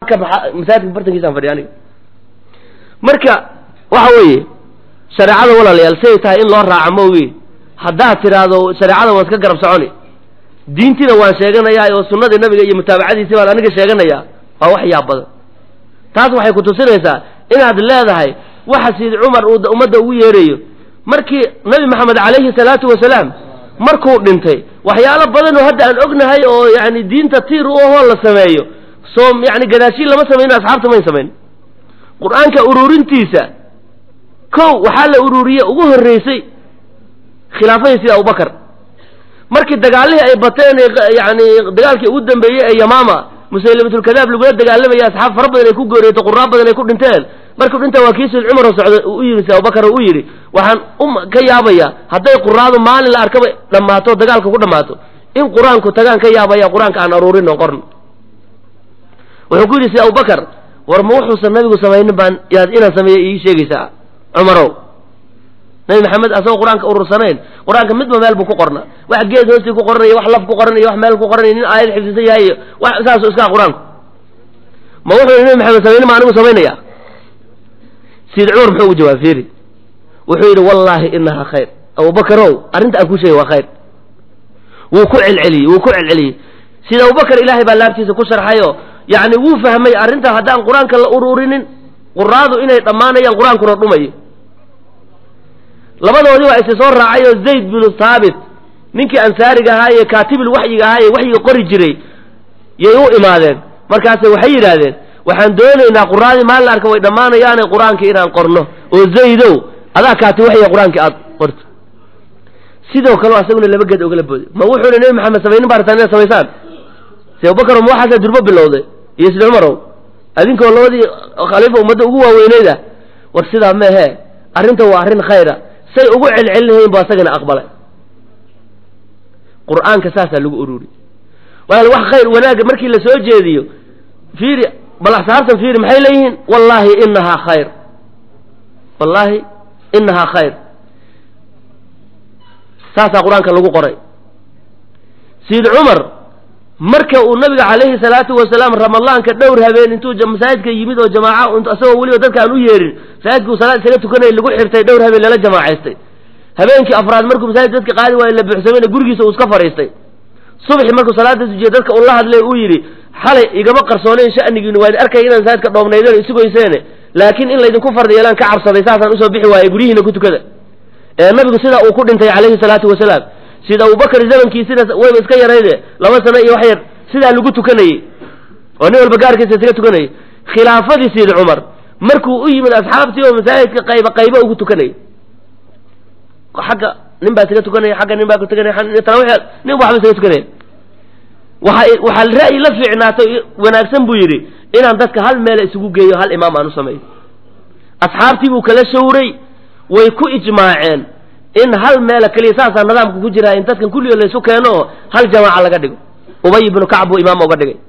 halka masaajidka bartankiisaan fadhiya aniga marka waxa weeye shareecada walaalayaal siday tahay in loo raaco maogi haddaad tidhaahdo shareecada waan iska garab soconi diintiina waan sheeganayaa oo sunnadii nabiga iyo mutaabacadiisii baan aniga sheeganayaa waa wax yaab badan taas waxay ku tusinaysaa inaad leedahay waxa siid cumar uu ummadda ugu yeerayo markii nabi maxamed calayhi salaatu wasalaam markuu dhintay waxyaalo badan oo hadda aan ognahay oo yani diinta tiir u ahoo la sameeyo soo yani gadaashiin lama samayno asxaabta mayn samayn qur-aanka ururintiisa kow waxaa la ururiye ugu horreysay khilaafadii sida abubakar markii dagaalihii ay bateen yani dagaalkii ugu dambeeyey ee yamaama musaylimatulkadaab lagula dagaalamaya asxaab fara badan ay ku gooriyetay quraa badan ay ku dhinteen markuu dhinta waa kii sayd cumar oo socda u yimi si abubakar oo u yidhi waxaan u ka yaabaya hadday quraadu maalin la arkaba dhammaato dagaalka ku dhammaato in qur-aanku tagaan ka yaabaya qur-aanka aan aruurin oo qorn wuxuu ku yidhi si abubakar war ma wuxuusan nabigu samaynin baan yaad inaan sameeya ii sheegaysaa cumarow nabi maxamed asagoo qur-aanka urursanayn qur-aanka midba meel buu ku qornaa wax geed hoostii ku qoranaya wax laf ku qoranaya wax meel ku qoranaya nin aayad xifdisan yahay iyo wax saasu iskaa qur-aanku ma wuxuu nabi maxamed samaynin ma anigu samaynaya sayid cumar muxuu ugu jawaab fiiri wuxuu yidhi wallaahi inahaa khayr abubakarow arrinta aan ku sheegay waa khayr wuu ku celceliyey wuu ku celceliyey sida abubakar ilaahay baa laabtiisa ku sharxayo yacni wuu fahmay arrinta haddaan qur-aanka la ururinin quraadu inay dhammaanayaan qur-aankuna dhumayo labadoodii waa isi soo raacay oo zayd binu thaabit ninkii ansaariga ahaa ee kaatibil waxyiga ahaa ee waxyiga qori jiray yay u imaadeen markaase waxay yidhaahdeen waxaan doonaynaa quraadii maalin la arka way dhammaanayaane qur-aanka inaan qorno oo zaydow adaa kaati waxya qur-aanka aad qorto sidoo kale asaguna laba geed ogala booday ma wuxuuna nebi maxamed samaynin baa rabtaan inaad samaysaan si abubakar ma waxaasaa durbo bilowday iyo sida cumarow adinkoo labadii khaliifa ummadda ugu waaweyneyda war sidaa meehe arrinta waa arrin khayra say ugu celcelinahayn bu asagana aqbalay qur-aanka saasaa lagu ururi walaal wax khayr wanaagga markii la soo jeediyo fiiri bal asxaabtan fiiri maxay leeyihiin wallaahi inahaa khayr wallaahi inahaa khayr saasaa qur-aanka lagu qoray sayid cumar marka uu nabiga calayhi salaatu wasalaam ramadaanka dhowr habeen intuu masaajidka yimid oo jamaaca isagoo weliba dadka aan u yeerin masaajidka uu salaad isaga tukanayay lagu xirtay dhowr habeen lala jamaacaystay habeenkii afraad markuu masaajid dadka qaadi waayo la buuxsamayna gurigiisa uu iska fadhiistay subxi markuu salaada tujiye dadka uu la hadlay uu yidhi xalay igama qarsoonayn sha'nigiinu waan arkay inaan masaajidka dhoobnaydeen isugayseene laakiin in laydinku fardi yeelaan ka cabsaday saasaan usoo bixi waayey guryihiina ku tukada ee nabigu sidaa uu ku dhintay calayhi salaatu wasalaam sida abubakar zamankiisina wayba iska yarayde laba sano iyo wax yar sidaa lagu tukanayey oo nin walba gaarkiisa isaga tukanayay khilaafadii sayid cumar markuu u yimid asxaabtii oo masaajidka qayba qayba ugu tukanayay xagga nin baa isaga tukanaya xagga nin baa tukanaya tarawix nin waxba isaga tukanaya waxa waxaa ra'yi la fiicnaatay wanaagsan buu yidhi inaan dadka hal meela isugu geeyo hal imaam aan u sameeyo asxaabtii buu kala shawray way ku ijmaaceen in hal meela keliya saasaa nidaamka ku jiraa in dadkan kulligood laysu keeno oo hal jamaaca laga dhigo ubay ibnu kacb buu imaam uga dhigay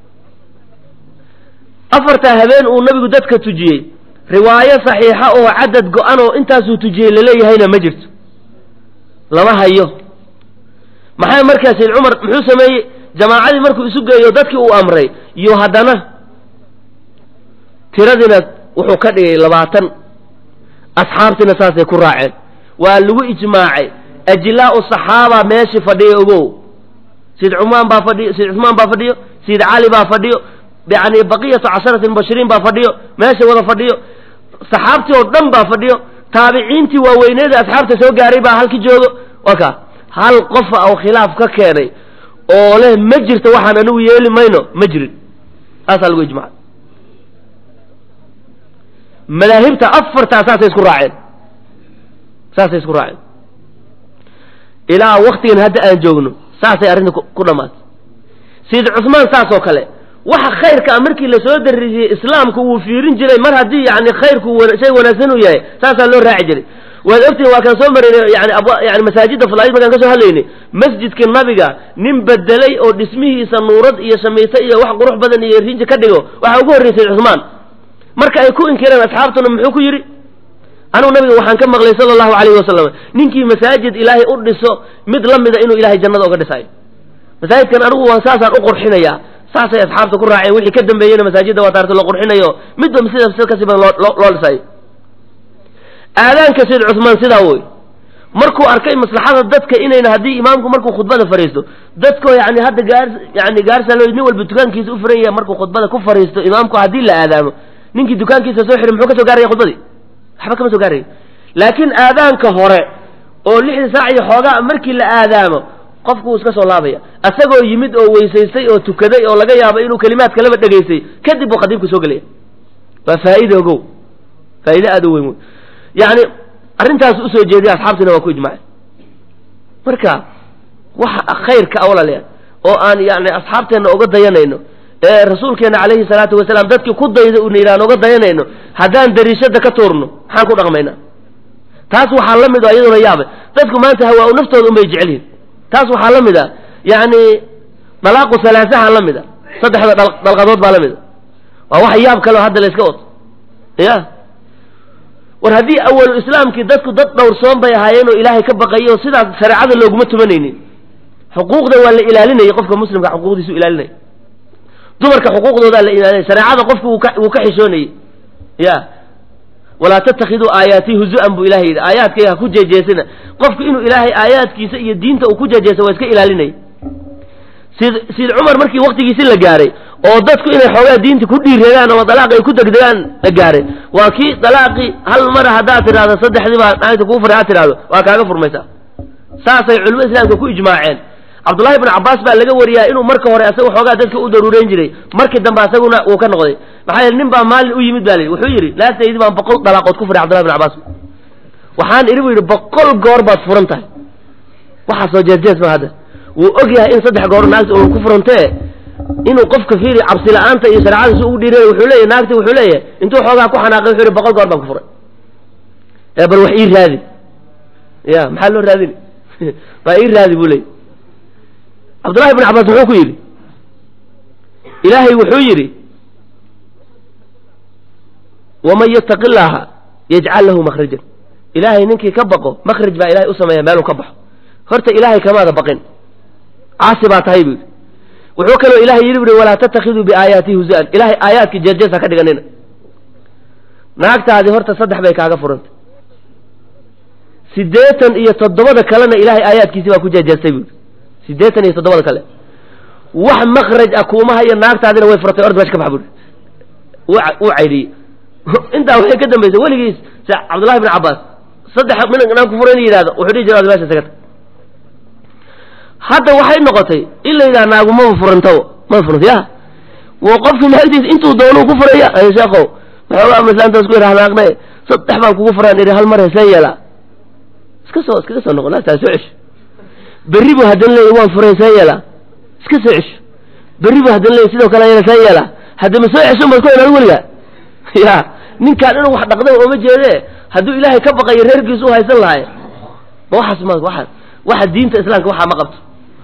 afartaa habeen uu nabigu dadka tujiyey riwaayo saxiixa oo cadad go-an oo intaasuu tujiyey laleeyahayna ma jirto lama hayo maxaa markaa sayd cumar muxuu sameeyey jamaacadii markuu isu geeyo dadkii uu amray iyo haddana tiradiina wuxuu ka dhigay labaatan asxaabtiina saasay ku raaceen waa lagu ijmaacay ajlaau saxaaba meeshii fadhiya ogow sayid cumaan baa fadhiyo sayid cumaan baa fadhiyo sayid cali baa fadhiyo yani baqiyatu casharati mubashiriin baa fadhiyo meesha wada fadhiyo saxaabtii oo dhan baa fadhiyo taabiciintii waaweyneeda asxaabta soo gaaray baa halki joogo waka hal qofa oo khilaaf ka keenay oo leh ma jirto waxaan anigu yeeli mayno ma jirin saasaa lagu ijmacay madaahibta afartaa saasay isku raaceen saasay isku raaceen ilaa waktigan hadda aan joogno saasay arrinta ku dhammaatay sayid cusmaan saas oo kale waxa khayrka a markii lasoo darisiyey islaamku wuu fiirin jiray mar haddii yani khayrku shay wanaagsan uu yahay saasaa loo raaci jiray waad ogtihin waa kaan soo maraynay yani yani masaajidda falaid markaan ka soo hadlaynay masjidka nabiga nin bedelay oo dhismihiisa nuurad iyo shamiito iyo wax qurux badan iyo rinji ka dhigo waxaa ugu horreysay cusmaan marka ay ku inkireen asxaabtuna muxuu ku yidhi anugu nabiga waxaan ka maqlay sala allahu calayhi wasalam ninkii masaajid ilaahay u dhiso mid la mida inuu ilahay jannada uga dhisayo masaajidkan anigu waan saasaan u qurxinayaa saasay asxaabta ku raaceen wixii ka dambeeyeyna masaajidda waa taarta la qurxinayo midba sida sida kasii badan loo loo dhisayo aadaanka sayd cusmaan sidaa woy markuu arkay maslaxada dadka inayna haddii imaamku markuu khudbada fariisto dadko yani hadda gaar yani gaarsaalo nin walba dukaankiisa u furan yahay markuu khudbada ku fariisto imaamku haddii la aadaamo ninkii dukaankiisa soo xiray muxuu ka soo gaaraya khudbadii waxba kama soo gaaraya laakiin aadaanka hore oo lixda saac iyo xoogaa markii la aadaamo qofku wuu iska soo laabaya asagoo yimid oo weysaystay oo tukaday oo laga yaabo inuu kelimaad kalaba dhegaystay kadib buu khadiibku soo gelaya waa faa'iida ogow faa'iide aada u weyn wey yani arrintaas usoo jeediya asxaabtiina waa ku ijmaaceen marka waxa khayrka awlaleya oo aan yani asxaabteenna uga dayanayno ee rasuulkeena calayhi salaatu wasalaam dadkii ku dayda una yidhahan uga dayanayno haddaan dariishada ka tuurno maxaan ku dhaqmaynaa taas waxaa la mid o iyaduna yaabe dadku maanta hawaa-u naftooda unbay jecelyihin taas waxaa la mid a yani dalaaqu salaasaha la mid a saddexda dalqadood baa la mid a waa wax yaab kaleo hadda la iska wado ya war haddii awalu islaamkii dadku dad dhowrsoon bay ahaayeen oo ilaahay ka baqayay oo sidaas shareecada looguma tumanaynin xuquuqda waa la ilaalinayay qofka muslimka xuquuqdiisu ilaalinaya dumarka xuquuqdoodaa la ilaalinaya shareecada qofku wuu ka wuu ka xishoonayay ya walaa tatakiduu aayaatii huzu-an buu ilahay yidhi aayaadkayga ha ku jeejeesina qofku inuu ilaahay aayaadkiisa iyo diinta uu ku jeejeesa waa iska ilaalinaya sid sid cumar markii waktigiisi la gaaray oo dadku inay xoogaa diinta ku dhiireedaan ama dalaaq ay ku degdegaan la gaaray waa kii dalaaqii hal mara haddaad tidhahdo saddexdii baa naagta kuu furay had tidhahdo waa kaaga furmaysaa saasay culimada islaamka ku ijmaaceen cabdullahi ibnu cabbaas baa laga wariyaa inuu marka hore asaga xoogaa dadka u daruureyn jiray markii dambe asaguna uu ka noqday maxaa yeele nin baa maalin u yimid ba la yidhi wuxuu yidhi laagtaydi baan boqol dalaaqood ku furay cabdullahi ibnu cabbaas waxaan idhi bu yidhi boqol goor baad furan tahay waxaa soo jeesjees ma hadda wuu og yahay in saddex goor naagta uu ku furantee inuu qofka fiiri cabsi la-aanta iyo shareecada si ugu dhiiray wuxuu leeyahy naagti wuxuu leeyahay intuu xoogaa ku xanaaqay wuxuu yihi boqol goor baan ku furay ee bal wax ii raadi ya maxaa loo raadini baa ii raadi buu leeyay cabdullahi ibn cabbaas muxuu ku yidhi ilaahay wuxuu yidhi waman yattaqi llaaha yajcal lahu makhrajan ilaahay ninkii ka baqo makhraj baa ilahay u sameeya meeluu ka baxo horta ilaahay kamaada baqin caasi baa tahay buu yidhi wuxuu kaloo ilahay yidhi buhi walaa tatakiduu biaayaati huza-an ilahay aayaadka jeerjees ha ka dhiganina naagtaadii horta saddex bay kaaga furantay siddeetan iyo toddobada kalena ilahay aayaadkiisi baa ku jeejeestay buu yidhi siddeetan iyo toddobada kale wax makraj ah kuuma hayo naagtaadina way furatay ord meesha ka bax buri wuu caydhiyey intaa waxay ka dambaysay weligiis se cabdullahi ibn cabbaas saddex minaan ku furay in yidhahdo wuxuu dhihi jira meesha sagata hadda waxay noqotay in la yidhaha naagu maba furantabo maba furanta ya wo qofkii naagtiis intuu doonuu ku furaya sheekow maxoogaa maslaantaas ku yidhaha naaqne saddex baan kugu furaan idhi hal mar hesee yeelaa iska soo iskaga soo noqo naagtaa soo cesho berri buu haddana leeyay waan furay see yeelaa iska soo cesho berri buu haddana leeyay sidoo kale ayana see yeelaa haddama soo cesho maad ku inaad weligaa ya ninkaan inuu wax dhaqday ooma jeedee hadduu ilaahay ka baqayo reerkiisu u haysan lahay ma waxaas ma waxa waxa diinta islaamka waxaa ma qabto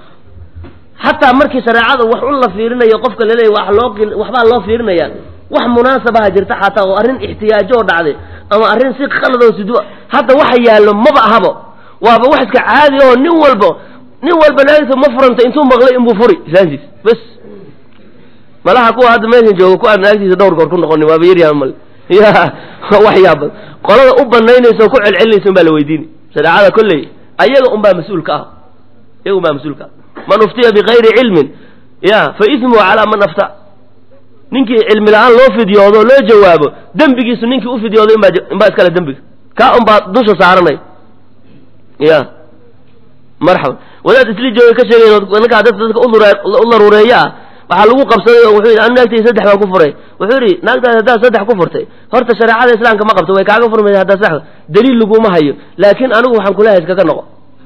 xataa markii shareecada wax un la fiirinayo qofka laleeyahy wax loo waxbaa loo fiirinaya wax munaasabaha jirta xataa oo arrin ixtiyaajo oo dhacday ama arrin si khaladoo sidu hadda waxa yaallo maba ahabo waaba wax iska caadi oo nin walba nin walba naagta ma furanta intuu maqlay inbuu furi islaantiis bas malaha kuwa hadda meeshan jooga ku aan naagtiisa dhowr goor ku noqonin waaba yaryaa mal ya wax yaaba qolada u banaynaysa oo ku celcelinaysa unbaa la weydiini shareecada kolley ayaga unbaa mas-uulka ah iyaga unbaa mas-uulka ah man uftiya bikayri cilmin ya fa ismuhu calaa man afta ninkii cilmi la-aan loo fidyoodo loo jawaabo dembigiisu ninkii u fidyoodo inbaa inbaa iskale dembiga kaa unbaa dusha saaranay ya marxaba wadaad isli jooga ka sheegayn ninkaa dadka dadka u daruureeya ah waxaa lagu qabsaday oo wuxuu yidhi anu naagtay saddex baan ku furay wuxuu yidhi naagtaas haddaad saddex ku furtay horta shareecada islaamka ma qabto way kaaga furmaysa haddaa sax daliil laguma hayo laakiin anigu waxaan kulahay iskaga noqo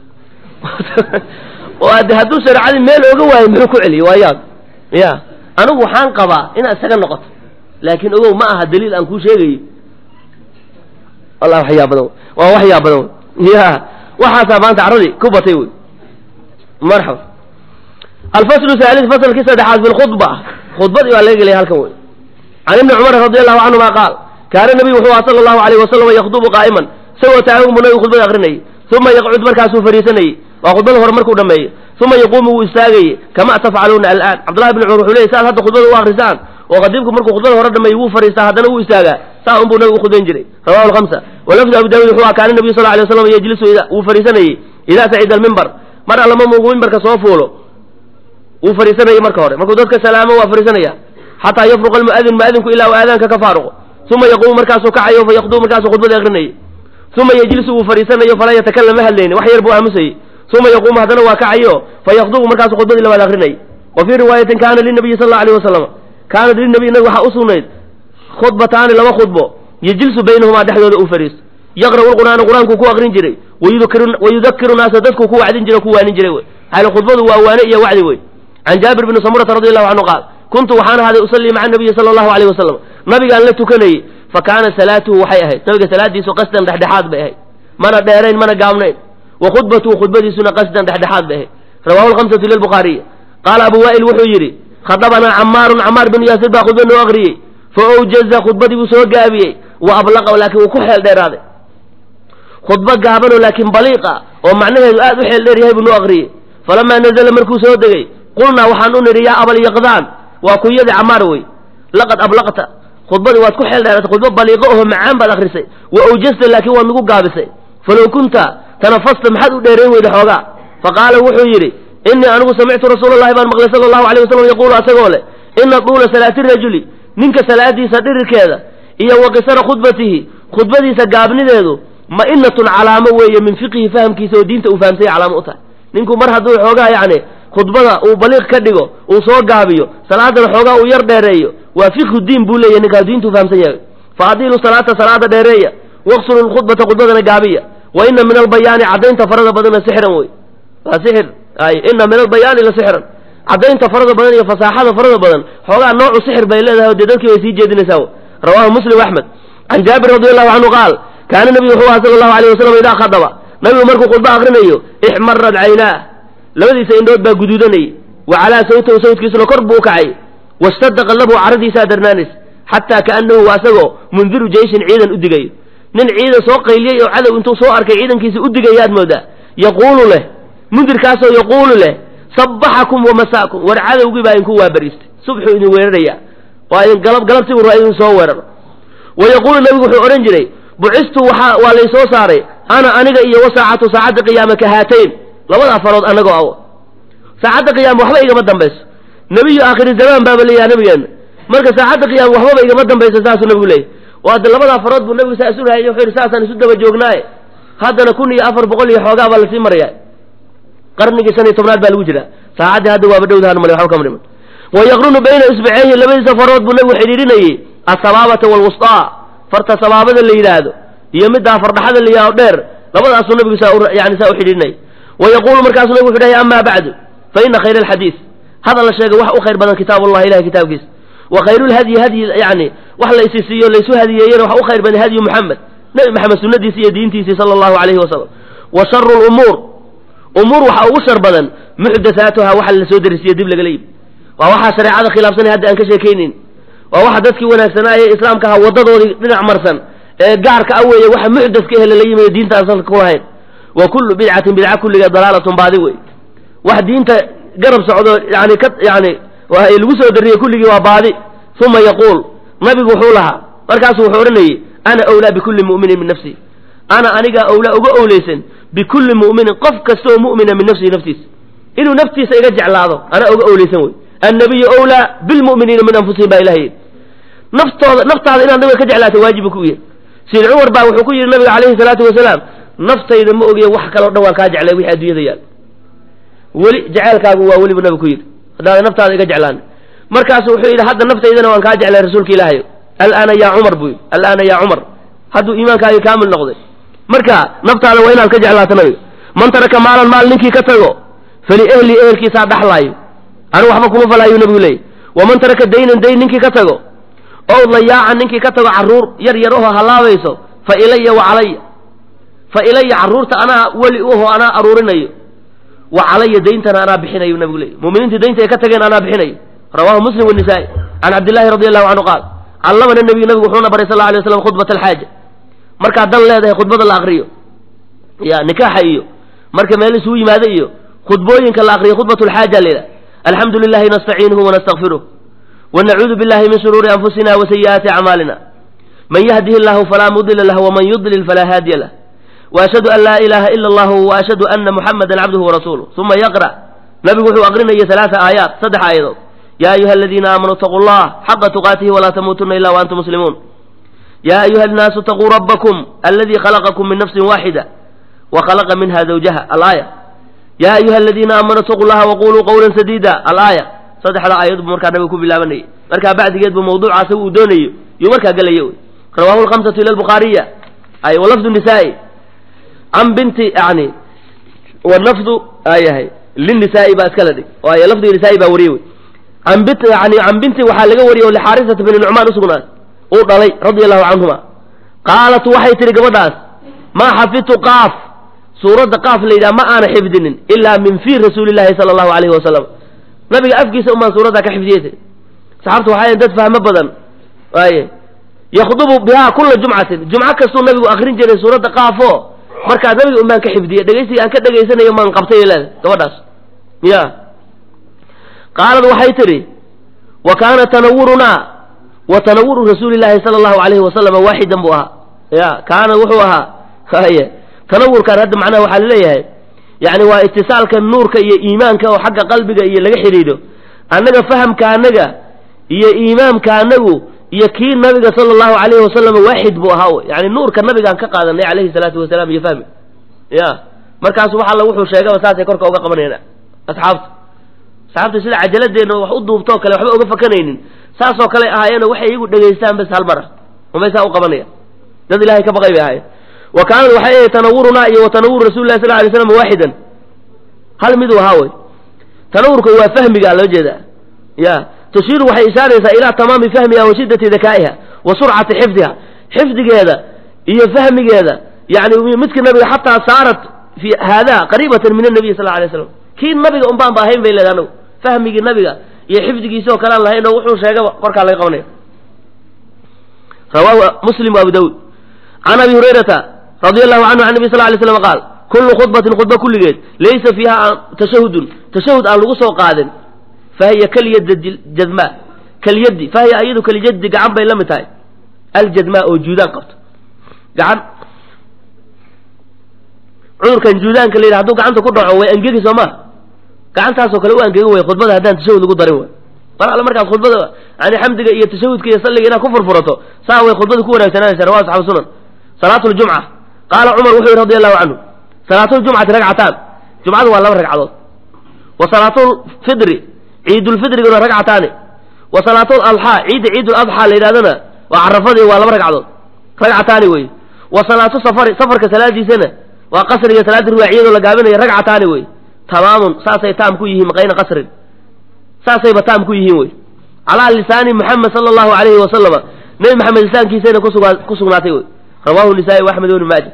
oo ade hadduu shareecadii meel oga waayo muxuu ku celiyey waa yaab ya anigu waxaan qabaa inaad isaga noqoto laakiin ogow ma aha daliil aan kuu sheegayo wallah waxyaa badan waa waxyaa badan ya waxaasaa maanta carradii ku batay wey marxaba alfaslu haalis faslkii saddexaad fi lkhudba khudbadii baa laga gelaya halkan wey can ibni cumar radi allahu canhuma qaal kaana nabiyu wuxuu aha sala allahu alayh wasalam yakdubu qaa'iman isagoo taagan buu nabigu khudbada akrinayay uma yaqcud markaasuu fariisanayey waa khudbada hore markuu dhameeyo uma yaquumu wuu istaagaye kama tafcaluuna alaan cabdullahi bn cumar wuxuu leeyay saad hadda khudbada u akrisaan oo khadiibku markuu khudbada hore dhameeyo wuu fariistaa haddana wuu istaagaa saa unbuu nabigu ukhudbayn jiray rawahu lhamsa walafdu abu daawud wuxuu kaana nabiyu sal lay waslam yejlisu wuu fariisanayey idaa sacida almimbar mar allama mugu mimbarka soo fuulo wuu fariisanayey marka hore markuu dadka salaamo waa fariisanaya xataa yafruqa almu'adin mu'adinku ilaa uu aadaanka ka faaruqo uma yaquumu markaasuu kacayo fa yaqduu markaasuu khudbada akrinayay uma yejlisu wuu fariisanayo falaa yatakalam ma hadlayni wax yar buu aamusayey uma yaquumu haddana waa kacayo fa yaqdubu markaasuu khudbadii labaad akrinayay wa fii riwaayatin kaana linabiyi sal alla alayh wasalam kaanat linabiy nabi waxaa u sugnayd khudbataani laba khudbo yejlisu baynahumaa dhexdooda uu fariisto yaqra'u lqur'aana qur-aankuu ku akrin jiray wayudakiru naasa dadkuu ku wacdin jiray o ku waanin jiray wey hal khudbadu waa waane iyo wacdi wey can jaabir bni samurata radi allahu canhu qaal kuntu waxaan ahaaday usallii maca nabiyi sala allahu alayh wasalam nabigaan la tukanayey fa kaana salaatuhu waxay ahayd nabiga salaadiisu qasdan dhexdhexaad bay ahayd mana dheerayn mana gaabnayn wa khudbatuhu khudbadiisuna qasdan dhexdhexaad bay ahayd rawahu lhamsatu lilbukhaariy qaala abu waa'il wuxuu yidhi khadabanaa camaarun camaar binu yaasir baa khudba noo aqriyey fa awjaza khudbadii buu soo gaabiyey wa ablaqa laakiin wuu ku xeel dheeraaday khudbo gaabanoo laakiin baliiqa oo macnaheedu aad u xeel dheer yahay buu noo aqriyey falamaa nazala markuu soo degey qulnaa waxaan u nidhi yaa abalyaqdaan waa kunyadii camaar wey laqad ablaqta khudbadii waad ku xeel dheeratay khudbo baliiqo oho macaan baad akrisay wa awjasta laakiin waad nagu gaabisay falow kunta tanafasta maxaad u dheerayn weyda xoogaa fa qaala wuxuu yidhi innii anigu samictu rasuula allahi baan maqlay sala allahu alayh wasalam yaquulu asagoo leh ina duula salaati rajuli ninka salaadiisa dhirirkeeda iyo wa qisara khudbatihi khudbadiisa gaabnideedu ma'inatun calaamo weeye min fiqihi fahamkiisa oo diinta uu fahamsanya calaamo u tahay ninku mar hadduu xoogaa yacni khudbada uu baliiq ka dhigo uu soo gaabiyo salaadana xoogaa uu yar dheereeyo waa fiqhu diin buu leeyahy ninkaa diintuu fahamsan yahay fa adiilu salaata salaada dheereeya waqsulu lkhudbata khudbadana gaabiya wa ina min albayaani caddaynta farada badanna sixran wey waa sixir ay ina min albayaani la sixran caddaynta farada badan iyo fasaaxada farada badan xoogaa noocu sixir bay leedahay o dee dadkii bay sii jeedinaysaa rawahu muslim axmed can jaabir radi allahu canhu qaal kaana nabigu wuxuu aha sala allahu alayh wasalam idaa khadaba nabigu markuu khudbo akrinayo ixmarad caynaah labadiisa indhood baa guduudanayay wa calaa sawtahu sawtkiisuna kor buu u kacay washtadda qallabuhu caradiisaa darnaanays xataa kaannahu waa asagoo mundiru jeyshin ciidan u digayo nin ciidan soo qayliyey oo cadow intuu soo arkay ciidankiisa u digayaad moodaa yaquulu leh mundirkaasoo yaquulu leh sabbaxakum wamasaakum war cadowgii baa idinku waabariistay subxuu idin weeraraya waa idin galab galabtibu raa idin soo weeraro wa yaquulu nabigu wuxuu odhan jiray bucistu waxaa waa laysoo saaray ana aniga iyo wa saacatu saacadda qiyaama ka haatayn labadaa farood annagoo awo saacadda qiyaama waxba igama dambayso nebiyu aakhiri zamaan baaba leeyaha nabigeenna marka saacadda qiyaama waxbaba igama dambayso saasuu nabigu leeyahy waa de labadaa farood buu nabigu saa isu rahayy wuxuu yidhi saasaan isu daba joognaaye haddana kun iyo afar boqol iyo xoogaa baa lasii maraya qarnigii shan iyo tobnaad baa lagu jiraa saacaddii hadda waaba dhowdahan male waxba kama dhiman wa yaqrunu bayna isbaceyhi labadiisa farood buu nabigu xidhiidhinayey asabaabata waalwustaa farta sabaabada la yidhaahdo iyo middaa fardhaxada la yidhahdo dheer labadaasuu nabigu saa yani saa u xidhiidhinayay wa yaquulu markaasuu nabigu wuxuu dhahay amaa bacdu fa ina khayra alxadiis hadal la sheegay wax u khayr badan kitaab allah ilahay kitaabkiisa wa khayruulhadyi hadyi yani wax la isi siiyo laysu hadiyeeyena wax u khayr badan hadyu muxamed nebi maxamed sunnadiisi iyo diintiisii sala allahu alayhi wasalam wa sharu lumuur umuur waxaa ugu shar badan muxdathaatuha waxa la soo darisiyo dib lagala yimi waa waxaa shareecada khilaafsanay hadda aan ka sheekaynayn waa waxa dadkii wanaagsanaaye islaamka ahaa waddadoodii dhinac marsan ee gaarka a weeye waxa muxdaska ehe lala yimiyo diinta aan salka ku lahayn wa kullu bidcatin bidca kulligeed dalaalatun baadi wey wax diinta garab socdo yani ka yani lagu soo dariyey kulligii waa baadi uma yaquul nabigu wuxuu lahaa markaasuu wuxuu odhanayey ana awlaa bikulli mu'minin min nafsii ana anigaa awlaa uga owleysan bikulli mu'minin qof kastaoo mu'mina min nafsihi naftiisa inuu naftiisa iga jeclaado anaa uga owleysan wey annabiyu awlaa bilmu'miniina min anfusihim baa ilaha yidhi naftooda naftaada inaad nabiga ka jeclaata waajibu ku yahay sid cumar baa wuxuu ku yidhi nabiga calayhi salaatu wasalaam naftayda ma ogiye wax kaloo dhan waan kaa jeclay wixii adduunyada yaal weli jeceelkaagu waa welibu nabigu ku yidhi haddaada naftaada iga jeclaan markaasu wuxuu yidhi hadda naftaydana waan kaa jeclay rasuulka ilaahayo alaana yaa cumar buu yidhi alaana yaa cumar hadduu iimaankaagii kaamil noqday marka naftaada waa inaad ka jeclaato nabiga man taraka maalan maal ninkii ka tago faliehli ehelkiisaa dhaxlaayo anigu waxba kuma falaayu nabigu leeyay waman taraka daynan dayn ninkii ka tago ow layaacan ninkii ka tago carruur yar yar oho hallaabayso fa ilaya wa calaya fa ilaya carruurta anaa weli uho anaa aruurinayo wa calaya dayntana anaa bixinayo nabigu leeyay muminiintii daynta ay ka tageen anaa bixinayo rawahu muslim wanisaa-i can cabdillahi radi allahu canhu qaal callamana nebiyu nabigu wuxuuna baray sal lla alay waslam khudbat alxaaja markaad dan leedahay khudbada la akriyo ya nikaaxa iyo marka meel isugu yimaado iyo khudbooyinka la akriyo khudbat lxaaja layidhaha alxamdu lilahi nastaciinuhu wanastakfiruh wanacuudu billahi min shuruuri anfusina wa sayi'aati acmaalina man yahdihi llahu falaa mudila lah waman yudlil falaa haadiya lah waashhadu an laa ilaha ila allahu waashhadu ana muxamadan cabduhu warasuuluh uma yaqra' nabigu wuxuu aqrinaya alaaa aayaat saddex aayadood ya ayuha aladiina aamanuu itaquu llah xaqa tuqaatihi walaa tamuutuna ila waantum muslimuun ya ayuha annaasu itaquu rabbakum aladii khalaqakum min nafsin waaxida wa khalaqa minha zawjaha alaaya ya ayuha aladiina aamanuu itaquu llaha waquluu qawlan sadiida alaaya saddexda aayad buu markaa nabigu ku bilaabanayay markaa bacdigeed buu mawduuca asaga uu doonayo yuu markaa gelaya wy rawahu lhamsatu ila lbukhaariya ay walafdu nisaai can binti yani walafdu ayahay linisaai baa iskala dhig oo ay lafdiga nisaai baa wariyey wey an bint yani can binti waxaa laga wariyey oo lixaarisata bini nucmaan usugnaad uu dhalay radia allahu canhuma qaalat waxay tihi gabadhaas maa xafidtu qaaf suuradda qaaf la yidhaha ma aana xifdinin ilaa min fii rasuuli llahi sala allahu alayhi wasalam nabiga afkiisa umaan suuraddaa ka xifdiyey saxaabtu waxay dad fahmo badan waaye yakdubu bihaa kula jumcatin jumco kastuu nabigu akrin jiray suuradda qaafo markaa nabiga umaan ka xifdiyey dhegaysiga aan ka dhegaysanayo maan qabtay leeda gabadhaas ya qaalad waxay tidhi wa kaana tanawurunaa wa tanawuru rasuuli llaahi sala allahu alayhi wasalama waaxidan buu ahaa ya kaana wuxuu ahaa haye tanawurkan hadda macnaha waxaa laleeyahay yani waa itisaalka nuurka iyo iimaanka oo xagga qalbiga iyo laga xidhiidho annaga fahamka annaga iyo iimaamka annagu iyo kii nabiga sala allahu alayhi wasalam waaxid buu ahaa wy yani nuurka nabigaan ka qaadanay calayhi salaatu wasalaam iyo fahmi ya markaasu wax alla wuxuu sheegaba saasay korka uga qabanayna asxaabta asxaabta sida cajaladeenna wax u duubtoo kale waxba uga fakanaynin saasoo kale ahaayeeno waxay iyagu dhegaystaan bas hal mara umay saa u qabanaya dad ilahay ka baqay bay ahaayeen wa kaanad waxay ahayd tanawurunaa iyo wa tanawuru rasuli lahi sal lay slam waaxidan hal miduu ahaa wey tanawurka waa fahmiga loo jeedaa ya tushiiru waxay ishaaraysaa ilaa tamaami fahmiha wa shiddati dakaa'iha wa surcati xifdiha xifdigeeda iyo fahmigeeda yani midka nabiga xataa saarat fi haada qariibatan min anabiy sal alay slam kii nabiga un baan ba ahayn bay leedahay anagu fahmigii nabiga iyo xifdigiisi oo kalean lahayn oo wuxuu sheegaba korkaa laga qabanaya rawaahu muslim wa abu dawud can abi hurayrata radia allahu canhu can nabi sal lay slam qaal kullu khudbatin khudba kulligeed laysa fiiha tashahudun tashahud aan lagu soo qaadin fahiya kalyad jadma kalyadi fahiya ayadu kalyadi gacan bay la mid tahay aljadma oo juudaan qabto gacan cudurkan juudaanka la yidhaha haduu gacanta ku dhaco way angegi soo maa gacantaasoo kale u angegi way khudbada haddaan tashahud lagu darin way mar alle markaas khudbada yani xamdiga iyo tashahudka iyo salliga inaad ku furfurato saa way khudbada ku wanaagsananaysa rawa asxaabu sunan salaatu ljumca qaala cumar wuxuu yihi radi allahu canhu salaatuljumcati ragcataan jumcadu waa laba ragcadood wa salaatulfidri ciidulfidriguna ragcataani wa salaatul adxaa ciidda ciidul adxaa la yidhahdana waa carafadii waa laba ragcadood ragcataani wey wa salaatu safari safarka salaadiisana waa qasriga salaadii ruwaaciyadoo la gaabinayo ragcataani wey tamaamun saasay taam ku yihiin qayna qasrin saasayba taam ku yihiin wey calaa lisaani muxamed sala allahu alayhi wasalama nebi maxamed lisaankiisayna kusugaa ku sugnaatay wey rawahu nisaa-i wa axmed ibni maaja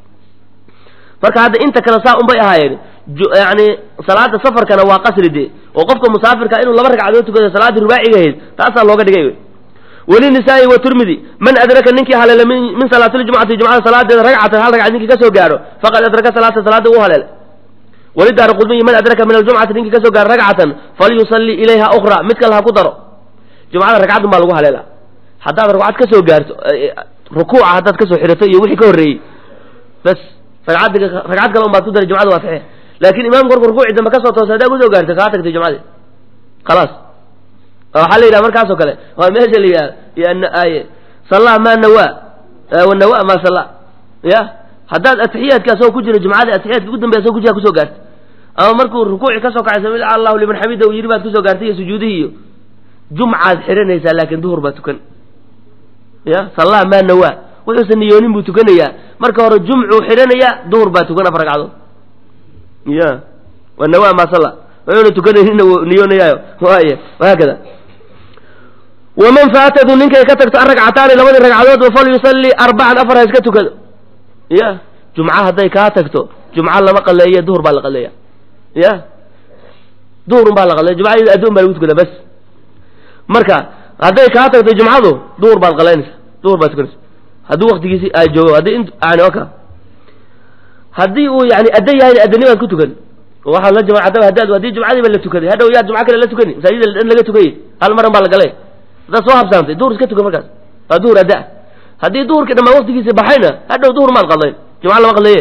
marka hadda inta kale saa unbay ahaayeen yani salaada safarkana waa qasri dee oo qofka musaafirka inuu laba ragcadood tukado salaaddii rubaaciga ahayd taasaa looga dhigay wey welinisaa'i wa turmidi man adraka ninkii haleela min salaatiljumcati jumcada salaadeeda ragcatan hal ragcad ninkii kasoo gaaro faqad adraka salaata salaada u haleela walidaara qudmiyi man adraka min aljumcati ninkii kasoo gaaro ragcatan falyusalli ilayha ukhra mid kale ha ku daro jumcada ragcadun baa lagu haleela haddaad ragcad kasoo gaarto rukuuca haddaad kasoo xirato iyo wixii ka horreeyey bas ragcad ragcad kale un baad ku daray jumcada waa saxiix laakin imaamku marku rukuuci dambe kasoo toosa haddaa kusoo gaarto kaa tagtay jumcadii khalaas waxaa la yidhaha markaasoo kale waa meesha la yidhaha sallaa maa nawaa wanawa maa salla ya haddaad atixiyaadka asagoo ku jira jumcada atixiyaadka ugu dambeya asagoo ku jira kusoo gaartay ama markuu rukuuci kasoo kacay sami allahu liman xamida uu yidhi baad kusoo gaartay iyo sujuudihii iyo jumcaad xiranaysaa laakin duhur baa tukan ya sallaa maa nawaa wuxuusan niyoonin buu tukanayaa marka hore jumcuu xidhanayaa duhur baa tukan afar ragcadood ya wanawa maa salla wuxuuna tukanayninna niyoonayaayo waay wahaakada waman faatadu ninkay ka tagto aragcataani labadii ragcadood falyusalli arbacan afar ha iska tukado ya jumca hadday kaa tagto jumca lama qaleeye duhur baa la qaleeya ya duhurun baa la qaleeya jumcada adduun baa lagu tukada bas marka hadday kaa tagto jumcadu duhur baad qalaynaysa duhur baad tukanaysa hadduu waktigiisi ay joogo haddii yani oka haddii uu yani adda yahay addanimaad ku tukan waxaa la jamacadaba haddaad haddii jumcadiiba la tukaday hadhow yaa jumco kale la tukani masaajida dhan laga tukayey hal maran baa la galay haddaad soo habsaantay duhur iska tukan markaas waa duhur adda haddii duhurkii dhammaan waqtigiisa baxayna hadhow duhur maad qadlayn jumca lama qadlaye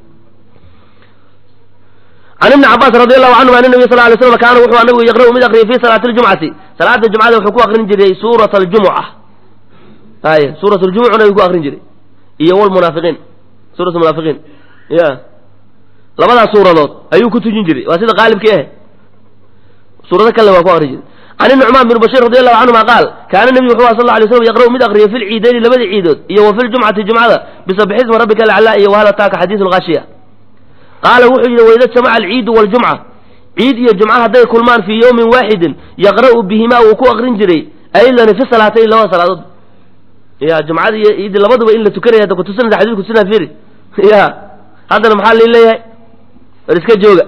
can ibni cabaas radi allahu canhum an nabiy sal lay slam kaana wuxuu nabigu yaqra'u mid aqriyay fi salaati ljumcati salaada jumcada wuxuu ku aqrin jiray suurat aljumuca ay suurat ljumuc nabigu ku aqrin jiray iyo wlmunaafiqiin suurat munaafiqiin ya labadaas suuradood ayuu ku tujin jiray waa sida qaalibkii ah suurado kale waa ku aqrin jiray can inucmaan bin bashir radi allahu canhuma qaal kaana nebigu wuxuu aha sal ly slam yaqra'u mid aqriyay fi lciidayni labada ciidood iyo wa fi ljumcati jumcada bisabixisma rabbika alaclaa iyo wahal ataaka xadiisu lkhaashiya qaala wuxuu yidhi waida jamaca alciidu waljumca ciid iyo jumca hadday kulmaan fii yowmin waaxidin yaqra'u bihimaa wuu ku aqrin jiray aydan fi salaatayn labada salaadood ya jumcada iyo ciiddi labaduba in la tukanaya hadda kutusinaysa xadis kutusinaa firi ya haddana maxaa lii leeyahay war iska jooga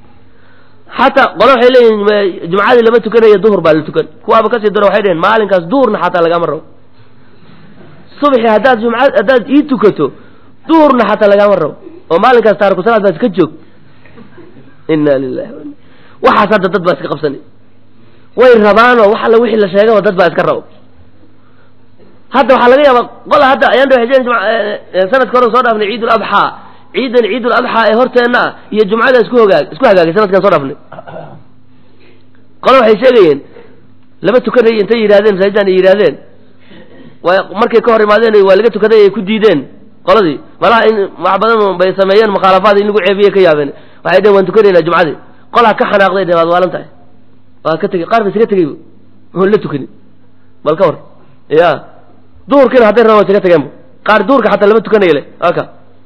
xataa qole waxay leeyihin jumcadii lama tukanaya duhur baa la tukan kuwaaba kasii daro waxay dheheen maalinkaas duhurna xataa lagama rabo subxi haddaad jumca haddaad ii tukato duhurna xataa lagama rabo oo maalinkaas taariku salaad baa iska joog ina lilahi waxaas hadda dad baa iska qabsanay way rabaanoo wax alla wixii la sheegaba dad baa iska rabo hadda waxaa laga yaabaa qola hadda ayaan dha sanadka hore soo dhaafnay ciid ulabxaa ciidan ciid ulabxaa ee horteenna ah iyo jumcada isku hogaag isku hagaagay sanadkan soo dhaafnay qola waxay sheegayeen lama tukanay intay yidhahdeen masaajidaan ay yidhahdeen way markay ka hor imaadeen waa laga tukaday ay ku diideen qoladii malaha in wax badan bay sameeyeen mukhaalafaad in lagu ceebiyey ka yaabeen waxay dhehen waan tukanaynaa jumcadii qolaa ka xanaaqday dheh waad waalan tahay waa ka tegey qaar ba isaga tegeyba oon la tukanin bal ka war ya duhurkiina hadday rabaan waa isaga tageenba qaar duhurka xataa lama tukanaya le aka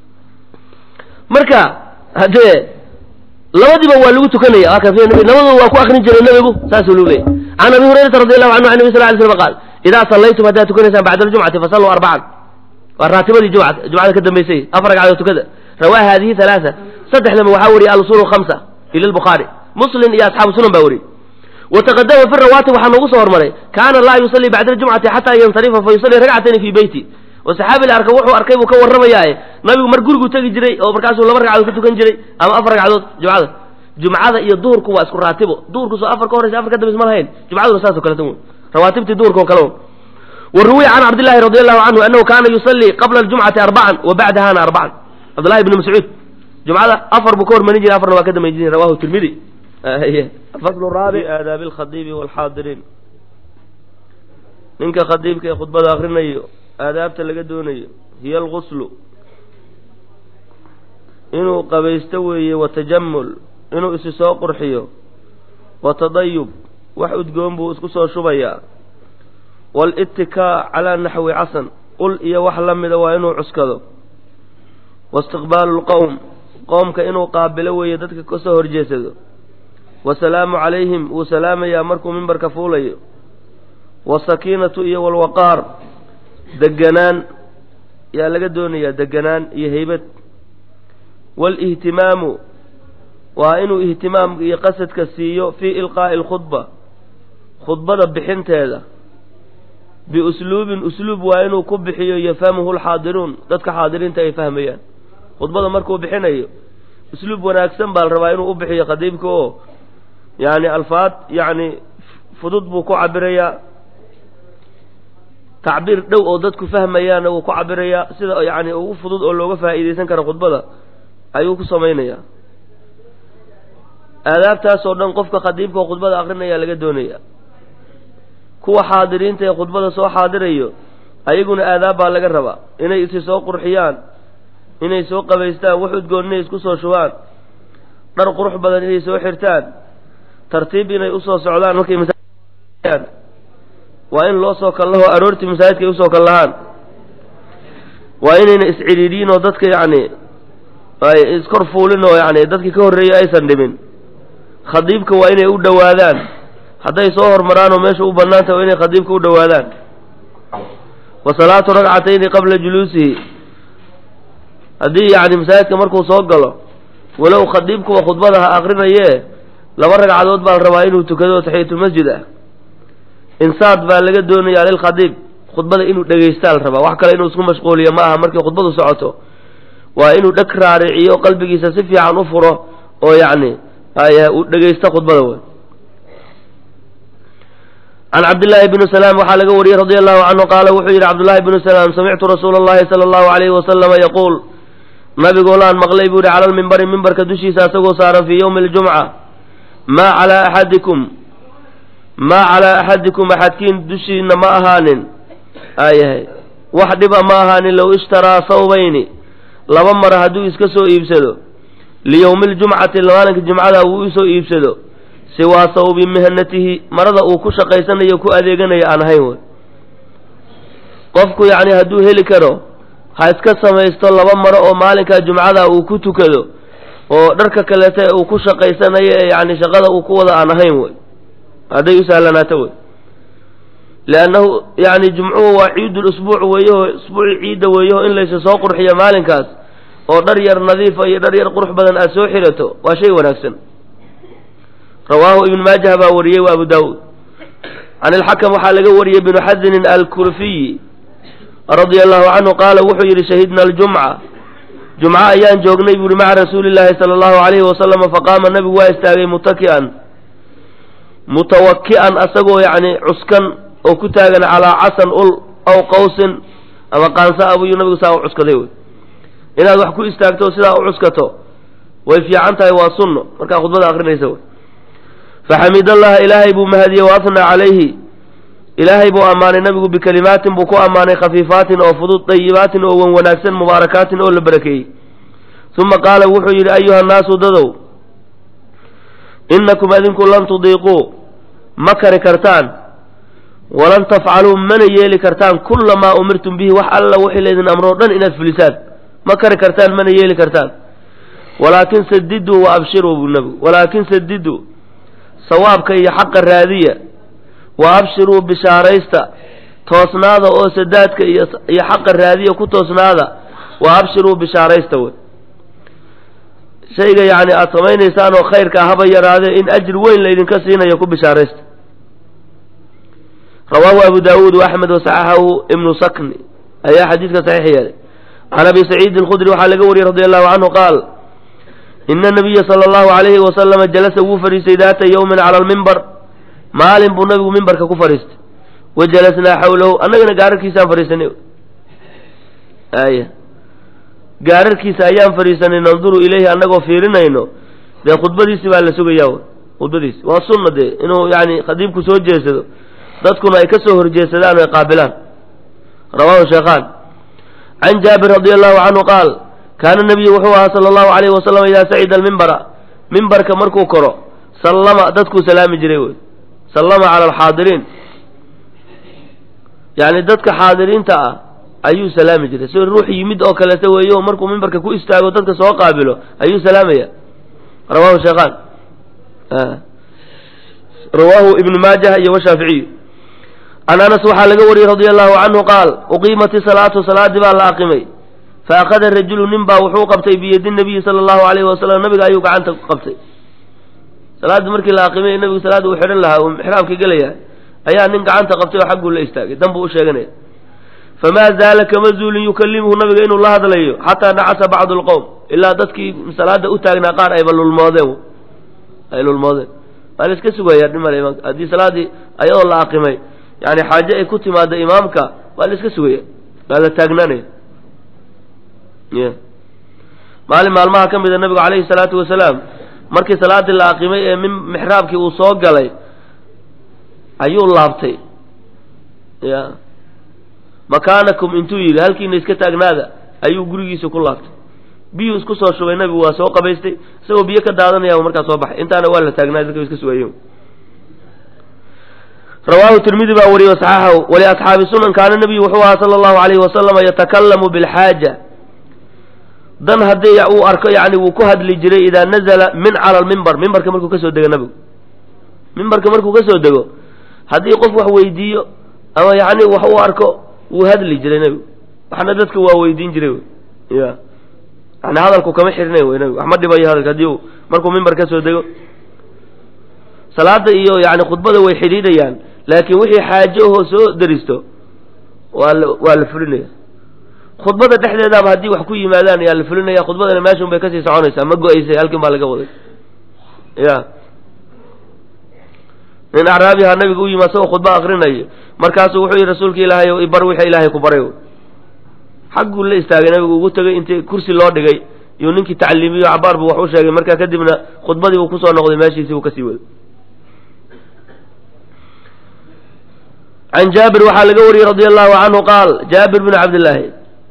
marka haddee labadiiba waa lagu tukanaya aka labadaba waa ku akrin jiray nabigu saasuu lagu leeyay can abi hurayrata radi allahu canhu an nabi sal lay slam qaal idaa sallaytum haddaad tukanaysaan bacda aljumcati fasalluu arbacan waa raatibadii jumcada jumcada ka dambaysay afar ragcadood tukada rawaa hadihi halaaa saddexdaba waxaa wariyay alusul hamsa ila lbukhaari muslim iyo asxaabu sunan baa wariyey wataqadama fi rawaatib waxaa noogu soo hormaray kaana laa yusallii bacda aljumcati xataa yansarifa fa yusallii ragcatayni fii beyti oo saxaabi la arka wuxuu arkay buu ka warramayaaye nabigu mar gurigu tegi jiray oo markaasuu laba ragcadood ka tukan jiray ama afar ragcadood jumcada jumcada iyo duhurku waa isku raatibo duhurku soo afar ka horeysa afar ka dambaysa ma lahayn jumcaduna saasoo kaleta w rawaatibtii duhurka oo kale wruwiya can cabdillahi radi allahu canhu anahu kaana yusallii qabla aljumcati arbacan wa bacdahana arbacan cabdullahi bni mascuud jumcada afar buu ka hormarin jiray afarna waa ka dambayn jiray rawahu tirmidi faslu raabic aadaabi alkhadiibi walxaadiriin ninka khadiibka ee khudbada akrinayo aadaabta laga doonayo hiya alguslu inuu qabaysto weeye watajamul inuu isi soo qurxiyo watadayub wax udgoon buu isku soo shubayaa walittikaa calaa naxwi casan ul iyo wax la mida waa inuu cuskado waistiqbaalu lqowm qoomka inuu qaabilo weeye dadka ka soo horjeesado wasalaamu calayhim wuu salaamayaa markuu mimbarka fuulayo wasakiinatu iyo walwaqaar deganaan yaa laga doonayaa deganaan iyo heybad waalihtimaamu waa inuu ihtimaam iyo qasadka siiyo fii ilqaa'i alkhudba khudbada bixinteeda biusluubin usluub waa inuu ku bixiyo yafhamuhu lxaadiruun dadka xaadiriinta ay fahmayaan khudbada markuu bixinayo usluub wanaagsan baa la rabaa inuu u bixiyo khadiibka oo yacni alfaad yacni fudud buu ku cabirayaa tacbiir dhow oo dadku fahmayaanna wuu ku cabirayaa sida yacni ugu fudud oo looga faa'iidaysan karo khudbada ayuu ku samaynayaa aadaabtaas oo dhan qofka khadiibka oo khudbada akrinaya laga doonaya kuwa xaadiriinta ee khudbada soo xaadirayo ayaguna aadaab baa laga rabaa inay isi soo qurxiyaan inay soo qabaystaan wax udgoon inay isku soo shubaan dhar qurux badan inay soo xirtaan tartiib inay usoo socdaan markay masaajidaan waa in loo soo kallaho aroortii masaajidka ay usoo kallahaan waa inayna iscidhiidhiin oo dadka yacni ay iskor fuulin oo yacni dadkii ka horreeyey aysan dhimin khadiibka waa inay u dhowaadaan hadday soo hormaraan oo meesha u bannaan tahay waa inay khadiibka u dhowaadaan wa salaatu ragcatayni qabla juluusihi haddii yacni masaajidka markuu soo galo walow khadiibkuwa khudbada ha akrinayee laba ragcadood baa la rabaa inuu tukado taxiyatulmasjid ah insaad baa laga doonayaa lilkhadiib khudbada inuu dhegaystaa la rabaa wax kale inuu isku mashquuliyo ma aha markay khudbadu socoto waa inuu dheg raariciyo qalbigiisa si fiican u furo oo yacni uu dhegaysto khudbada wey can cabdillaahi bni salaam waxaa laga wariyey radia allahu canhu qaala wuxuu yidhi cabdullahi bnu salaam samictu rasuula allahi sala allahu alayhi wasalama yaquul nabigoolaan maqlay buu yihi cala lmimbari mimbarka dushiisa asagoo saaran fii yowmi aljumca maa calaa axadikum maa calaa axadikum axadkiin dushiina ma ahaanin aayahay wax dhiba ma ahaanin low ishtaraa sawbayni laba mara hadduu iska soo iibsado liyowmi ljumcati maalinka jumcada uu usoo iibsado siwaa sawbi mihanatihi marada uu ku shaqaysanayo ku adeeganayo aan ahayn wey qofku yacni hadduu heli karo ha iska samaysto laba maro oo maalinka jumcada uu ku tukado oo dharka kaleeta uu ku shaqaysanayo ee yacni shaqada uu ku wada aan ahayn wey hadday u sahlanaato wey liannahu yacni jumcuhu waa ciidul usbuuc weeyaho isbuuci ciidda weeyaho in laysa soo qurxiyo maalinkaas oo dhar yar nadiifa iyo dhar yar qurux badan aad soo xirato waa shay wanaagsan rawaahu ibnu maajah baa wariyey wa abu daawuud can ilxakam waxaa laga wariyey binu xasinin alkurfiyi radia allahu canhu qaala wuxuu yidhi shahidna aljumca jumco ayaan joognay buuhi maca rasuuli llaahi sala allahu alayhi wasalama faqaama nabigu waa istaagay mutaki'an mutawaki'an asagoo yacni cuskan oo ku taagan calaa casan ul aw qawsin ama qaansa abuyuu nabigu saa u cuskaday wey inaad wax ku istaagto sidaa u cuskato way fiican tahay waa sunno markaa khudbada akrinaysa wey faxamid allaha ilaahay buu mahadiyey wa afnaa calayhi ilaahay buu ammaanay nabigu bikalimaatin buu ku ammaanay khafiifaatin oo fudud dayibaatin oo wan wanaagsan mubaarakaatin oo la barakeeyey uma qaala wuxuu yidhi ayuha nnaasu dadow inakum adinku lan tudiiquu ma kari kartaan walan tafcaluu mana yeeli kartaan kula maa umirtum bihi wax alla wixii laydin amroo dhan inaad fulisaan ma kari kartaan mana yeeli kartaan walaakin sadiduu wa abshiruu buu nabigu walaakin sadiduu sawaabka iyo xaqa raadiya wa abshiruu bishaaraysta toosnaada oo sadaadka iyo iyo xaqa raadiya ku toosnaada wa abshiruu bishaaraysta wey shayga yacni aada samaynaysaan oo khayrka haba yaraadee in ajir weyn laydinka siinayo ku bishaaraysta rawaahu abu daawuud waaxmed wasaxaxahu ibnu sakni ayaa xadiidka saxiix yeelay can abi saciidin alkhudri waxaa laga wariyey radi allahu canhu qaal ina nabiya sala allahu alayhi wasalama jalasa wuu fadhiistay daata yowmin cala almimbar maalin buu nabigu mimbarka ku fadhiistay wa jalasnaa xawlahu annagana gaararkiisaan fadhiisanay aya gaararkiisa ayaan fadhiisanay nanduru ilayhi annagoo fiirinayno dee khudbadiisi baa la sugayaa khudbadiisi waa sunna dee inuu yani khadiibku soo jeesado dadkuna ay ka soo horjeesadaan o ay qaabilaan rawahu sheekhaan can jaabir radi allahu canhu qaal kaana nabiyu wuxuu ahaa sala allahu alayhi wasalam idaa sacida almimbara mimbarka markuu koro sallama dadkuu salaami jiray wey sallama cala alxaadiriin yacni dadka xaadiriinta ah ayuu salaami jiray sida ruux yimid oo kaleeto weeyo markuu mimbarka ku istaago dadka soo qaabilo ayuu salaamaya rawahu sheekhaan rawaahu ibnu maajah iyo washaaficiyu can anas waxaa laga wariyey radia allahu canhu qaal uqiimati salaatu salaadii baa la aqimay fa akhada rajulu nin baa wuxuu qabtay biyadi nabiyi sala allahu alayhi wasalam nabiga ayuu gacanta qabtay salaaddii markii la aqimay nabigu salaadda uu xidhan lahaa uu xiraabka gelaya ayaa nin gacanta qabtay oo xagguu la istaagay dan buu u sheeganaya famaa zaala kama zuulin yukallimuhu nabiga inuu la hadlayo xataa nacasa bacdu lqowm ilaa dadkii salaada u taagnaa qaar ayba lulmoodeen ay lulmoodeen waa la iska sugayaa dhimale imaamka haddii salaaddii ayadoo la aqimay yani xaaje ay ku timaado imaamka waa la iska sugaya waa la taagnaanaya y maalin maalmaha ka mida nabigu calayhi salaatu wasalaam markii salaaddii la aqimay ee min mixraabkii uu soo galay ayuu laabtay ya makaanakum intuu yidhi halkiina iska taagnaada ayuu gurigiisa ku laabtay biyuu isku soo shubay nabigu waa soo qabaystay isagoo biyo ka daadanaya markaa soo baxay intaana waa la taagnaay dadka iska sugayen rawaahu tirmidi baa wariyey wasaxaxahu waliasxaabi sunan kaana nabiyu wuxuu ahaa sala allahu alayhi wasalama yatakalamu bilxaaja dan haddii uu arko yani wuu ku hadli jiray idaa nazala min cala almimbar mimbarka markuu kasoo dego nabigu mimbarka markuu kasoo dego haddii qof wax weydiiyo ama yani wax uu arko wuu hadli jiray nebigu waxna dadka waa weydiin jiray wy ya yani hadalku kama xirnay wy nebigu wax ma dhibayo hadalka haddii uu markuu mimbar kasoo dego salaada iyo yani khudbada way xidhiidhayaan laakiin wixii xaaje ahoo soo deristo waa la waa la fulinaya khudbada dhexdeedaaba haddii wax ku yimaadaan ayaa la fulinaya khudbadana meeshun bay kasii soconaysaa ma go-aysay halkin baa laga waday ya nin acraabiha nabiga u yimi asagoo khudba akrinayo markaasuu wuxuu yihi rasuulka ilaahay ibar wixii ilaahay ku baray xagguu la istaagay nabigu ugu tegay intii kursi loo dhigay iyuu ninkii tacliimiyo cabaar buu wax u sheegay markaa kadibna khudbadii buu kusoo noqday meeshiisii buu kasii waday can jaabir waxaa laga wariyey radia allahu canhu qaal jaabir bn cabdillaahi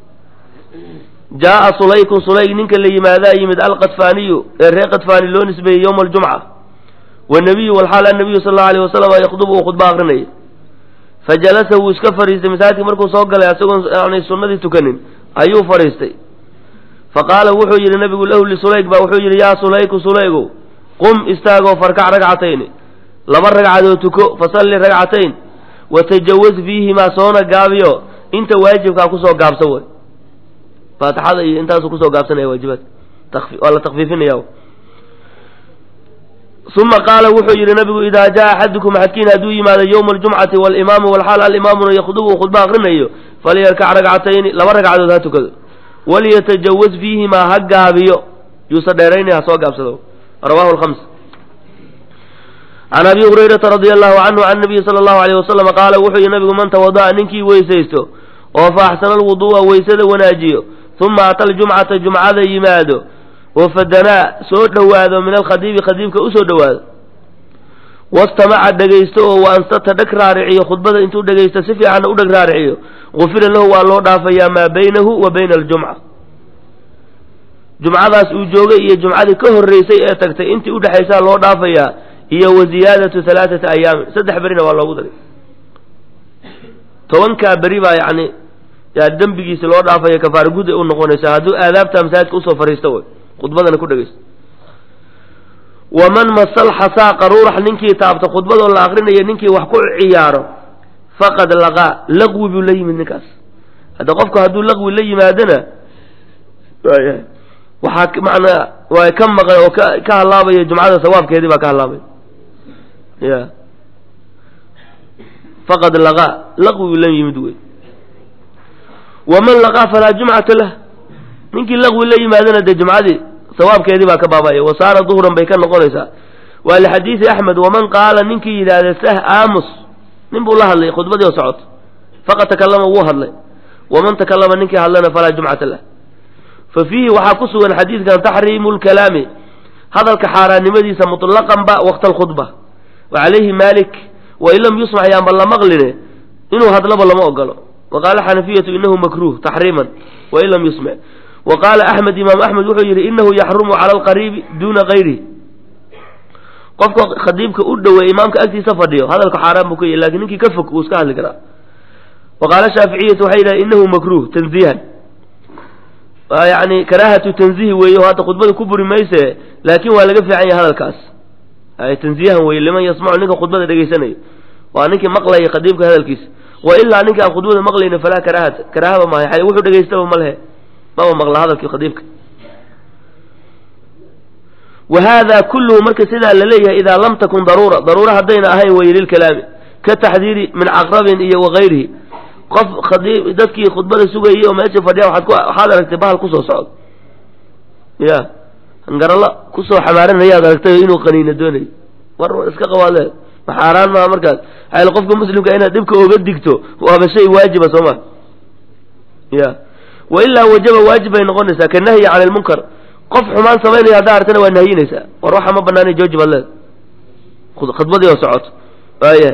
jaaa sulaykun sulayg ninka la yimaadaa yimid alqadfaaniyu ee reer qadfaani loo nisbeeyey yowma aljumca wanabiyu walxaal annabiyu sal allau alayh wasalam yakdubu uu khudba akrinayay fajalasa wuu iska fadhiistay masaajidka markuu soo galay asagoon aanay sunnadii tukanin ayuu fadhiistay faqaala wuxuu yidhi nabigu lahu lisulayg baa wuxuu yidhi yaa sulayku sulaygow qum istaagoo farkac ragcatayni laba ragcadood tuko fasalli ragcatayn watajawaz fiihimaa soona gaabiyo inta waajibkaa kusoo gaabsan way faatixada iyo intaasu kusoo gaabsanaya waajibaadka waa la takfiifinaya uma qaala wuxuu yidhi nabigu idaa jaa axadukum axadkiin hadduu yimaado yowma aljumcati walimaamu walxaal alimaamuna yakdubu khudba akrinayo falyarkac ragcatayni laba ragcadood ha tukado walyatajawaz fiihimaa ha gaabiyo yuusa dheeraynay ha soo gaabsado rawahu lhams can abi hurayrata radia allahu canhu can nabiyi sala allahu alayh wasalam qaala wuxuu yihi nabigu man tawada'a ninkii weysaysto oo fa axsana alwuduu'a weysada wanaajiyo uma ata aljumcata jumcada yimaado oo fadanaa soo dhowaado min alkhadiibi khadiibka usoo dhowaado wastamaca dhegaysto oo wa anstata dheg raariciyo khudbada intuu dhegaysto si fiicanna u dheg raariciyo gufira lahu waa loo dhaafayaa maa baynahu wa bayna aljumca jumcadaas uu joogay iyo jumcadii ka horreysay ee tagtay intii udhexaysaa loo dhaafayaa iyo wa ziyaadatu halaaثata ayaamin saddex berina waa loogu daray tobankaa beri baa yani yaa dembigiisi loo dhaafaya kafaara gud ay u noqonaysaa hadduu aadaabta masaajidka usoo fariisto way khudbadana ku dhegaysto waman masal xasaa qaruurax ninkii taabto khudbadoo la akrinayo ninkii wax ku ciyaaro faqad laqaa laqwi buu la yimid ninkaas hadda qofku hadduu laqwi la yimaadona waxaa manaa waa ka maqan oo ka ka halaabaya jumcada sawaabkeedii baa ka halaabaya ya faqad laqaa laqwi la yimid wey waman laqaa falaa jumcata lah ninkii laqwi la yimaadana dee jumcadii sawaabkeedii baa ka baabaya wasaara duhran bay ka noqonaysaa waa lixadiidi axmed waman qaala ninkii yidhaahda sah aamus nin buu la hadlay khudbadii oo socoto faqad takallama wuu hadlay waman takallama ninkii hadlana falaa jumcata lah fa fiihi waxaa ku sugan xadiidkan taxriimu lkalaami hadalka xaaraannimadiisa mutlaqan ba waqta alkhudba wa calayhi malik wain lam yusmac yaanba la maqline inuu hadlaba lama ogolo wa qaala xanafiyatu inahu makruuh taxriiman wain lam yusmac wa qaala axmed imaam axmed wuxuu yidhi inahu yaxrumu cala alqariibi duuna kayrihi qofka khadiibka u dhoweey imaamka agtiisa fadhiyo hadalka xaaraan buu ka yahy lakin ninkii ka fog wuu iska hadli karaa wa qaala shaaficiyatu waxay yidhahen inahu makruuh tanziihan yani karaahatu tanzihi weeye oo hadda khudbada ku buri mayse laakin waa laga fiican yahay hadalkaas tanziihan weye liman yasmacu ninka khudbada dhegaysanayo waa ninkii maqlaya khadiibka hadalkiisa wa ilaa ninka aan khudbada maqlayna falaa karaahata karaahaba maaha wuxuu dhegaystaba ma lehe maba maqla hadalkii khadiibka wa hada kulluhu marka sidaa la leeyahay idaa lam takun daruura daruura haddayna ahayn weye lilkalaami ka taxdiiri min caqrabin iyo wagayrihi qof khadiib dadkii khudbada sugayay oo meesha fadhiya waaad ku waxaad aragtay bahal kusoo socdo ya hangaralla kusoo xamaaranayaad aragtay inuu qaniina doonayo war war iska qabaadle maxaaraan maa markaas xayl qofka muslimka inaad dhibka oga digto waaba shay waajiba soo ma ya wa ilaa wajaba waajib bay noqonaysaa ka nahyi cani lmunkar qof xumaan samaynaya haddaa artana waa nahyinaysaa war waxa ma banaanay jooji baad leed khudbadii oo socoto waaya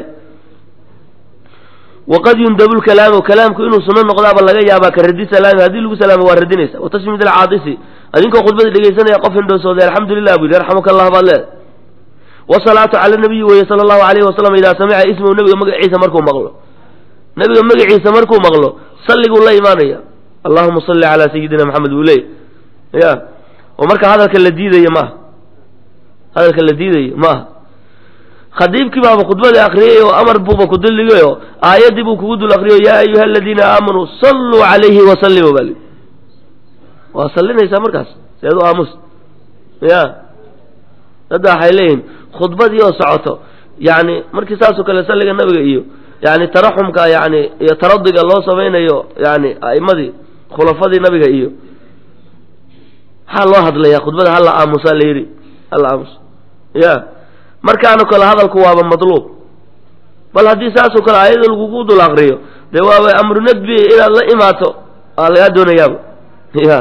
waqad yundabu lkalaamu kalaamku inuu suno noqdaaba laga yaabaa ka radi salaami haddii lagu salaamo waa radinaysa watashmid alcaadisi adinkoo khudbada dhegaysanaya qof hindhoosooday alxamdulilah bu yidhi arxamuka allah baad leed wasalaatu cala nabiyi weeye sala allahu alayhi wasalam idaa samica ismahu nabiga magaciisa markuu maqlo nabiga magaciisa markuu maqlo salliguu la imaanaya allahuma salli calaa sayidina maxamed buu leey ya oo marka hadalka la diidayo maaha hadalka la diidayo maaha khadiibkii baaba khudbadii akriyay oo amar buuba ku dulligayo aayaddii buu kugu dul akriyo yaa ayuha aladiina aamanuu salluu calayhi wasallimu bal waa sallinaysaa markaas seed u aamus ya dadda waxay leeyihin khudbadii oo socoto yani markii saasoo kale salliga nabiga iyo yani taraxumka yani iyo taradiga loo samaynayo yani a'imadii khulafadii nabiga iyo maxaa loo hadlayaa khudbada hala aamusaa la yidhi hala aamus ya markaano kale hadalku waaba madluub bal haddii saasoo kale ayada lagugu dul akriyo dee waaba amru nadbi inaad la imaato aa lagaa doonayaaba ya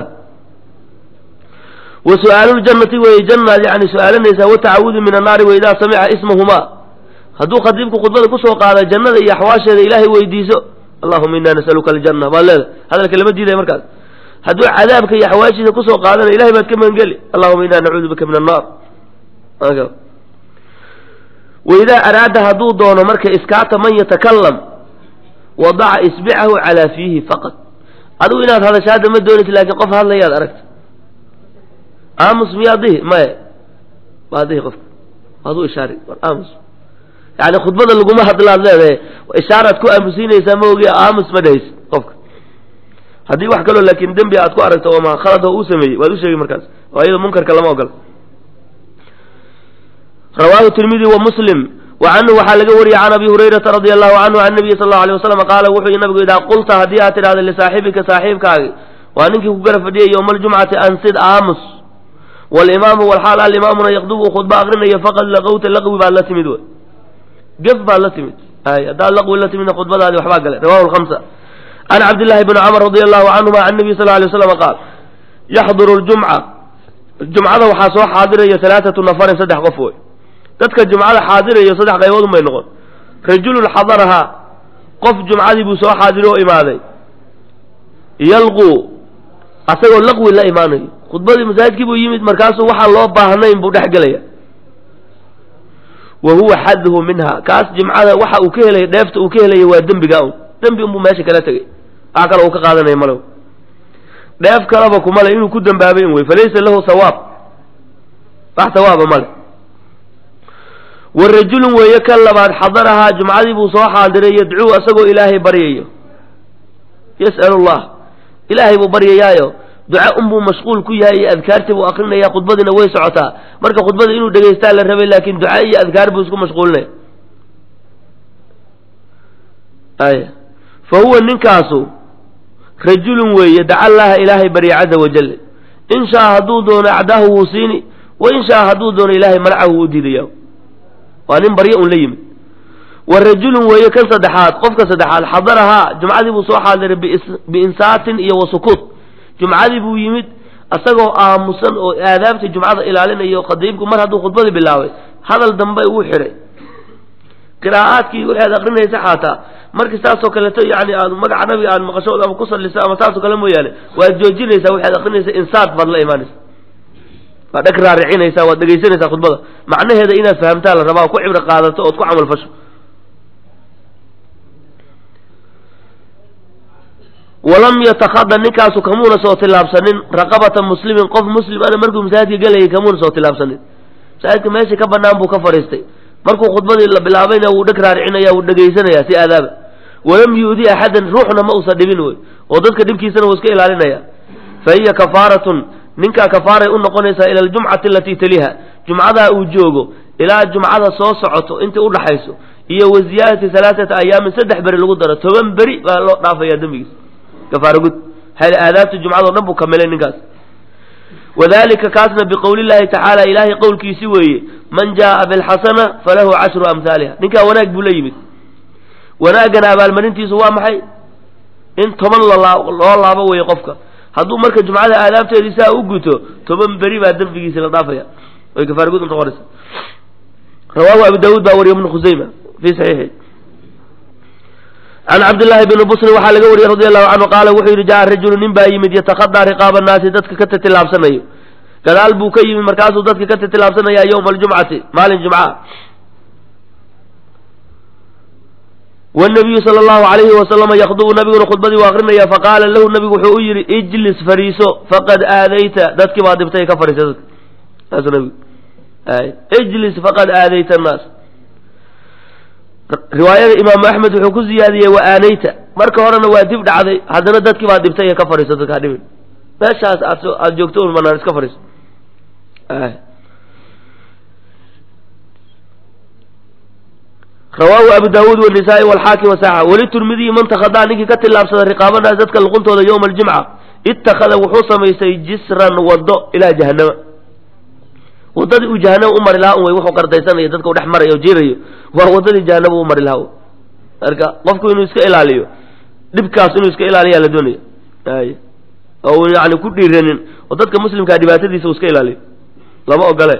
wa su-aaluljannati weeye jannaad yani su-aalanaysaa watacawudu min annaari wa idaa samica ismahumaa hadduu khadiibku khudbada kusoo qaada jannada iyo axwaasheeda ilaahay weydiiso allahuma inaa nasaluka aljanna baad leeda hadalka lama diidaya markaas hadduu cadaabka iyo axwaashiisa kusoo qaadana ilahay baad ka magangeli allahuma inaa nacuudu bika min annaar waidaa araada hadduu doono marka iskaata man yatakalam wadaca isbicahu calaa fiihi faqad adigu inaad hadasho hadda ma doonaysa laakiin qof hadlayaad aragta aamus miyaad dihi maya waad dihi qofka aduu ishaari war aamus yani khudbada laguma hadlaad leedahay ishaaraad ku aamusiinaysaa ma ogi aamus ma dhahaysa qofka haddii wax kaloo laakiin dembi aad ku aragto oo ma khalad oo uu sameeyey waad u sheegi markaas oo iyado munkarka lama ogola rawaahu tirmidi wa muslim wa canhu waxaa laga wariyey can abi hurayrata radia allahu canhu can nabiyi sal allau alay wasalam qaala wuxuu yihi nabigu idaa qulta haddii aad tidhahda lisaaxibika saaxiibkaagi waa ninkii ku gara fadhiyay yowma aljumcati ansid aamus walimaamu walxaal alimaamuna yaqdubu khudba aqrinayo faqad laqowta laqwi baad la timid wey gef baad la timid ay haddaad laqwi la timidna khudbadaadi waxbaa galay rawahu lhamsa can cabdillahi bni camr radi allahu canhuma can nabiy sal ly waslam qaal yaxduru ljumca jumcada waxaa soo xaadiraya alaaatu nafarin saddex qof wey dadka jumcada xaadirayo saddex qaybood un bay noqon rajulun xadarahaa qof jumcadii buu soo xaadiro oo imaaday yalquu asagoo laqwi la imaanayo khudbadii masaajidkii buu yimid markaasuu waxaan loo baahnayn buu dhex gelaya wa huwa xadhu minha kaas jimcada waxa uu ka helaya dheefta uu ka helaya waa dembiga un dembi unbuu meesha kala tegay wax kale uu ka qaadanaya male dheef kaleba kumale inuu ku dambaabay in wey falaysa lahu sawaab wax sawaaba male wa rajulun weeye kan labaad xadarahaa jumcadii buu soo xaadiray yadcuu isagoo ilaahay baryayo yas'al allah ilaahay buu baryayaayo duca unbuu mashquul ku yahay iyo adkaartii buu akrinaya khudbadiina way socotaa marka khudbada inuu dhegaystaa la rabay laakiin duca iyo adkaar buu isku mashquulinaya ay fa huwa ninkaasu rajulun weeye daca allaha ilaahay barya caza wajal in shaa hadduu doono acdaahu wuu siini wa in shaa hadduu doono ilaahay manacahu wuu diidaya waa nin baryo un la yimid wa rajulun weeye kan saddexaad qofka saddexaad xadarahaa jumcadii buu soo xaadiray biinsaatin iyo wa sukuut jumcadii buu yimid asagoo aamusan oo aadaabta jumcada ilaalinayo qadiibku mar hadduu khudbadii bilaabay hadal dambe uu xidhay qiraa'aadkii waxaad akrinaysa xaataa markii saasoo kaleeto yani aad magaca nabiga aad maqasho ama ku salliso ama saasoo kale mooyaane waad joojinaysaa waxaad akrinaysa insaad baad la imaanaysa waad dheg raaricinaysaa waad dhegaysanaysaa khudbada macnaheeda inaad fahamtaa la rabaa oo ku cibro qaadato ood ku camal fasho walam yatakada ninkaasu kamuuna soo tillaabsanin raqabata muslimin qof muslim ana markuu masaajidka gelayay kamuuna soo tillaabsanin masaajidka meeshii ka banaan buu ka fadhiistay markuu khudbadii la bilaabayna wuu dheg raaricinaya wuu dhegaysanaya si aadaaba walam yu'di axadan ruuxna ma usa dhibin wey oo dadka dhibkiisana wuu iska ilaalinaya fa hiya kafaaratun ninkaa kafaaray u noqonaysaa ila aljumcati alatii taliha jumcadaa uu joogo ilaa jumcada soo socoto intii udhaxayso iyo wa ziyaadati halaaata ayaamin saddex beri lagu daro toban beri baa loo dhaafaya dembigiis kafaaro gud aadaabta jumcadao dhan buu kamilay ninkaas wadalika kaasna biqowli llahi tacaala ilaahay qowlkiisi weeye man jaaa bilxasana falahu cashru amhaaliha ninkaa wanaag buu la yimid wanaagana abaalmarintiisu waa maxay in toban loo laabo weeye qofka hadduu marka jumcada aadaabteedii saa u guto toban beri baa dembigiisi la dhaafaya way kafaaro gud noqonaysa rawaahu abu daawuud baa wariya ibnu khusayma fi saxiixi can cabdillaahi bni busrin waxaa laga wariyey radi allahu canhu qaala wuxuu yidhi jaa rajulu nin baa yimid yatakadaa riqaaba annaasi dadka ka titilaabsanayo gadaal buu ka yimid markaasuu dadka ka titilaabsanaya yowma aljumcati maalin jumca wanabiyu sala allahu alayhi wasalama yakdubu nabiguna khudbadii u akrinaya faqaala lahu nabigu wuxuu u yidhi ijlis fariiso faqad aadayta dadkii baa dhibtay ka fadhiisa dadka saasuu nabigu ijlis faqad aadayta annaas riwaayada imaamu axmed wuxuu ku ziyaadiyey wa aanayta marka horena waa dib dhacday haddana dadkii baa dhibtay ee ka fadhiiso dadka hadhibin meeshaas aad aada joogto un banaan iska fadhiiso rawaahu abu daawuud wanisaa-i walxaakim wasaxa weli turmidiyi man takadaa ninkii ka tillaabsada riqaabanaas dadka luquntooda yowma aljimca ittakhada wuxuu samaystay jisran waddo ilaa jahanama waddadii uu jahanama u mari lahaa un wey wuxuu qardaysanayo dadka u dhex marayo o jiirayo waa waddadii jahanama u mari lahaa marka qofku inuu iska ilaaliyo dhibkaas inuu iska ilaaliyaa la doonaya ay oo yani ku dhiiranin oo dadka muslimkaa dhibaatadiisa uu iska ilaaliyo lama ogole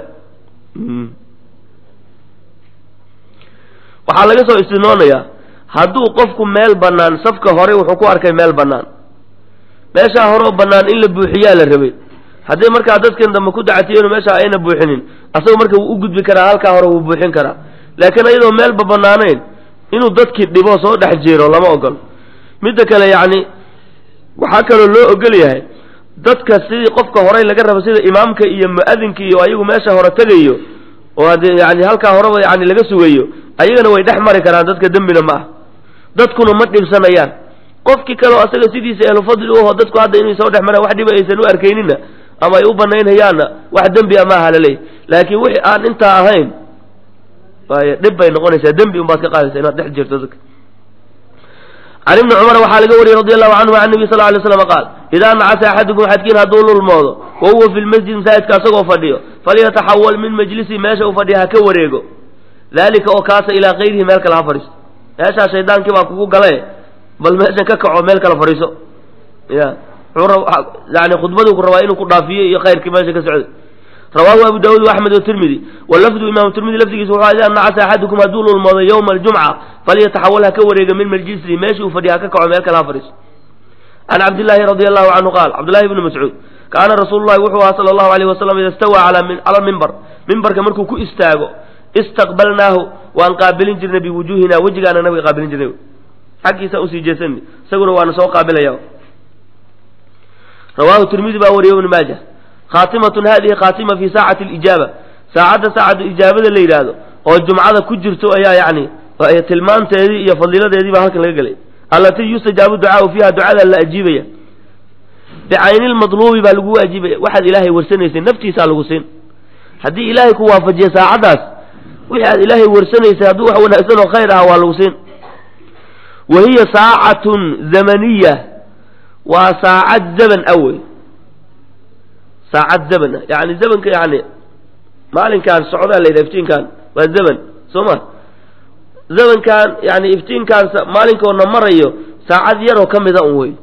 waxaa laga soo istinoonayaa hadduu qofku meel bannaan safka hore wuxuu ku arkay meel bannaan meeshaa hore oo bannaan in la buuxiyaa la rabay haddii markaa dadkan dambe ku dacatiyenu meeshaa ayna buuxinin asaga marka wuu u gudbi karaa halkaa hore wuu buuxin karaa laakiin iyadoo meelba bannaanayn inuu dadkii dhibo soo dhex jiiro lama ogolo midda kale yacni waxaa kaloo loo ogol yahay dadka sidii qofka horey laga rabo sida imaamka iyo mu-adinka iyo ayagu meesha hore tegayo oo haddii yani halkaa horeba yani laga sugayo ayagana way dhex mari karaan dadka dembina ma ah dadkuna ma dhibsanayaan qofkii kaleo asaga sidiisa ehlufadli u aho dadku hadda inay soo dhex maraan wax dhiba aysan u arkaynina ama ay u banaynhayaanna wax dembi a maaha laleeyahy laakiin wixii aan intaa ahayn waay dhib bay noqonaysaa dembi unbaad ka qaadaysa inaad dhex jirto dadka can ibni cumar waxaa laga wariyey radi allahu canhu can nabi sal lay slam qaal idaa nacasa axadukum xadkiin hadduu lulmoodo wa huwa fi lmasjid masaajidka asagoo fadhiyo falyataxawal min majlisi meesha uu fadhiya ha ka wareego dalika oo kaasa ilaa kayrihi meel kale ha fadhiiso meeshaa shaydaankii baa kugu gale bal meeshan ka kaco meel kale fadhiiso ya yani khudbaduu ku rabaa inuu ku dhaafiyo iyo khayrkii meesha ka socday rawaahu abu daawud axmed watirmidi walafdu imaamu tirmidi lafdigiisa wuxuu idaa nacasa axadukum hadduu lulmoodo yowma aljumca falyataxawal ha ka wareega min majlisihi meeshii uu fadhiya ha ka kaco meel kale ha fadhiiso can cabdillaahi radi allahu canhu qaal cabdillahi bni mascuud kaana rasuulu llahi wuxuu ahaa sala allahu alayh wasalam ida stawaa cala mimbar mimbarka markuu ku istaago istaqbalnaahu waan qaabilin jirnay biwujuuhina wejigaana nabiga qaabilin jirnay xaggiisa usii jeesani isaguna waana soo qaabilaya rawaahu tirmidi baa wariye ibnu maaja khaatimatun hadihi khaatima fi saacati alijaaba saacadda saacadda ijaabada la yidhaahdo oo jumcada ku jirto ayaa yacni tilmaanteedii iyo fadiiladeedii baa halkan laga gelay allatii yustajaabu ducaau fiiha ducada la ajiibaya bicayni lmadluubi baa lagu ajiibaya waxaad ilaahay warsanaysay naftiisaa lagu siin haddii ilaahay ku waafajiya saacaddaas wixii aad ilaahay warsanaysay hadduu wax wanaagsan oo khayr aha waa lagu siin wa hiya saacatun zamaniya waa saacad zaman awey saacad zaman ah yani zamanka yani maalinkaan socdaa la yidhaha iftiinkaan waa zaman soo ma zamankan yani iftiinkaan maalinkoona marayo saacad yaroo ka mida un wey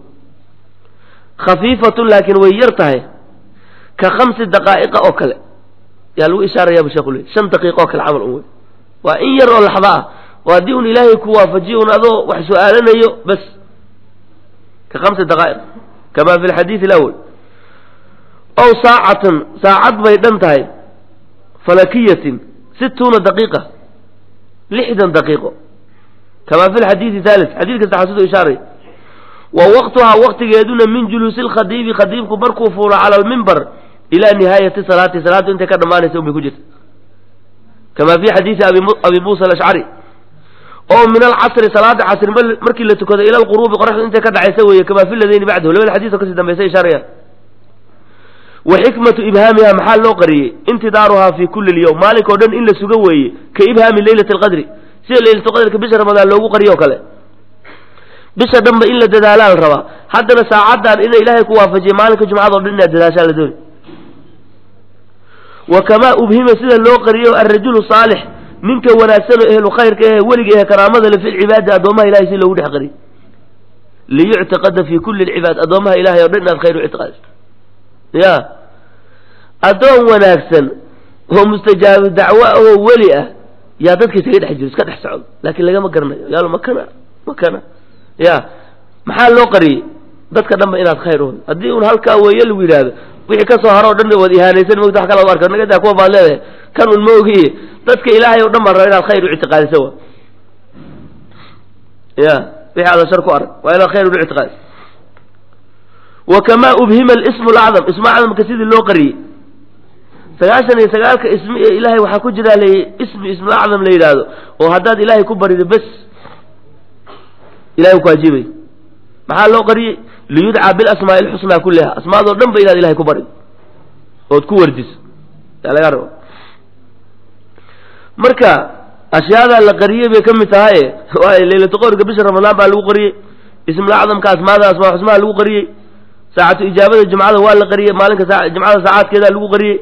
khafiifatun laakiin way yar tahay ka khamsi daqaa'iqa oo kale yaa lagu ishaaraya bu sheekhu le shan daqiiqa oo kale camal un wey waa in yar oo laxda ah oo haddii un ilaahay ku waafajiyo un adoo wax su-aalanayo bas ka khamsi daqaa'iq kama fi lxadiidi alawal ow saacatan saacad bay dhan tahay falakiyatin situuna daqiiqa lixdan daqiiqo kama fi lxadiidi thalith xadiidka saxaad sidoo ishaaray wa waqtuhaa waqtigeeduna min juluusi lkhadiibi khadiibku markuu fuulo cala almimbar ilaa nihaayati salaati salaaddu intay ka dhammaanaysa unbay ku jirta kama fi xadiidi abi muusa alashcari oo min alcasri salaada casri markii la tukado ila alquruubi qoraxdu intay ka dhacaysa weeye kama fi ladayni bacdahu labada xadiis oo kasii dambaysa ishaarayaan wa xikmatu ibhaamiha maxaa loo qariyey intidaaruhaa fi kuli lyowm maalinkao dhan in la sugo weeye ka ibhaami leylati alqadri sida laylatulqadrka bisha ramadaan loogu qariyo o kale bisha dhanba in la dadaalaa la rabaa haddana saacaddan ina ilaahay ku waafajiya maalinka jumcado dhan inaad dadaashaa la dooni wa kamaa ubhima sida loo qariyo alrajulu saalix ninka wanaagsan oo ehlu khayrka ehe weliga ehe karaamada le fi lcibaadi addoomaha ilahay si loogu dhex qariyo liyuctiqada fi kuli lcibaad addoomaha ilahay o dhan inaad khayr u ictiqaadiso ya addoon wanaagsan oo mustajaabu dacwo oo weli ah yaa dadka isaga dhex jiro iska dhex socdo laakiin lagama garanayo yaalo makana makana ya maxaa loo qariyey dadka dhanba inaad khayr u haddii un halkaa weeye lagu yidhaahdo wixii kasoo haro o dhan waad ihaanaysan mogta wax kala ad arka nagadaa kuwa baad leedahay kan un ma ogiye dadka ilaahay o dhan baan raba inaad khayr u ictiqaadiso wa ya wixii aadan shar ku arag waa inaad khayr u ictiqaadiso wa kamaa ubhima alismu lacdam ismu acdamka sidii loo qariyey sagaashan iyo sagaalka ismi ee ilaahay waxaa ku jiraa la ismi ismulacdam la yidhaahdo oo haddaad ilaahay ku barido bes ilahay ku ajiibay maxaa loo qariyey liyudcaa bilasmaa'i alxusnaa kulliha asmaadoo dhan ba inaad ilahay ku barido ood ku wardiso yaa laga raba marka ashyaadaa la qariyey bay ka mid tahaye waayo leylatu qowrka bisha ramadaan baa lagu qariyey ismulacdamka asmaada asmaa xusmaha lagu qariyey saacatu ijaabada jumcada waa la qariyey maalinka saa jumcada saacaadkeedaa lagu qariyey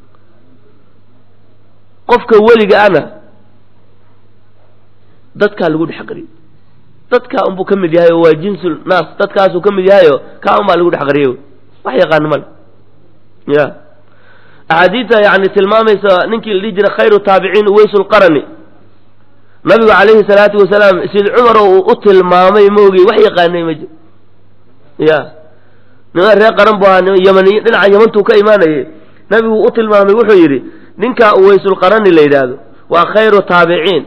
qofka weliga ana dadkaa lagu dhex qariyey dadkaa unbuu ka mid yahay oo waa jinsul naas dadkaasuu ka mid yahayo kaa unbaa lagu dhex qariyey wax yaqaano male ya axaadiidta yani tilmaamaysa ninkii la dhihi jiray khayru taabiciin uweysulqarani nabigu calayhi salaatu wasalaam sid cumar oo uu u tilmaamay maogey wax yaqaanay ma jiro ya niman reer qaran bu ahaa ymaniy dhinaca yamantuu ka imaanayay nabigu u tilmaamay wuxuu yidhi ninkaa uweysulqarani la yidhaahdo waa khayru taabiciin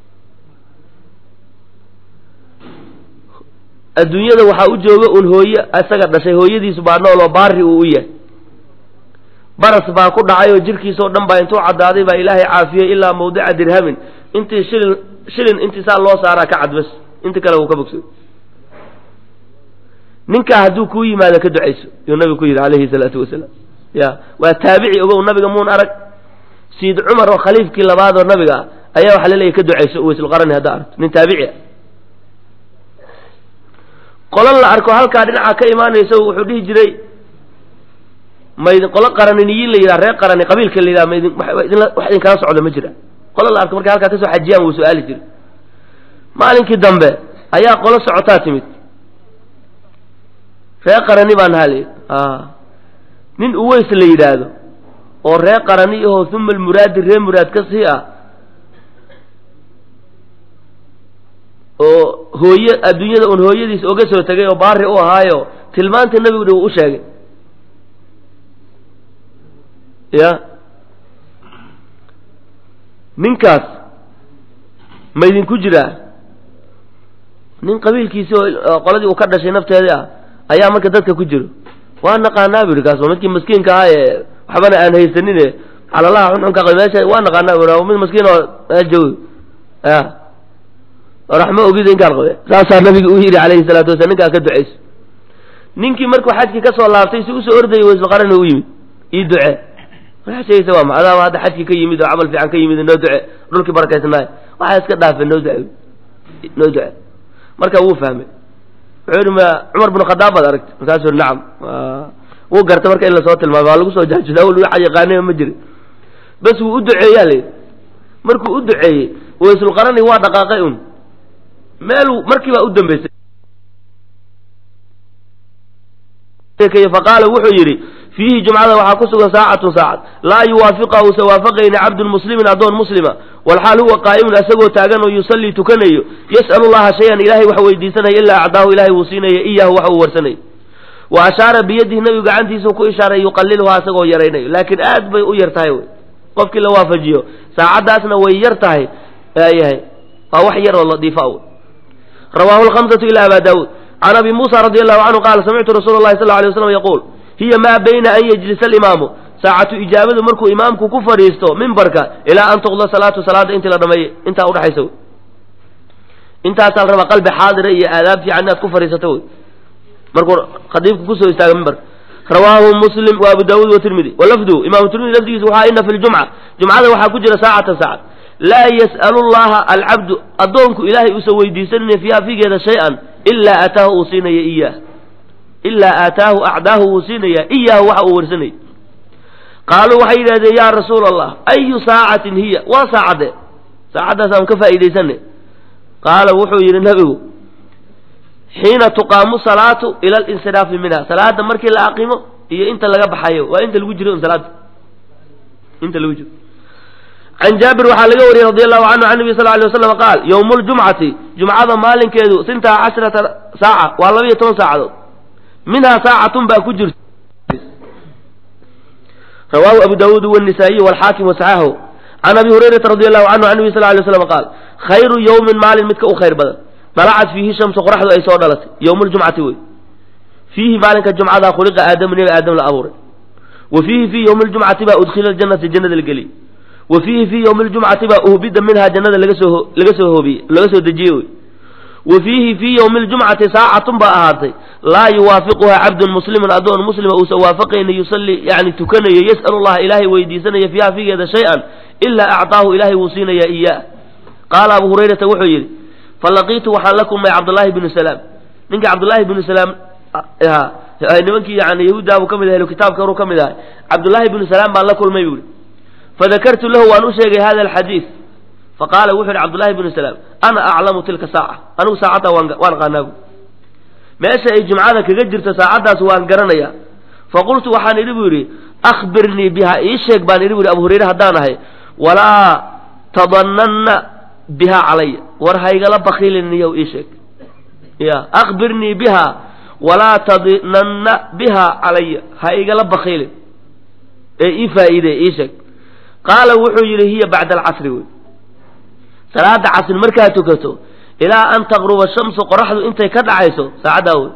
adduunyada waxaa u jooga un hooye isaga dhashay hooyadiisu baa nool oo baari uu u yahay baras baa ku dhacay oo jirkiisao dhan baa intuu caddaaday baa ilaahay caafiyey ilaa mawdica dirhamin intii shilin shilin intii saa loo saaraa ka cad bas inta kale uu ka bogsay ninkaa hadduu kuu yimaado ka ducayso yuu nabigu ku yidhi calayhi salaatu wasalaam ya waa taabici ogow nabiga muun arag siid cumar oo khaliifkii labaad oo nabiga ah ayaa waxaa laleeyahy ka ducayso uweysulqarani haddaa aragto nin taabici ah qolo la arko halkaa dhinaca ka imaanayso wuxuu dhihi jiray maydin qolo qaraniniyiin la yidhaha reer qarani qabiilka la yidhaha maydin wax idinkala socda ma jira qolo la arko markay halkaa kasoo xajiyaan wuu su-aali jiray maalinkii dambe ayaa qolo socotaa timid reer qarani baan nahaa layidhi nin uweys la yidhaahdo oo reer qarani ahoo uma almuraadi reer muraad ka sii ah oo hooye adduunyada un hooyadiis oga soo tegay oo baari u ahaayo tilmaanta nebigu dhi uu u sheegay ya ninkaas ma idinku jiraa nin qabiilkiisi oo qoladii uu ka dhashay nafteedii ah ayaa marka dadka ku jiro waa naqaanaa bu ihi kaas waa midkii maskiinka ahaa ee waxbana aan haysanine calalaha xunxunka meesha waa naqaanaa bu mid maskiin oo joogi ya raxmo ogida inkaan qabe saasaa nabiga u yidhi calayhi salaatu wasalaam ninkaa ka ducayso ninkii markuu xajkii kasoo laabtay si usoo ordayay waysulqarani u yimid ii ducee waxaa sheegaysa waa macdaama hadda xajkii ka yimid oo camal fiican ka yimid noo duce dhulkii barakaysnaay waxaa iska dhaafe noo duce noo duce marka wuu fahmay wuxuu yidhi ma cumar bin khadaab baad aragtay markaasuu yidhi nacam wuu garta marka in lasoo tilmaamay waa lagu soo jaajuda awal waxa yaqaanay ma jirin bas wuu u duceeyaa layidhi markuu u duceeyey waysulqarani waa dhaqaaqay un meeluu markii baa u dambaysay faqaala wuxuu yidhi fiihi jumcada waxaa ku sugan saacatun saacad laa yuwaafiqa uusa waafaqayna cabdun muslimin addoon muslima walxaal huwa qaa'imun asagoo taagan oo yusallii tukanayo yas'alu llaha shay-an ilaahay wax weydiisanaya ilaa acdaahu ilahay wuu siinaya iyahu wax uu warsanay wa ashaara biyadihi nabigu gacantiisuu ku ishaaray yuqaliluhaa asagoo yaraynayo laakiin aad bay u yar tahay wy qofkii la waafajiyo saacaddaasna way yar tahay yahay waa wax yar oo ladiifa wy rawaahu lhamsatu ila aba daawuud can abi muusa radi allahu canhu qaala samictu rasuula llahi sal ly waslam yaquul hiya maa bayna an yajlisa alimaamu saacatu ijaabadu markuu imaamku ku fadhiisto mimbarka ilaa an tuqda salaatu salaada intii la dhameeyey intaa udhexaysa wy intaasaa la rabaa qalbi xaadira iyo aadaab fiican inaad ku fadhiisato wy markuu khadiibku kusoo istaaga mimbarka rawaahu muslim wa abu daawuud watirmidi walafdu imaamu tirmidi lafdigiisa waxaa ina fi ljumca jumcada waxaa ku jira saacatan saacad laa yas'alu llaha alcabdu addoonku ilaahay uusan weydiisanaya fiiha figeeda shay-an ilaa aataahu uu siinaya iyaah ilaa aataahu acdaahu wuu siinaya iyaahu waxa uu warsanaya qaaluu waxay yidhahdeen yaa rasuula allah ayu saacatin hiya waa saacadde saacaddaas aan ka faa'iidaysanay qaala wuxuu yidhi nabigu xiina tuqaamu salaatu ila alinsiraafi minha salaada markii la aqimo iyo inta laga baxayo waa inta lagu jiro un salaada inta lagu jiro can jaabir waxaa laga wariyey radi allahu canhu can nabi sal ly waslam qaal yowmu ljumcati jumcada maalinkeedu sintaa cashrata saaca waa laba iyo toban saacadood minhaa saacatun baa ku jirta rawaahu abu daawuud wnisaa'iy walxaakim wasaxaahu can abi hurayrata radi allahu canhu can nabi sal lay slam qaal khayru yowmin maalin midka u khayr badan dalacad fiihi shamsu qoraxdu ay soo dhalatay yowmu ljumcati wey fiihi maalinka jumcada khuliqa aadamu nebi aadam la abuuray wa fiihi fii yowmi ljumcati baa udkhila janata jannada la geliyey wa fiihi fii yowmi ljumcati baa uhbida minhaa jannada laga soo laga soo hoobiyey laga soo dejiyey wey wa fiihi fii yowmi ljumcati saacatun baa ahaatay laa yuwaafiquhaa cabdun muslimun addoon muslima uusan waafaqayna yusallii yani tukanayo yas'alu llaha ilaahay weydiisanaya fiiha figeeda shay-an ilaa acطaahu ilaahay wuu siinaya iyaa qaala abu hurayrata wuxuu yidhi falaqiitu waxaan la kulmay cabdullaahi bnu salaam ninka cabdullaahi bnu salaam ahaa nimankii yani yahuudda buu ka mid ahay ahlu kitaabka horuu ka mid ahay cabdullaahi bnu salaam baan la kulmay buu ihi fadakartu lahu waan u sheegay hada alxadiid faqaala wuxu yidhi cabdullahi bnu salaam ana aclamu tilka saaca anigu saacaddaa waan waan aqaanaa bu meesha ay jumcada kaga jirto saacaddaas waan garanayaa faqultu waxaan idhi buu yidhi akhbirnii biha ii sheeg baan idhi bu yidhi abu hurayre haddaan ahay walaa tadananna biha calaya war haygala bakiiliniyow ii sheeg ya akhbirnii biha walaa tadinanna biha calaya ha igala bakiilin ee ii faa'iide ii sheeg qaala wuxuu yidhi hiya bacda alcasri wey salaada casri markaad tukato ilaa an taqruba shamsu qoraxdu intay ka dhacayso saacaddaa wey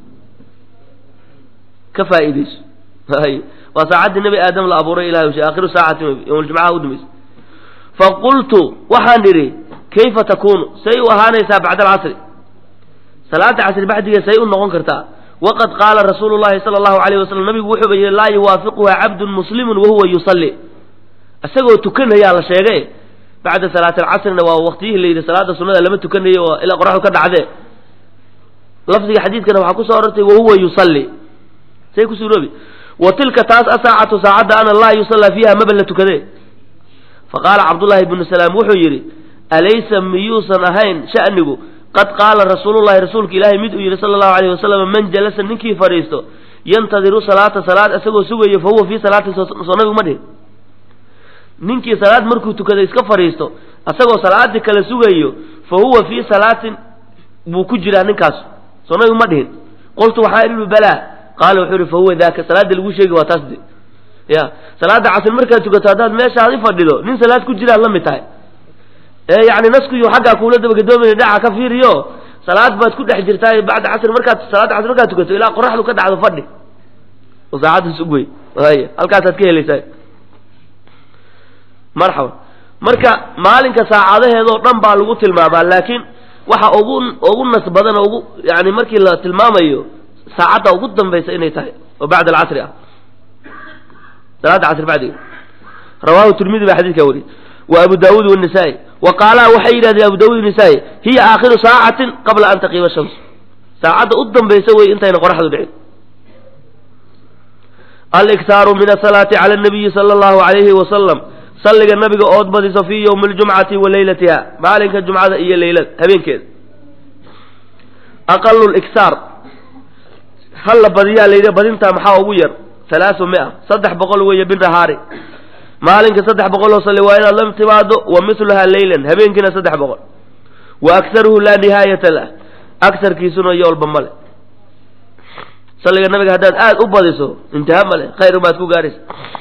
ka faa'iidayso waa saacaddii nebi aadam la abuuray ilahay ushe aakhiru saacati yowmljumcaha u dhamaysa faqultu waxaan idhi kayfa takunu say u ahaanaysaa bacda alcasri salaada casri baxdigeed say u noqon kartaa waqad qaala rasuulu llahi sala allahu alayh wasalam nabigu wuxuuba yidhi laa yuwaafiquha cabdun muslimun wahuwa yusalli isagoo tukanayaa la sheegay bacda salaati alcasrina waa waqtiyihii la yidhi salaada sunada lama tukanayo oo ilaa qoraxdu ka dhacdee lafdiga xadiidkana waxaa kusoo orortay wahuwa yusalli say ku suuroobi wa tilka taas asaacatu saacadda ana laa yusallaa fiiha maba la tukadee faqaala cabdullaahi bnu salaam wuxuu yidhi alaysa miyuusan ahayn sha'nigu qad qaala rasuulullahi rasuulka ilaahay mid uu yidhi sala allahu alayh wasalam man jalasa ninkii fadhiisto yantadiru salaata salaad isagoo sugayo fa huwa fii salaati soo nabigu ma dhihin ninkii salaad markuu tukaday iska fadhiisto isagoo salaadii kale sugayo fa huwa fii salaatin buu ku jiraa ninkaas soo nabigu ma dhihin qultu waxaa idhi balaa qaala wuxuu ihi fa huwa daaka salaada lagu sheegi waa taas de ya salaada casri markaad tukato haddaad meeshaadi fadhido nin salaad ku jiraad la mid tahay ee yani naskuyu xaggaa kuula dabagadoomayna dhaca ka fiiriyo salaad baad ku dhex jirtaa bacda casri markaad salaada casri markaad tukato ilaa qoraxdu ka dhacdo fadhi oo saacaddaas ugwey ay halkaasaad ka helaysaa marxaba marka maalinka saacadaheedoo dhan baa lagu tilmaamaa laakiin waxa ugu ugu nas badan oo ugu yani markii la tilmaamayo saacadda ugu dambaysa inay tahay oo bacda alcasri ah salaada casri bacdiga rawahu tirmidi baa xadidkaa wariyey wa abu daawuud wanisaa-i wa qaalaa waxay yidhahdeen abu daawud nisaa-i hiya aakhiru saacatin qabla an taqiima shamsu saacadda u dambaysa wey intayna qoraxdu dhicin aliktaaru min asalaati cala nabiyi sala allahu alayhi wasalam salliga nabiga ood badiso fii yowmi aljumcati wa leylatiha maalinka jumcada iyo leylada habeenkeeda aqalu liktaar halla badiyaa layidhi badintaa maxaa ugu yar halaasu mia saddex boqol weeye binahaari maalinka saddex boqol oo salli waa inaad la timaado wa miluhaa leylan habeenkiina saddex boqol wa aktaruhu laa nihaayata lah agarkiisuna yoolba male salliga nabiga haddaad aada u badiso intaha male khayr baad ku gaaraysa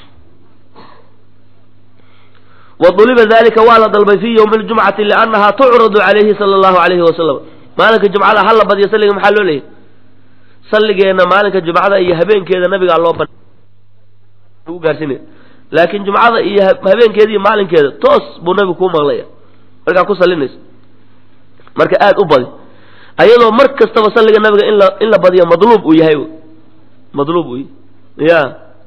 wa uliba dalika waa la dalbay fi ywmi ljumcati liannaha tucradu calayhi sala allahu alayhi wasalam maalinka jumcada hala badiyo salliga maxaa loo leeyahy salligeenna maalinka jumcada iyo habeenkeeda nabigaa loo ban lagu gaarsinaya laakiin jumcada iyo habeenkeeda iyo maalinkeeda toos buu nabigu kuu maqlaya markaa ku sallinayso marka aada u badi ayadoo mar kastaba salliga nabiga in la in la badiyo madluub uu yahay madluub uu yahay ya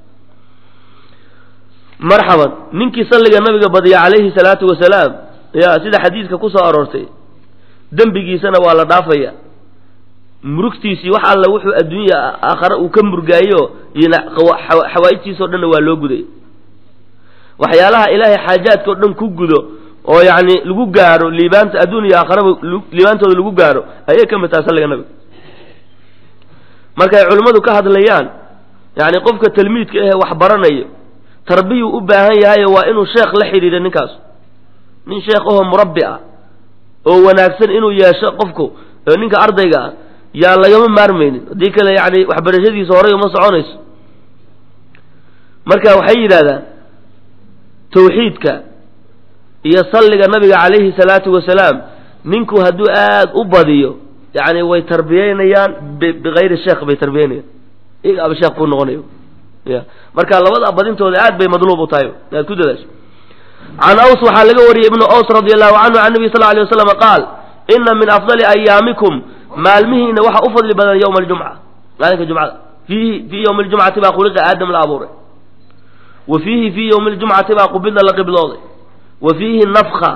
marxaban ninkii salliga nabiga badiya calayhi salaatu wasalaam ya sida xadiidka ku soo aroortay dembigiisana waa la dhaafaya murugtiisii wax alla wuxuu adduunya aakhare uu ka murgaayo xawaa'ijtiisao dhanna waa loo guday waxyaalaha ilaahay xaajaadka o dhan ku gudo oo yacni lagu gaaro liibaanta adduun iyo aakharaba liibaantooda lagu gaaro ayay ka mid tahay salliga nabiga markay culimmadu ka hadlayaan yacni qofka talmiidka ahee wax baranayo tarbiyuu u baahan yahayo waa inuu sheekh la xidhiidha ninkaas nin sheekh ahoo murabbi ah oo wanaagsan inuu yeesho qofku ninka ardayga ah yaan lagama maarmaynin haddii kale yacni waxbarashadiisa horay uma soconayso marka waxay yidhahdaan tawxiidka iyo salliga nabiga calayhi salaatu wasalaam ninku hadduu aada u badiyo yacni way tarbiyeynayaan bikayri sheekh bay tarbiyeynayaan igaaba sheekh ku noqonayo ya marka labada badintooda aad bay madluub u tahay inaad ku dadaasho can aws waxaa laga wariyey ibnu aws radi allahu canhu can nabiy sal lla alay waslam qaal ina min afdali ayaamikum maalmihiina waxa u fadli badan yowma aljumca maalinka jumcada fiihi fii yowmi ljumcati baa khuliqa aadam la abuuray wa fiihi fii yowmi ljumcati baa qubida la qiblooday wa fiihi nafka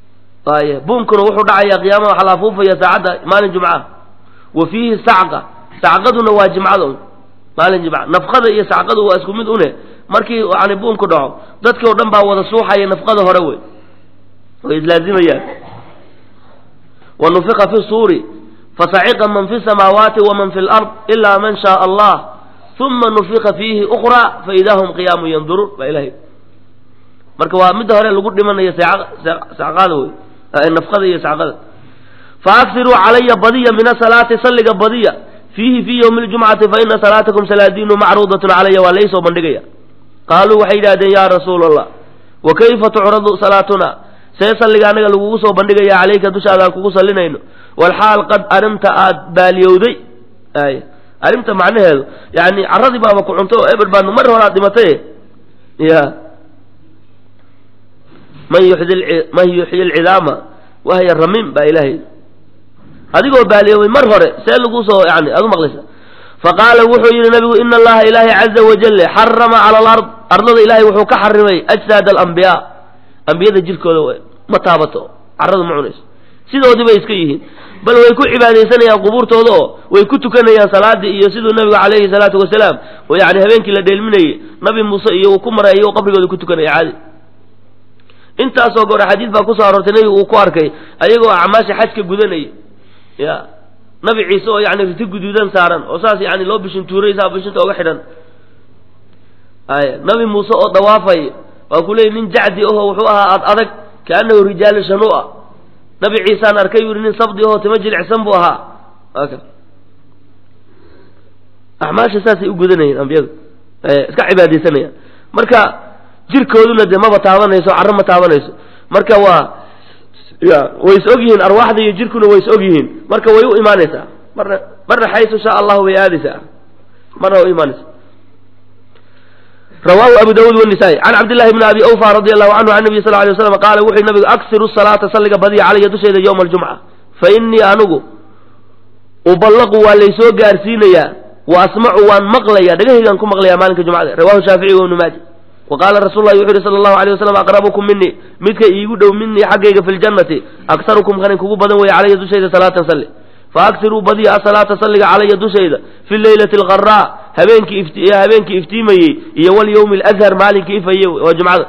ay buunkuna wuxuu dhacayaa qiyaamaha waxaa la afuufaya saacadda maalin jumca wa fiihi sacqa sacqaduna waa jimcada un maalin jimca nafqada iyo sacqadu waa isku mid une markii yani buunku dhaco dadkii oo dhan baa wada suuxaya nafqada hore wey way islaazimayaan wa nufika fi suuri fasaciqa man fi samaawaati waman fi lard ilaa man shaaa allah uma nufika fiihi ukraa faidaa hum qiyaamun yanduruun baa ilahay marka waa midda hore lagu dhimanayo sacqada wey nafqada iyo sacqada faakiruu calaya badiya min asalaati salliga badiya fiihi fii ywmi ljumcati faina salaatakum salaadiinu macruudatun calaya waa laysoo bandhigaya qaaluu waxay yidhahdeen ya rasuula allah wa kayfa tucradu salaatuna see salliga anaga lagugu soo bandhigaya calayka dushaada aan kugu sallinayno walxaal qad arimta aad baaliyowday ay arimta macnaheedu yani caradii baaba ku cunto oo eber baad mar hore aad dhimatay ya man yuxyi man yuxyi lcidaama wahya ramim baa ilaahay adigoo baaliyoobay mar hore see lagu soo yani aad u maqlaysa faqaala wuxuu yidhi nabigu ina allaha ilaahay caza wajale xarama cala alard ardada ilahay wuxuu ka xarimay ajsaad alambiyaa ambiyada jirkooda ma taabato caradu ma cunayso sidoodii bay iska yihiin bal way ku cibaadaysanayaan qubuurtooda oo way ku tukanayaan salaadii iyo siduu nabigu calayhi salaatu wasalaam oo yani habeenkii la dheelminayey nabi muuse iyo uu ku maray iyagoo qabrigooda ku tukanaya caadi intaasoo goor xadiid baa kusoo aroortay nabigu uu ku arkay ayagoo acmaasha xajka gudanaya ya nabi ciise oo yani riti guduudan saaran oo saas yani loo bishin tuuraysaa bishinta oga xidhan ay nabi muuse oo dawaafay waa ku leeyay nin jacdi aho wuxuu ahaa ad adag kaanahu rijaalu shanu ah nabi ciisaan arkay yuri nin sabdi aho tima jilicsan buu ahaa aka acmaasha saasay u gudanayeen ambiyadu iska cibaadaysanayaan marka jirkooduna dee maba taabanayso carro ma taabanayso marka waa ya way is og yihiin arwaaxda iyo jirkuna way is og yihiin marka way u imaanaysaa marna marna xaysu shaa allahu bay aadaysaa marna way u imaanaysaa rawahu abu dawud wanisaa-i can cabdillahi bni abi awfa radi allahu canhu can nabiy sal lay waslam qaala wuxuu nabigu aksiru salaata salliga badiya calaya dusheeda yowma aljumca fa innii anigu uballaqu waa laysoo gaarsiinayaa wa asmacu waan maqlaya dhegahaygaan ku maqlaya maalinka jumcada rawahu shaafici wa ibnu maaja wa qaala rasul lahi wuxu yhi sala allahu alay wasalam aqrabukum minii midka iigu dhow minii xaggayga fi ljannati aktarukum kanin kugu badan weeye calaya dushayda salaatan salli faaksiruu badiya asalaata salliga calaya dushayda fi leylati alqaraa habeenkii habeenkii iftiimayey iyo walyawmi alazhar maalinkii ifayey waa jumcada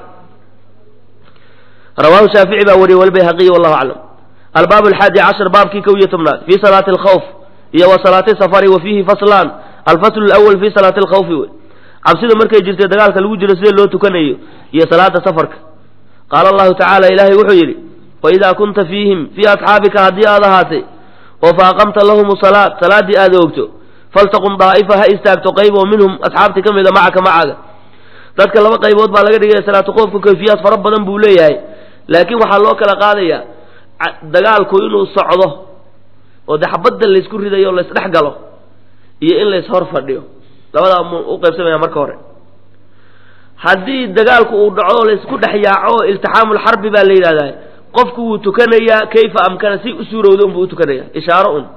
rawahu shaafici baa wariyey walbayhaqiyi wallahu aclam albaab alxaadi cashar baabkii kow iyo tobnaad fi salaati alkhawf iyo wa salaati safari wa fiihi faslaan alfaslu lawal fi salaati alkhawfi wey cabsida markay jirtay dagaalka lagu jiro sidee loo tukanayo iyo salaada safarka qaala allahu tacaala ilaahay wuxuu yidhi waidaa kunta fiihim fii asxaabika haddii aad ahaatay oo fa aqamta lahum salaad salaaddii aad oogto faltaqum daa'ifa ha istaagto qayb oo minhum asxaabtii ka mida macaka macaga dadka laba qaybood baa laga dhigaya salaatu qoofka kayfiyaad fara badan buu leeyahay laakiin waxaa loo kala qaadaya dagaalku inuu socdo oo de xabadda laysku ridayo o laysdhex galo iyo in lays hor fadhiyo labadaa mu u qaybsamaya marka hore haddii dagaalku uu dhaco o laysku dhex yaaco iltixaamulxarbi baa la yidhahdaa qofku wuu tukanayaa kayfa amkana si u suurowda unbuu u tukanaya ishaaro un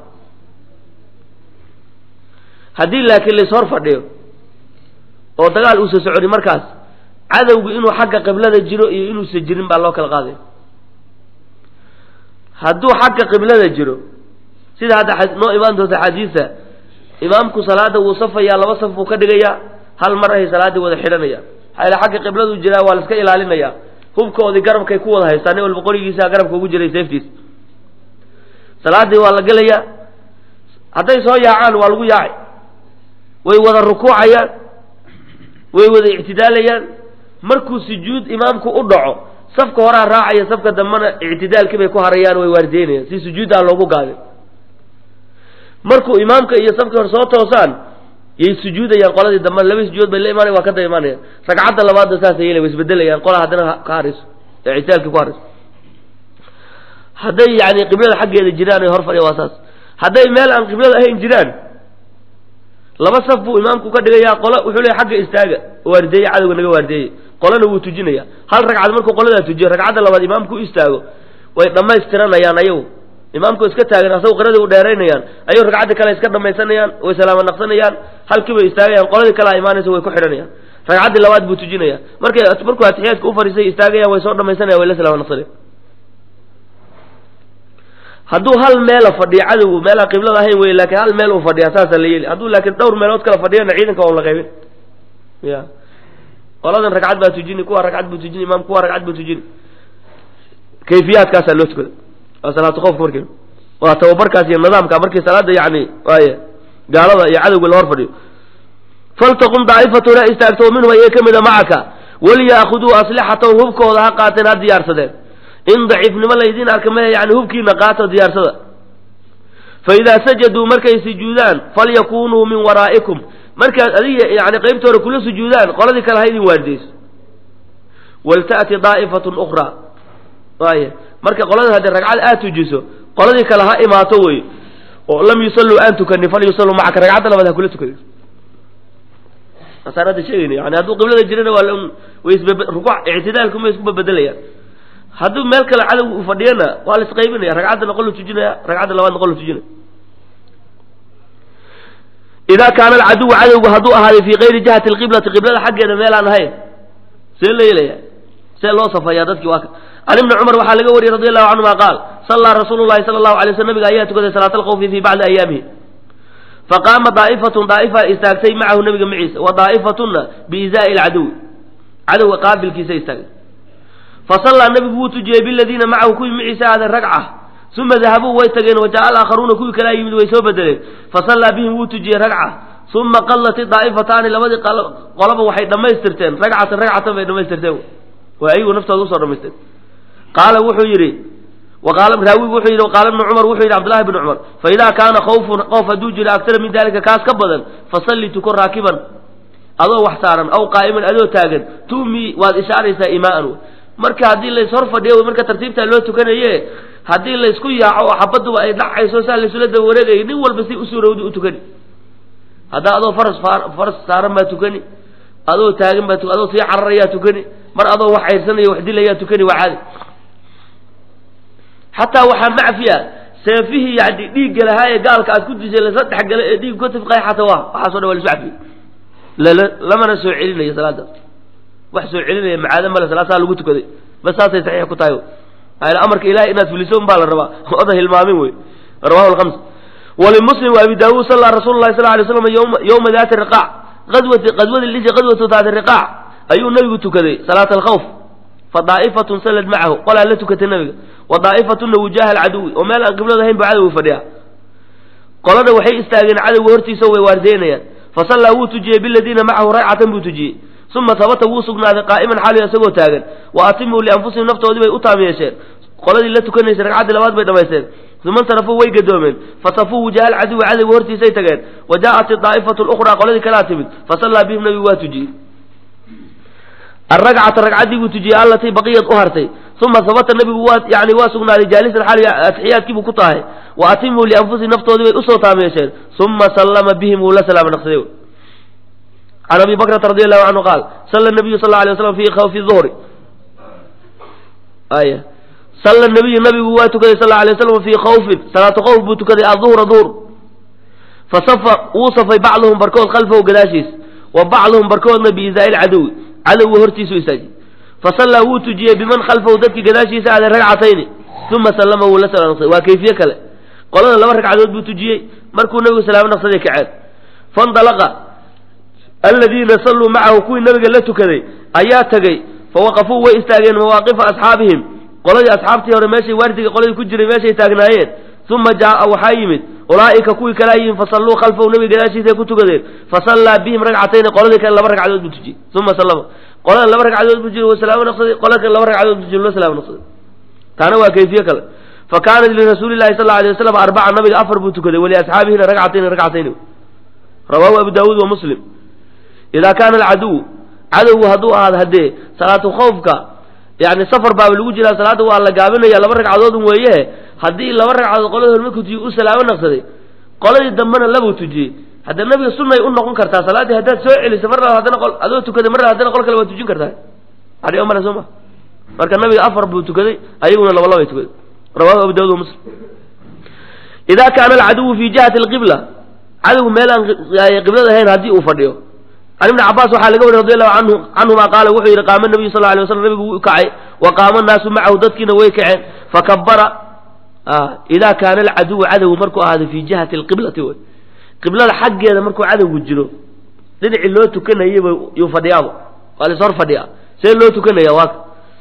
haddii laakiin lays hor fadhiyo oo dagaal uusa soconi markaas cadowgu inuu xagga qiblada jiro iyo inuusa jirin baa loo kala qaadaya hadduu xagga qiblada jiro sida hadda noo imaan doonta xadiisa imaamku salaada wuu safayaa laba saf buu ka dhigayaa hal mar ahay salaaddii wada xidhanaya maxaa yale xagga qibladu jiraa waa la iska ilaalinaya hubkoodii garabkay ku wada haystaa nin walba qorigiisa garabka ugu jiray seeftiis salaaddii waa la gelayaa hadday soo yaacaan waa lagu yaaci way wada rukuucayaan way wada ictidaalayaan markuu sujuud imaamku u dhaco safka horaa raacaya safka dambena ictidaalkii bay ku harayaan way waardeynayaan si sujuuddaa loogu gaabin markuu imaamka iyo safkii hore soo toosaan yay sujuudayaan qoladii dambe laba sujuud bay la imaanayan waa ka daba imaanayaan ragcadda labaadna saasay yeelay way isbedelayaan qola haddana ka harayso ee ictidaalkii ku harayso hadday yani qiblada xaggeeda jiraan ay hor fadhiya waa saas hadday meel aan qiblada ahayn jiraan laba saf buu imaamku ka dhigayaa qola wuxuu leeya xagga istaaga waardeeye cadowga naga waardeeyey qolana wuu tujinaya hal ragcad markuu qoladaa tujiyo ragcadda labaad imaamku u istaago way dhammaystiranayaan ayagu imaamku iska taagan asagu qiradii u dheeraynayaan ayuu ragcaddi kale iska dhamaysanayaan way salaama naqsanayaan halkii bay istaagayaan qoladii kalea imaanaysa way ku xidhanayaan ragcaddii labaad buu tujinaya markay markuu atixiyaadka u fariisay istaagayaan way soo dhamaysanayan way la salaama naqsanayan hadduu hal meela fadhiyo cadowgu meelaan qiblada ahayn wey laakiin hal meel uu fadhiya saasaa la yeeli hadduu laakiin dhowr meelood kala fadhiyana ciidanka waa la qaybin ya qoladan ragcad baa tujini kuwa ragcad buu tujini imaam kuwa ragcad buu tujini kayfiyaadkaasaa loo tukada waa salaatu qoofka markii waa tababarkaas iyo nidaamka markii salaada yani waay gaalada iyo cadowga la hor fadhiyo faltaqum daa'ifatuna istaagto minhum ayay ka mida macaka waliyaakhuduu aslixatahum hubkooda ha qaateen ha diyaarsadeen in daciifnimo laydin arka maya yani hubkiina qaato diyaarsada fa idaa sajaduu markay sujuudaan falyakunuu min waraa'ikum markaad adiga yani qaybta hore kula sujuudaan qoladii kale ha idin waardiyeyso walta'ti daa'ifatun ukhraa waaya marka qolada haddii ragcad aad tujiso qoladii kale ha imaato wey oo lam yusalluu aan tukanin fal yusalluu macaka ragcadda labaad ha kula tukada asaan hadda sheegayna yani hadduu qiblada jirana waa way isbab rukuuc ictidaalkuma isku babedelayaan hadduu meel kale cadowga uu fadhiyana waa la isqaybinaya ragcaddana qol la tujinaya ragcadda labaadna qol la tujinaya idaa kaana alcaduwu cadowgu hadduu ahaaday fii kayri jihati alqiblati qiblada xaggeeda meelaan ahayn see la yeelaya see loo safeeyaa dadkii waa can ibni cumar waxaa laga wariyey radi allahu canhuma qaal sallaa rasuulu llahi sala allahu alay slam nabiga ayaa tukaday salaat alkhawfi fii bacdi ayaamihi faqaama daa'ifatun daa'ifa istaagtay macahu nabiga maciisa wa daa'ifatunna biizaa'i alcaduwi cadowga qaabilkiisa istaagay fasallaa nabigu wuu tujiyey biladiina macahu kuwii maciisa aaday ragca uma dahabuu way tageen wa jaa alaakharuuna kuwii kalaa yimid way soo bedeleen fasallaa bihim wuu tujiyey ragca uma qallat daa'ifataani labadii qolaba waxay dhammaystirteen ragcatan ragcatan bay dhammaystirteen waa ayagu naftooda usoo dhamaysteen qaala wuxuu yidhi waqaala raawigu wuxuu yidhi waqaala ibnu cumar wuxuu yidhi cabdullahi bni cumar faidaa kaana khawfun qoof hadduu jiro aktara min dalika kaas ka badan fasalli tuko raakiban adoo wax saaran aw qaa'iman adoo taagan tu'mi waad ishaaraysaa imaa'an marka haddii lays hor fadhiyo marka tartiibtaa loo tukanaye haddii laysku yaaco oo xabaduba ay dhacayso saa laysula daba wareegayo nin walba si usuurowdi u tukani haddaa adoo faras faras saaran baa tukani adoo taagan baa adoo sii cararayaa tukani mar adoo wax cayrsanayo wax dilayaa tukani waa caadi xataa waxaa macfiya seefihii yani dhiigga lahaa ee gaalka aad ku dishay lasla dhexgala ee dhiig ka tifqay xataa waa waxaaso dhan waa lasu cafiye lala lamana soo celinayo salaada wax soo celinaya macaado male salaasaa lagu tukaday bas saasay saxiix ku tahay amarka ilahay inaad fuliso un baa la rabaa oda hilmaamin wey rawahu lhams walimuslim wa abi daawuud sallaa rasuulu lahi sal lay slam yowma daati riqaac adwati qadwadi liji qadwatu daati riqaac ayuu nabigu tukaday salaata alkhawf fa daa'ifatun sallad macahu qolaa la tukatay nabiga wa daa'ifatunna wujaha alcaduwi oo meel aan qiblada ahayn buu cadowga fadhiyaa qolada waxay istaageen cadowga hortiisa way waardeynayaan fasallaa wuu tujiyey biladiina macahu ragcatan buu tujiyey uma habata wuu sugnaaday qaa'iman xaaliyo isagoo taagan wa atimuu lianfusihim naftoodii bay u taam yeesheen qoladii la tukanaysay ragcaddii labaad bay dhamaysteen uma insarafuu way gadoomeen fasafuu wujaha alcaduwi cadowga hortiisay tageen wa jaa'at daa'ifatu lukhraa qoladii kalaa timid fasallaa bihim nabigu waa tujiyey aragcata ragcaddii buu tujiyey allatii baqiyad u hartay uma habata nabigu waa yani waa sugnaaday jaalisan xaaliyo atixiyaadkiibuu ku tahay wa atimuu lianfusihim naftoodii bay usoo taam yeesheen uma sallama bihim wuu la salaama naqsaday can abi bakrata radi allahu canhu qaal salla nabiyu sal alay waslam fi khawfi duhri aya salla nabiyu nabigu waa tukaday sal alay waslam fii khawfin salaatu khawf buu tukaday aduhra duhr fasafa wuu safay bacduhum barkood khalfahu gadaashiis wa bacduhum barkoodna biizaa'i lcadowi cadowga hortiisu istaajiyey fasallaa wuu tujiyey biman khalfahu dadkii gadaashiisa aaday ragcatayni uma sallama wuu la salaam naqsaday waa kayfiye kale qolada laba ragcadood buu tujiyey markuu nabigu salaamo naqsaday kaceen fandalaqa aladiina salluu macahu kuwii nabiga la tukaday ayaa tegey fawaqafuu way istaageen mawaaqifa asxaabihim qoladii asxaabtii hore meeshay waardiga qoladii ku jiray meeshay taagnaayeen uma jaa'a waxaa yimid ulaa'ika kuwii kalaa yimid fasalluu khalfahu nabiga gadaashiisay ku tukadeen fasallaa bihim ragcatayni qoladii kale laba ragcadood buu tujiyey uma sallama qolada laba ragcadood buu jiri wa salaamo naqsaday qolada kale laba ragcadood buu jiri la salaamo naqsaday taana waa kayfiye kale fa kaanat lirasuuli llahi sal alay waslam arbaca nabiga afar buu tukaday waliasxaabihina ragcatayni ragcatayni rawaahu abu daawuud wa muslim idaa kaana alcaduw cadowgu hadduu ahaado haddee salaatu khawfka yani safar baaba lagu jiraa salaadda waa la gaabinaya laba ragcadoodun weeye haddii laba ragcadood qolada hore markuu tujiye u salaamo naqsaday qoladii dambena labuu tujiyey hadda nabiga sunnay u noqon kartaa salaaddii haddaad soo celiso mar laba haddana qol adoo tukaday mar laba haddana qol kale waa tujin kartaa adi male soo ma marka nabiga afar buu tukaday ayaguna laba labay tukaday rawahu abu daawud wa muslim idaa kaana alcaduwu fi jihati alqibla cadowgu meel aan qiblada ahayn haddii uu fadhiyo can ibni cabaas waxaa laga wariy radi allahu anhu canhuma qaala wuxuu yidhi qaama nabiyu sal alay waslam nabigu wuu kacay wa qaama naasu macahu dadkiina way kaceen fakabara idaa kaana alcaduwu cadowgu markuu ahaaday fii jihati alqiblati wey qiblada xaggeeda markuu cadowgu jiro dhinacii loo tukanayaba yuu fadhiyaaba waa lis hor fadhiyaa see loo tukanaya waaka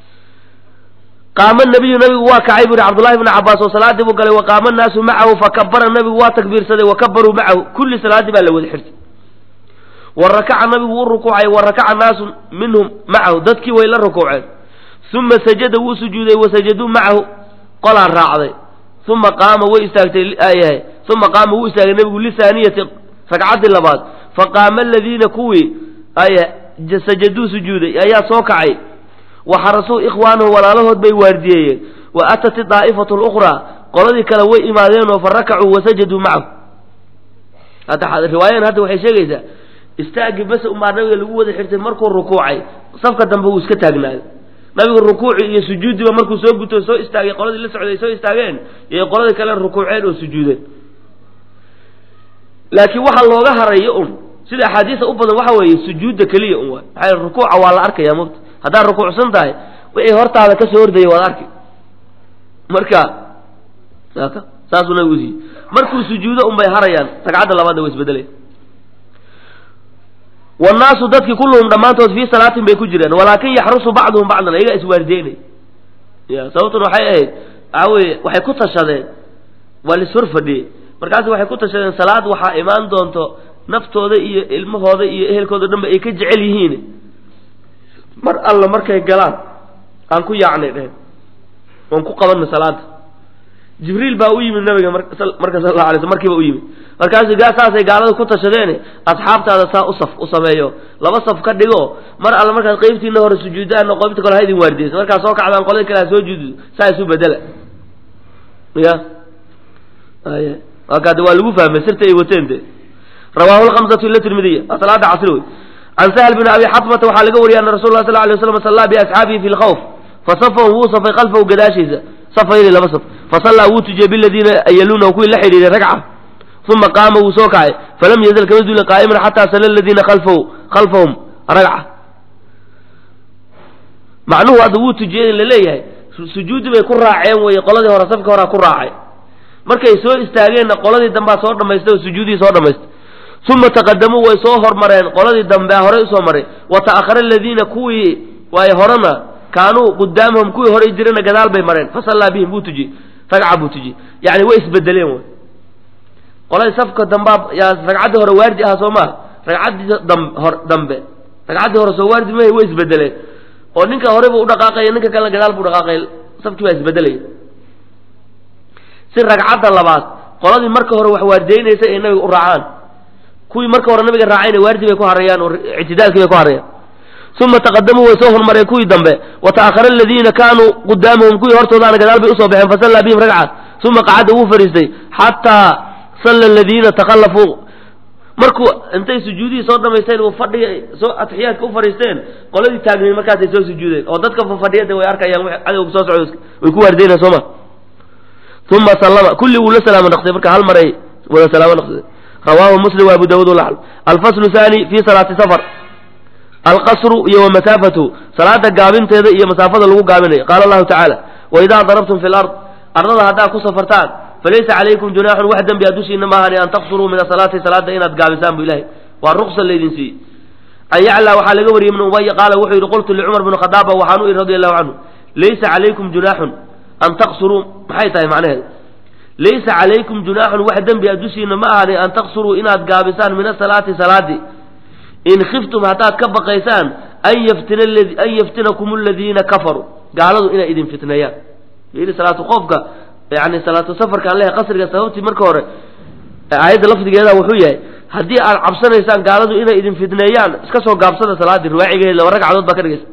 qaama nabiyu nabigu waa kacay bu yihi cabdullahi bni cabaas oo salaadii buu galay wa qaama annaasu macahu fakabara nabigu waa takbiirsaday wa kabaruu macahu kulli salaaddii baa la wada xirtay wa rakaca nabigu wuu rukuucay wa rakaca naasu minhum macahu dadkii way la rukuuceen uma sajada wuu sujuuday wa sajaduu macahu qolaa raacday uma qaama way istaagtay yahay uma qaama wuu istaagay nabigu lihaaniyati ragcaddii labaad faqaama aladiina kuwii sajaduu sujuuday ayaa soo kacay waxarasuu ikhwaanahu walaalahood bay waardiyeeyeen wa atat daa'ifatu lukhraa qoladii kale way imaadeen oo fa rakacuu wasajaduu macahu hadda riwaayadan hadda waxay sheegaysaa istaagii base umaa nabiga lagu wada xirtay markuu rukuucay safka dambe wuu iska taagnaaday nabigu rukuuci iyo sujuudiba markuu soo guto soo istaagay qoladii la socday soo istaageen iyo qoladii kale rukuuceen oo sujuudeen laakiin waxaa looga harayo un sida axaadiisa u badan waxa weeye sujuudda keliya un waay maxaa rukuuca waa la arkaya mugta haddaad rukuucsan tahay wixii hortaada ka soo ordaya waad arki marka saasuu nabigu usiiyey markuu sujuudo un bay harayaan ragcadda labaadna way isbedelaya wannaasu dadkii kulluhum dhammaantood fii salaatin bay ku jireen walaakin yaxrusu bacduhum bacdan ayagaa iswaardeynay ya sababtuna waxay ahayd waxaa weye waxay ku tashadeen waa lishor fadhiyey markaas waxay ku tashadeen salaad waxaa imaan doonto naftooda iyo ilmahooda iyo ehelkooda dhanba ay ka jecel yihiin mar alla markay galaan aan ku yaacnay dhehen oon ku qabanna salaada jibriil baa u yimid nabiga marka sal alla alay sl markiiba u yimid markaasu gaa saasay gaalada ku tashadeene asxaabtaada saa u saf u sameeyo laba saf ka dhigo mar alla markaad qeybtiina hore sujuudaan qeybta kale ha idin waardiyeyso markaad soo kacdaan qolada kale ha soo juudu saa isu bedela ya ay waakaade waa lagu fahmay sirta ay wateen de rawaahu lhamsatu ila tirmidiya waa salaada casri wey can sahl bn abi xatmata waxaa laga wariyay ana rasul lah sal lay waslam sallaa biasxaabihi fi lkhawf fasafahum wuu safay kalfahu gadaashiisa safayni laba saf fasallaa wuu tujiyey biladiina yaluunahu kuwii la xidhiiray ragca uma qaama wuu soo kacay falam yazal kama duulin qaa'iman xataa sala aladiina kalfahu khalfahum ragca macnuhu hadda wuu tujiyey in la leeyahay sujuudi bay ku raaceen weye qoladii hore safka horaa ku raacay markay soo istaageenna qoladii dambaa soo dhamaystay oo sujuudihii soo dhamaystay uma taqadamuu way soo hormareen qoladii dambe horey usoo maray wa ta'ahara aladiina kuwii waay horena kaanuu qudaamahum kuwii horey jirana gadaal bay mareen fasallaa bihim buu tujiyey ragca buu tujiyey yani way isbedeleen wy qoladii safka dambaa yaa ragcaddii hore waardi aha soo maa ragcaddii dambe ragcaddii hore soo waardi mahay way isbedeleen oo ninka horey buu udhaqaaqaya ninka kalena gadaal buu dhaqaaqaya safkii baa isbedelaya si ragcadda labaad qoladii marka hore wax waardeynaysay ay nabiga u raacaan kuwii marka hore nabiga raacayna waardi bay ku harayaan oo ictidaalkii bay ku harayaan uma taqadamuu way soo hormareen kuwii dambe wa ta'ahara aladiina kaanuu qudaamahum kuwii hortoodaana gadaal bay usoo baxeen fasallaa bihim ragca uma qacada wuu fadhiistay xataa salla aladiina takhallafuu markuu intay sujuudihii soo dhamaysteen uu fadhiga soo atixiyaadka u fadhiisteen qoladii taagnayn markaasay soo sujuudeen oo dadka fadhiyada way arkayaan cadowga soo socdo way ku waardeynayaan soo ma uma sallama kulli wuu la salaamo naqsay marka hal maray wada salaamo naqsay rawaahu muslim wa abu dawud walaxl alfaslu thani fi salaati safar alqasru iyo wa masaafatu salaada gaabinteeda iyo masaafada lagu gaabinayo qaala allahu tacaala waidaa darabtum fi lard ardada haddaad ku safartaan falaysa calaykum junaaxun wax dembi a dushiina maahani an taqsuruu min asalaati salaada inaad gaabisaan bu ilahay waa ruqsa laydin siiyey an yaclaa waxaa laga wariyey ibnu ubaya qaala wuxuu yidhi qultu licumar bni khadaaba waxaan u ihi radi allahu canhu laysa calaykum junaaxun an taqsuruu maxay tahay macnaheedu laysa calaykum junaaxun wax dembi a dushiina ma ahani an taqsuruu inaad gaabisaan min asalaati salaadii in khiftum haddaad ka baqaysaan an yaftina an yaftinakum aladiina kafaruu gaaladu inay idin fitneeyaan yidhi salaatu qoofka yani salaatu safarka an lehe qasriga sababtii marka hore aayadda lafdigeeda wuxuu yahay haddii aad cabsanaysaan gaaladu inay idin fitneeyaan iska soo gaabsada salaadii riwaacigeed laba ragcadood baa ka dhigaysa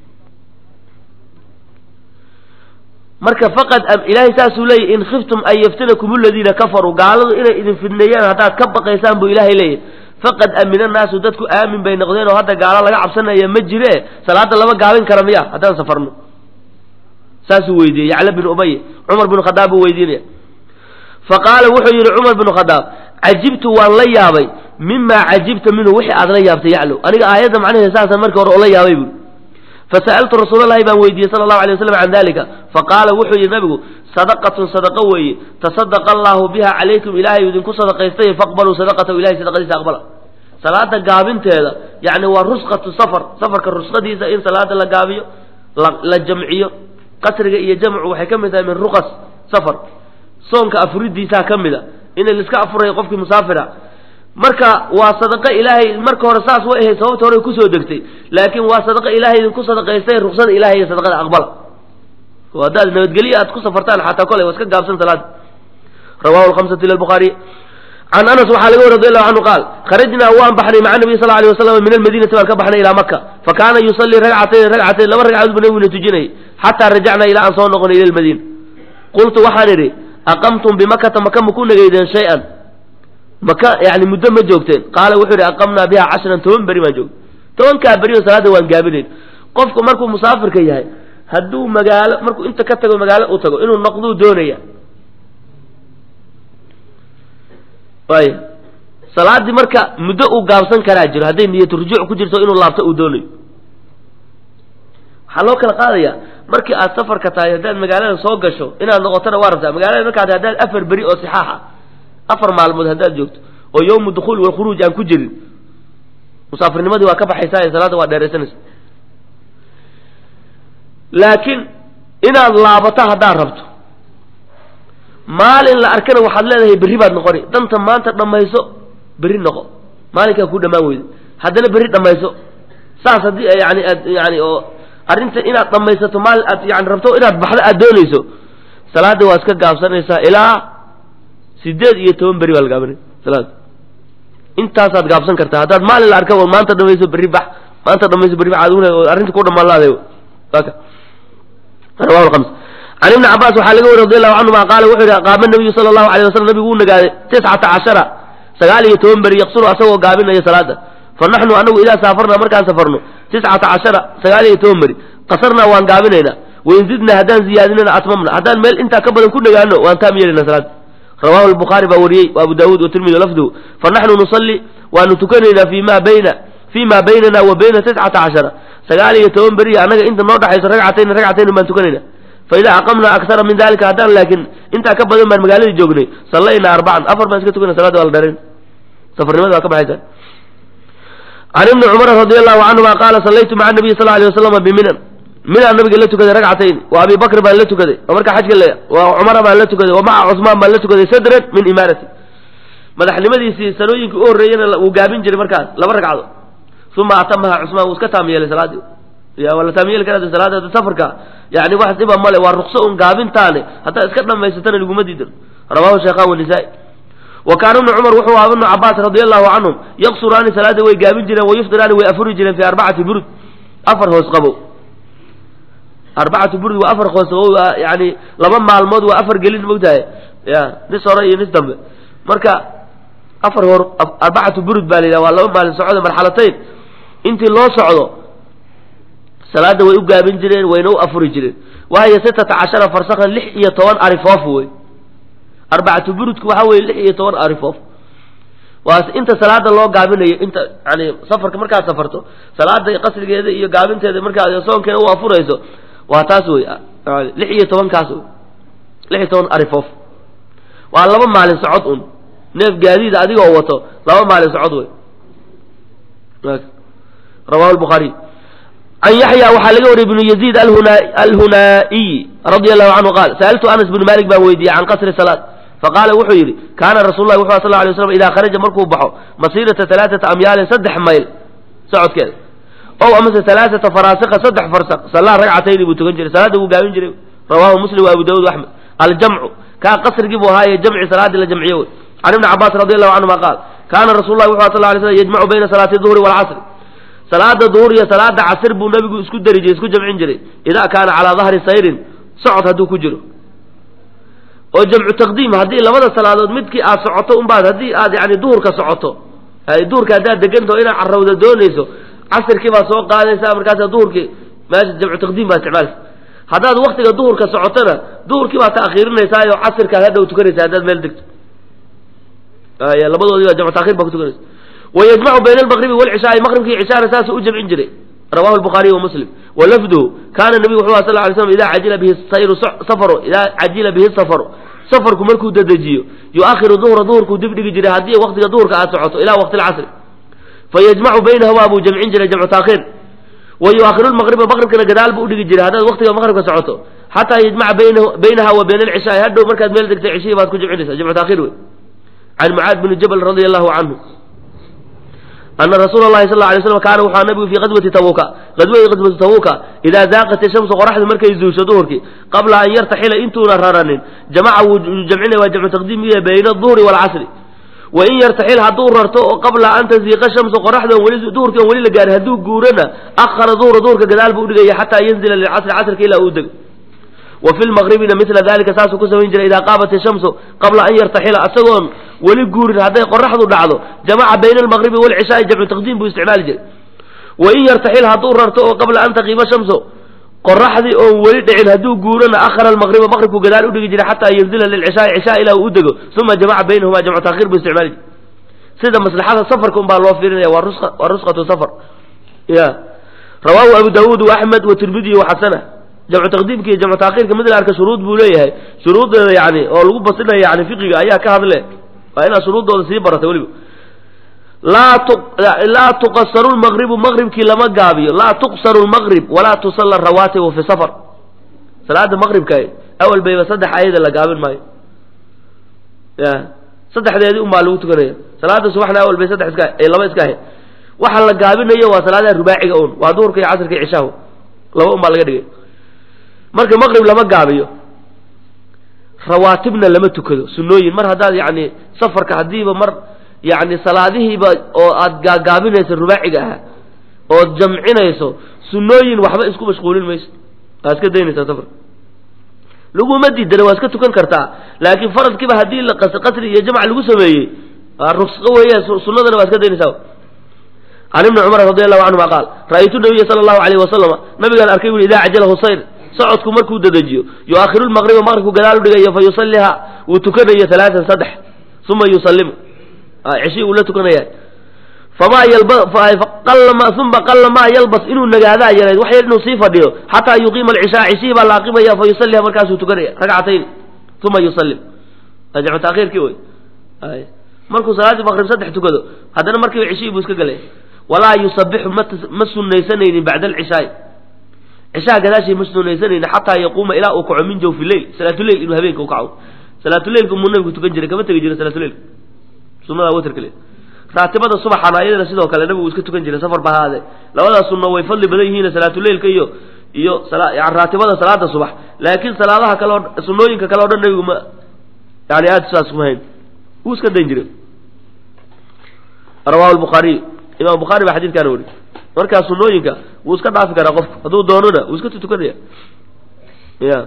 marka faqad ilaahay saasuu leeyahy in khiftum an yaftinakum aladiina kafaruu gaaladu inay idin fidneeyaan haddaad ka baqaysaan buu ilaahay leeyahy faqad amina naasu dadku aamin bay noqdeen oo hadda gaalo laga cabsanaya ma jire salaada lama gaabin kara miya haddaan safarno saasuu weydiiyey yacla bin ubay cumar bin khadaab buu weydiinaya fa qaala wuxuu yidhi cumar bin khadaab cajibtu waan la yaabay mimaa cajibta minhu wixii aad la yaabtay yaclow aniga aayadda macnaheeda saasaan markii hore ola yaabay buui fasa'altu rasuulalahi baan weydiiyey sala allahu alay waslam can dalika faqaala wuxuu yidhi nabigu sadaqatun sadaqa weeye tasadaqa allahu biha calaykum ilaahay idinku sadaqaystay faqbaluu sadaqatahu ilahay sadaqadiisa aqbala salaada gaabinteeda yani waa rusqatu safar safarka rusqadiisa in salaada la gaabiyo la jamciyo qasriga iyo jamcu waxay ka mid tahay min ruqas safar soonka afuridiisaa ka mid a in laiska afurayo qofkii musaafira marka waa sadaqa ilaahay marka hore saas way ahayd sababta hore kusoo degtay laakiin waa sadaqa ilaahay idinku sadaqaystay ruqsada ilahay iyo sadaqada aqbala oo haddaad nabadgelyo aad ku safartaan xataa kolay waa iska gaabsan salaada rawahu lhamsatu ila lbukhaariy can anas waxaa laga wari radi allahu canhu qaal kharajnaa waan baxnay maca nabiy sal alay wasalam min almadiinati baan ka baxnay ilaa maka fa kaana yusallii ragcatayn ragcatayn laba ragcadood buu nabiguna tujinayay xataa rajacnaa ilaa aan soo noqonay ila lmadiina qultu waxaan idhi aqamtum bimakata maka maku nageydeen shay-an maka yani muddo ma joogteen qaala wuxuu yidhi aqamnaa biha cashran toban beri baan joogtay tobankaa beri oo salaada waan gaabinayn qofku markuu musaafirka yahay hadduu magaalo markuu inta ka tago magaalo u tago inuu noqduu doonaya waay salaadii marka muddo uu gaabsan karaa jiro hadday niyatu rujuuc ku jirto inuu laabto uu doonayo waxaa loo kala qaadaya markii aad safarka tahay haddaad magaalada soo gasho inaad noqotona waa rabtaa magaalada markaad haddaad afar beri oo sixaaxa afar maalmood haddaad joogto oo yawmu dukhuul walkhuruuj aan ku jirin musaafirnimadii waa ka baxaysaa ee salaadda waa dheeraysanaysa laakiin inaad laabato haddaad rabto maalin la arkana waxaad leedahay berri baad noqoni danta maanta dhammayso berri noqo maalinkaa ku dhammaan weyda haddana berri dhammayso saas haddii yani aad yani oo arrinta inaad dhammaysato maalin aad yani rabto inaad baxdo aad doonayso salaadda waa iska gaabsanaysaa ilaa sideed iyo toban berri baa la gaabinaya salaada intaasaad gaabsan kartaa haddaad maalin la arka maanta dhamayso berri bax maanta dhamayso berri bax aduguna arrinta ku dhammaan laadayo aka rawahu lkhams can ibni cabaas waxaa laga wari radi allahu canhuma qaala wuxuu yidhi qaama nabiyu sala allahu alay waslam nabigu uu nagaaday tiscata cashara sagaal iyo toban beri yaqsuru asagoo gaabinaya salaada fa naxnu anagu idaa saafarnaa markaan safarno tiscata cashara sagaal iyo toban beri qasarnaa waan gaabinaynaa wain zidnaa haddaan ziyaadinana atmamna haddaan meel intaa ka badan ku nagaano waan taam yeelina salaada rawahu lbukhaari baa wariyey wa abu daawuud watirmidi lafduhu fa naxnu nusalli waanu tukanaynaa fi ma bayna fi ma baynana wa bayna tiscata cashara sagaal iyo toban beri annaga inta noo dhaxayso ragcatayn ragcatayn baan tukanayna faida aqamnaa aksara min dalika haddaan laakiin intaa ka badan baan magaaladii joognay sallaynaa arbacan afar baan iska tukana salada waa la dheerayn safarnimada waa ka baxaysa can ibni cumar radi allahu canhuma qaala sallaytu maca nabiy sal alay waslama biminan minaan nabiga la tukaday ragcatayn wa abi bakr baan la tukaday oo markaa xajka le wa cumara baan la tukaday wa maca cusmaan baan la tukaday sadran min imaarati madaxnimadiisii sanooyinkii u horreeyana wuu gaabin jiray markaas laba ragcado uma atamaha cusmaan wuu iska taam yeelay salaadii ya waa la taam yeeli karaa salaada safarka yani wax dhiba male waa rukso un gaabintaane haddaad iska dhamaysatana laguma diidan rawahu shaykhan wanisaa-i wa kaana ibnu cumar wuxuu ahaa ibnu cabaas radi allahu canhum yaqsuraani salaada way gaabin jireen wayufdiraani way afuri jireen fi arbacati burud afar hoos qabow arbacatu burud waa afar hoos qabow yani laba maalmood waa afar gelin mogtahay ya nis hore iyo nis dambe marka afar hor arbacatu burud baa la yidhaha waa laba maalin socdo marxalatayn intii loo socdo salaada way u gaabin jireen wayna u afuri jireen waayo sitata cashara farsakan lix iyo toban arifoof wey arbacatu burudku waxaa weye lix iyo toban arifoof waa inta salaada loo gaabinayo inta yani safarka markaad safarto salaada qasrigeeda iyo gaabinteeda markaad soonkeeda u afurayso waa taas wey lix iyo tobankaas wey lix iyo toban arifoof waa laba maalin socod un neef gaadiida adigoo wato laba maalin socod wey rawahu lbukhaariy can yaxya waxaa laga wariyay ibnu yaziid alhunaa'iyi radia allahu canhu qaal sa'altu anas bnu malik baan weydiiyey can qasri salaad faqaala wuxuu yidhi kaana rasul lahi wuxu sal ly slam idaa kharaja markuu baxo masiirata alaaata amyaalin saddex mayl socodkeeda ow amase alaaata faraasika saddex farsaq sallaa ragcatayni buu tukan jiray salaada wuu gaabin jiray rawahu muslim wa abu daawud axmed aljamcu kaa qasrigii buu ahaaye jamci salaadii la jamciye wey can ibni cabaas radi allahu canhuma qaal kaana rasul lahi wuxu sal lay slam yajmacu bayna salaati duhri walcasri salaada duhur iyo salaada casir buu nabigu isku dari jiray isku jamcin jiray idaa kaana calaa dahri sayrin socod hadduu ku jiro oo jamcu taqdiim haddii labada salaadood midkii aad socoto unbaad haddii aad yani duhurka socoto duhurka haddaad degantaho inaad carrawda doonayso casirkii baad soo qaadaysaa markaasa duhurkii meesha jamcu taqdiim baad isticmaalaysa haddaad waktiga duhurka socotona duhurkii baad taakhiirinaysaa oo casirkaad hadhow tukanaysa haddaad meel degto labadoodii baa jamcu takhir baa ku tukanaysa wayajmacu bayna almaqribi walcishaai maqribkii cishaana saasuu u jamcin jiray rawahu lbukhaariy wa muslim walafduhu kaana nabigu wuxuu aha sal lay slam idaa cajila bihi sayru safaru idaa cajila bihi safaru safarku markuu dedejiyo yuakhiru duhra duhurkuu dib dhigi jiray haddii waqtiga duhurka aad socoto ila waqti lcasri fayajmacu baynahuma buu jamcin jiray jamcu taakhiir wa yuakhiru lmaqriba maqribkana gadaal buu udhigi jiray haddaad waqtiga maqribka socoto xataa yajmaca baynaha wa bayna alcishaai hadhow markaad meel degtay cishihii baad ku jamcinaysa jamcu taakhiir wey can mucaad bni jabal radia allahu canhu ana rasuula lahi sal lay slam kaana wuxua nabigu fii qadwati tabuuka qadwadii qadwati tabuuka idaa daaqat ishamsu qoraxdu markay zuusho duhurkii qabla an yartaxila intuuna raranin jamaca wuu jamcinaya waa jamcu taqdiim iya bayna aduhri waalcasri wa in yartaxil hadduu rarto oo qabla an taziiqa shamsu qoraxdu weli duhurkii on weli la gaarin hadduu guurana akhara duhra duhurka gadaal buu udhigaya xataa yanzila lilcasri casrka ilaa uu dego wa fi lmaqribina mila dalika saasuu ku samayn jiray idaa qaabat ishamsu qabla an yartaxila isagoon weli guurin hadday qoraxdu dhacdo jamaca bayna almaqribi walcishaai jamcu taqdiim buu isticmaali jiray wa in yartaxil hadduu rarto oo qabla an taqiima shamsu qoraxdii oon weli dhicin hadduu guurana akhara almaqriba maqribku gadaal udhigi jiray xataa yanzila lilcishaai cishaa ilaa uu u dego uma jamaca baynahuma jamcu taakhiir buu isticmaali jiray sida maslaxada safarka un baa loo fiirinaya waa rus waa rusqatu safar ya rawaahu abu daawuud wa axmed wa tirmidiy wa xasana jamcu taqdiimka iyo jamcu taakhiirka mid la arka shuruud buu leeyahay shuruuddeeda yani oo lagu basinaya yani fiqiga ayaa ka hadle waa inaad shuruuddooda sii barata weliba laa tu laa tuqasaru lmaqribu maqribkii lama gaabiyo laa tuqsaru lmaqrib walaa tusalla rawaatibu fi safar salaada maqribka awal bayba saddex ayada la gaabin maayo ya saddexdeedii unbaa lagu tukanaya salaada subaxna awal bay saddex iska laba iska ahayd waxa la gaabinayo waa salaadaha rubaaciga un waa duhurka iyo casrka iyo cishahu laba un baa laga dhigay marka maqrib lama gaabiyo rawaatibna lama tukado sunooyin mar haddaad yani safarka haddiiba mar yani salaadihiiba oo aad gaagaabinayso rubaaciga ahaa ood jamcinayso sunooyin waxba isku mashquulin mayso waa iska daynaysaa safarka laguma diidana waa iska tukan kartaa laakiin faradkiiba haddii la qasri iyo jamc lagu sameeyey ruqso weeye sunadana waa iska daynaysaa can ibni cumar radi allahu canhuma qaal ra'aytu nabiya sala allahu alayh wasalama nabigaan arkay bu idaa cajalahu sayr socodku markuu dedejiyo yuakhiru lmaqriba maqribku gadaal udhigayo fa yusaliha wuu tukanayo alaaan saddex uma yusallimu ceshi uu la tukanaya famaa yalba uma qalla maa yalbas inuu nagaadaa yarayd wax yar inuu sii fadhiyo xataa yuqiima alcishaa ceshihii baa la aqimaya fa yusaliha markaasuu tukanaya ragcatayn uma yusallim jamcu taakhiirkii wey markuu salaaddii maqrib saddex tukado haddana markiiba ceshihii buu iska gelaya walaa yusabixu ma sunaysanaynin bacda alcishaai cishaha gadaashii ma sunaysanaynin xataa yaquuma ilaa uu kaco min jawfi leil salaatuleyl inuu habeenka u kaco salaatuleylka muu nabigu tukan jiray kama tegi jiray salaatuleylka sunada watrka le raatibada subaxana iyadana sidoo kale nabigu iska tukan jiray safar ba haade labadaas sunno way fadli badan yihiin salaatuleylka iyo iyo raatibada salaada subax laakiin salaadaha kale o sunooyinka kale o dhan nabigu ma yani aada saas kuma hayn wuu iska dayn jiray rawahu lbukhaariy imam bukhaari baa xadidkaana weri markaa sunooyinka wuu iska dhaafi karaa qofku hadduu doonona wuu iska tutukanaya ya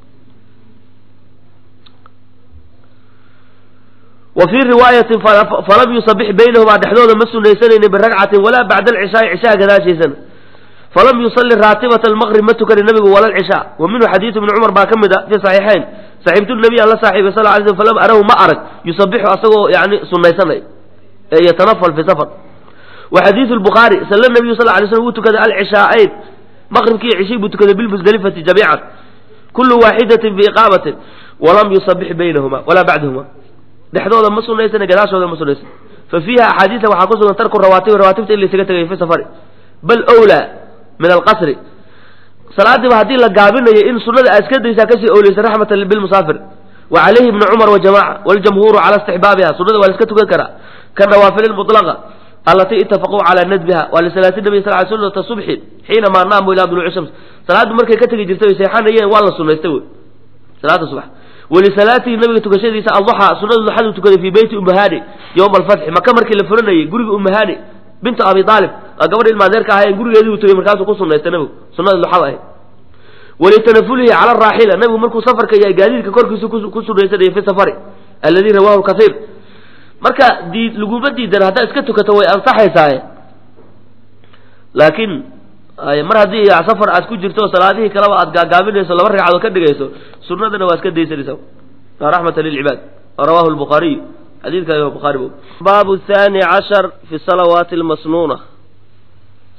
wa fii riwaayatin falam yusabix baynahumaa dhexdooda ma sunaysanaynin biragcatin walaa bacda alcishaai cishaha gadaashiisana falam yusalli raatibata almaqrib ma tukani nabigu wala alcishaa wa minhu xadiidu ibni cumar baa ka mid a fi saxiixayn saxiibtu nabiy aan la saaxiibay sal lay slm falam arahu ma arag yusabixu asagoo yani sunaysanay ee yatanafal fi safar wa xadiidu lbukhaari salla nabiyu sal lay slm wuu tukaday alcishaa'ayn maqribkii iyo cishii buu tukaday bilmusdelifati jamiican kullu waaxidatin biiqaamatin walam yusabix baynahuma walaa bacdahuma dhexdooda ma sunaysana gadaashooda ma sunaysan fa fiiha axaadiisa waxaa ku sugan tarku rawaatibi rawaatibta in laysaga tegay fi safari bal wlaa min alqasri salaadiiba haddii la gaabinayo in sunada aad iska daysaa kasii owleysa raxmatan bilmusaafir wa calayhi ibnu cumar wajamaca waljamhuuru cala istixbaabiha sunada waa la iska tukan karaa ka nawaafil mulaqa alatii itafaquu calaa nadbiha waa lisalaati nabi sal ly sunata subxi xiinamaa naamu ilaa duluuci shams salaaddu markay ka tegi jirtay way seexanayeen waa la sunaystay wey salaada subax walisalaatihi nabiga tukashadiisa alduxa sunada duxadu tukaday fii beyti umahani yowma alfatxi maka markii la furanayay guriga umahani bintu abi aalib waa gabadha ilmaadeerka ahaayeen gurigeedii uu tegey markaasuu ku sunaystay nabigu sunada duxada ahayd walitanafulihi cala araaxila nabigu markuu safarka iyo gaadiidka korkiisa ku sunaysanayay fi safari alladii rawahu kaiir marka dii laguma diidan haddaad iska tukato way ansaxaysaaye laakiin mar haddii safar aad ku jirto salaadihii kaleba aad gaagaabinayso laba ragcadood ka dhigayso sunadana waa iska daysanaysa raxmata lilcibaad rawahu lbukhaariy xadiidka imam bukhari baabu thani cashar fi salawaati almasnuuna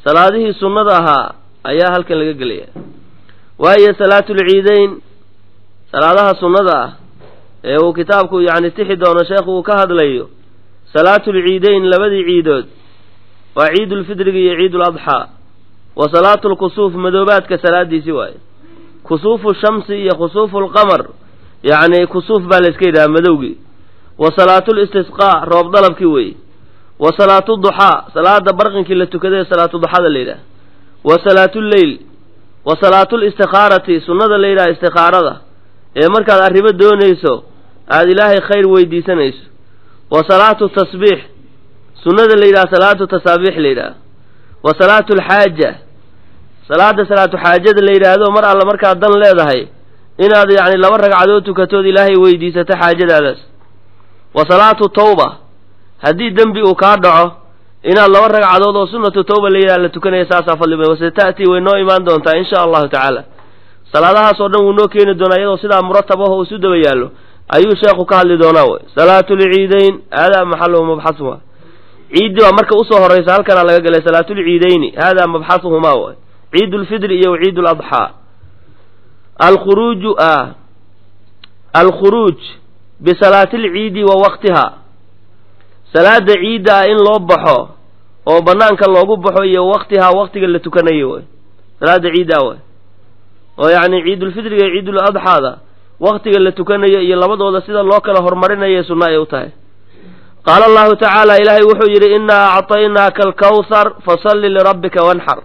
salaadihii sunnada ahaa ayaa halkan laga gelaya waayo salaatulciideyn salaadaha sunnada ah ee uu kitaabku yacni tixi doono sheekhu uu ka hadlayo salaatulciideyn labadii ciidood waa ciidulfidriga iyo ciiduladxaa wa salaatulkusuuf madoobaadka salaadiisi waaye kusuufu shamsi iyo khusuufu lqamar yacni kusuuf baa la iska yidhaha madowgii wa salaatulistisqaa roob dalabkii weeye wa salaatu duxaa salaada barqinkii la tukaday ee salaatu duxada la yidhaha wa salaatuleyl wa salaatulistikhaarati sunnada la yidhaha istikhaarada ee markaad arrimo doonayso aada ilaahay khayr weydiisanayso wa salaatu tasbiix sunnada la yidhaha salaatu tasaabiix la yidhaha wa salaatu alxaaja salaada salaatu xaajada la yidhaahdo mar alla markaad dan leedahay inaad yacni laba ragcadood tukatood ilaahay weydiisato xaajadaadaas wa salaatu tawba haddii dembi uu kaa dhaco inaad laba ragcadood oo sunnatu tawba la yidhaha la tukanaya saasaa fadli badan wase ta'tii way noo imaan doontaa insha allahu tacaala salaadahaas oo dhan wuu noo keeni doonaa iyadoo sidaa muratab ah oo isu daba yaallo ayuu sheekhu ka hadli doonaa wey salaatulciideyn haadaa maxaluhu mabxasuha ciiddi baa marka usoo horraysa halkanaa laga galay salaatulciideyni haadaa mabxasuhumaa way ciid ulfidri iyo ciid ladxaa alkhuruuju a alkhuruuj bisalaati alciidi wa waqtiha salaada ciidda ah in loo baxo oo banaanka loogu baxo iyo waqtihaa waqtiga la tukanayo way salaada ciidda way oo yacni ciidulfidriga iyo ciiduladxaada waqtiga la tukanayo iyo labadooda sida loo kala horumarinayo sunno ay u tahay qaala allahu tacaala ilaahay wuxuu yidhi innaa acطaynaaka alkawhar fasalli lirabbika wanxar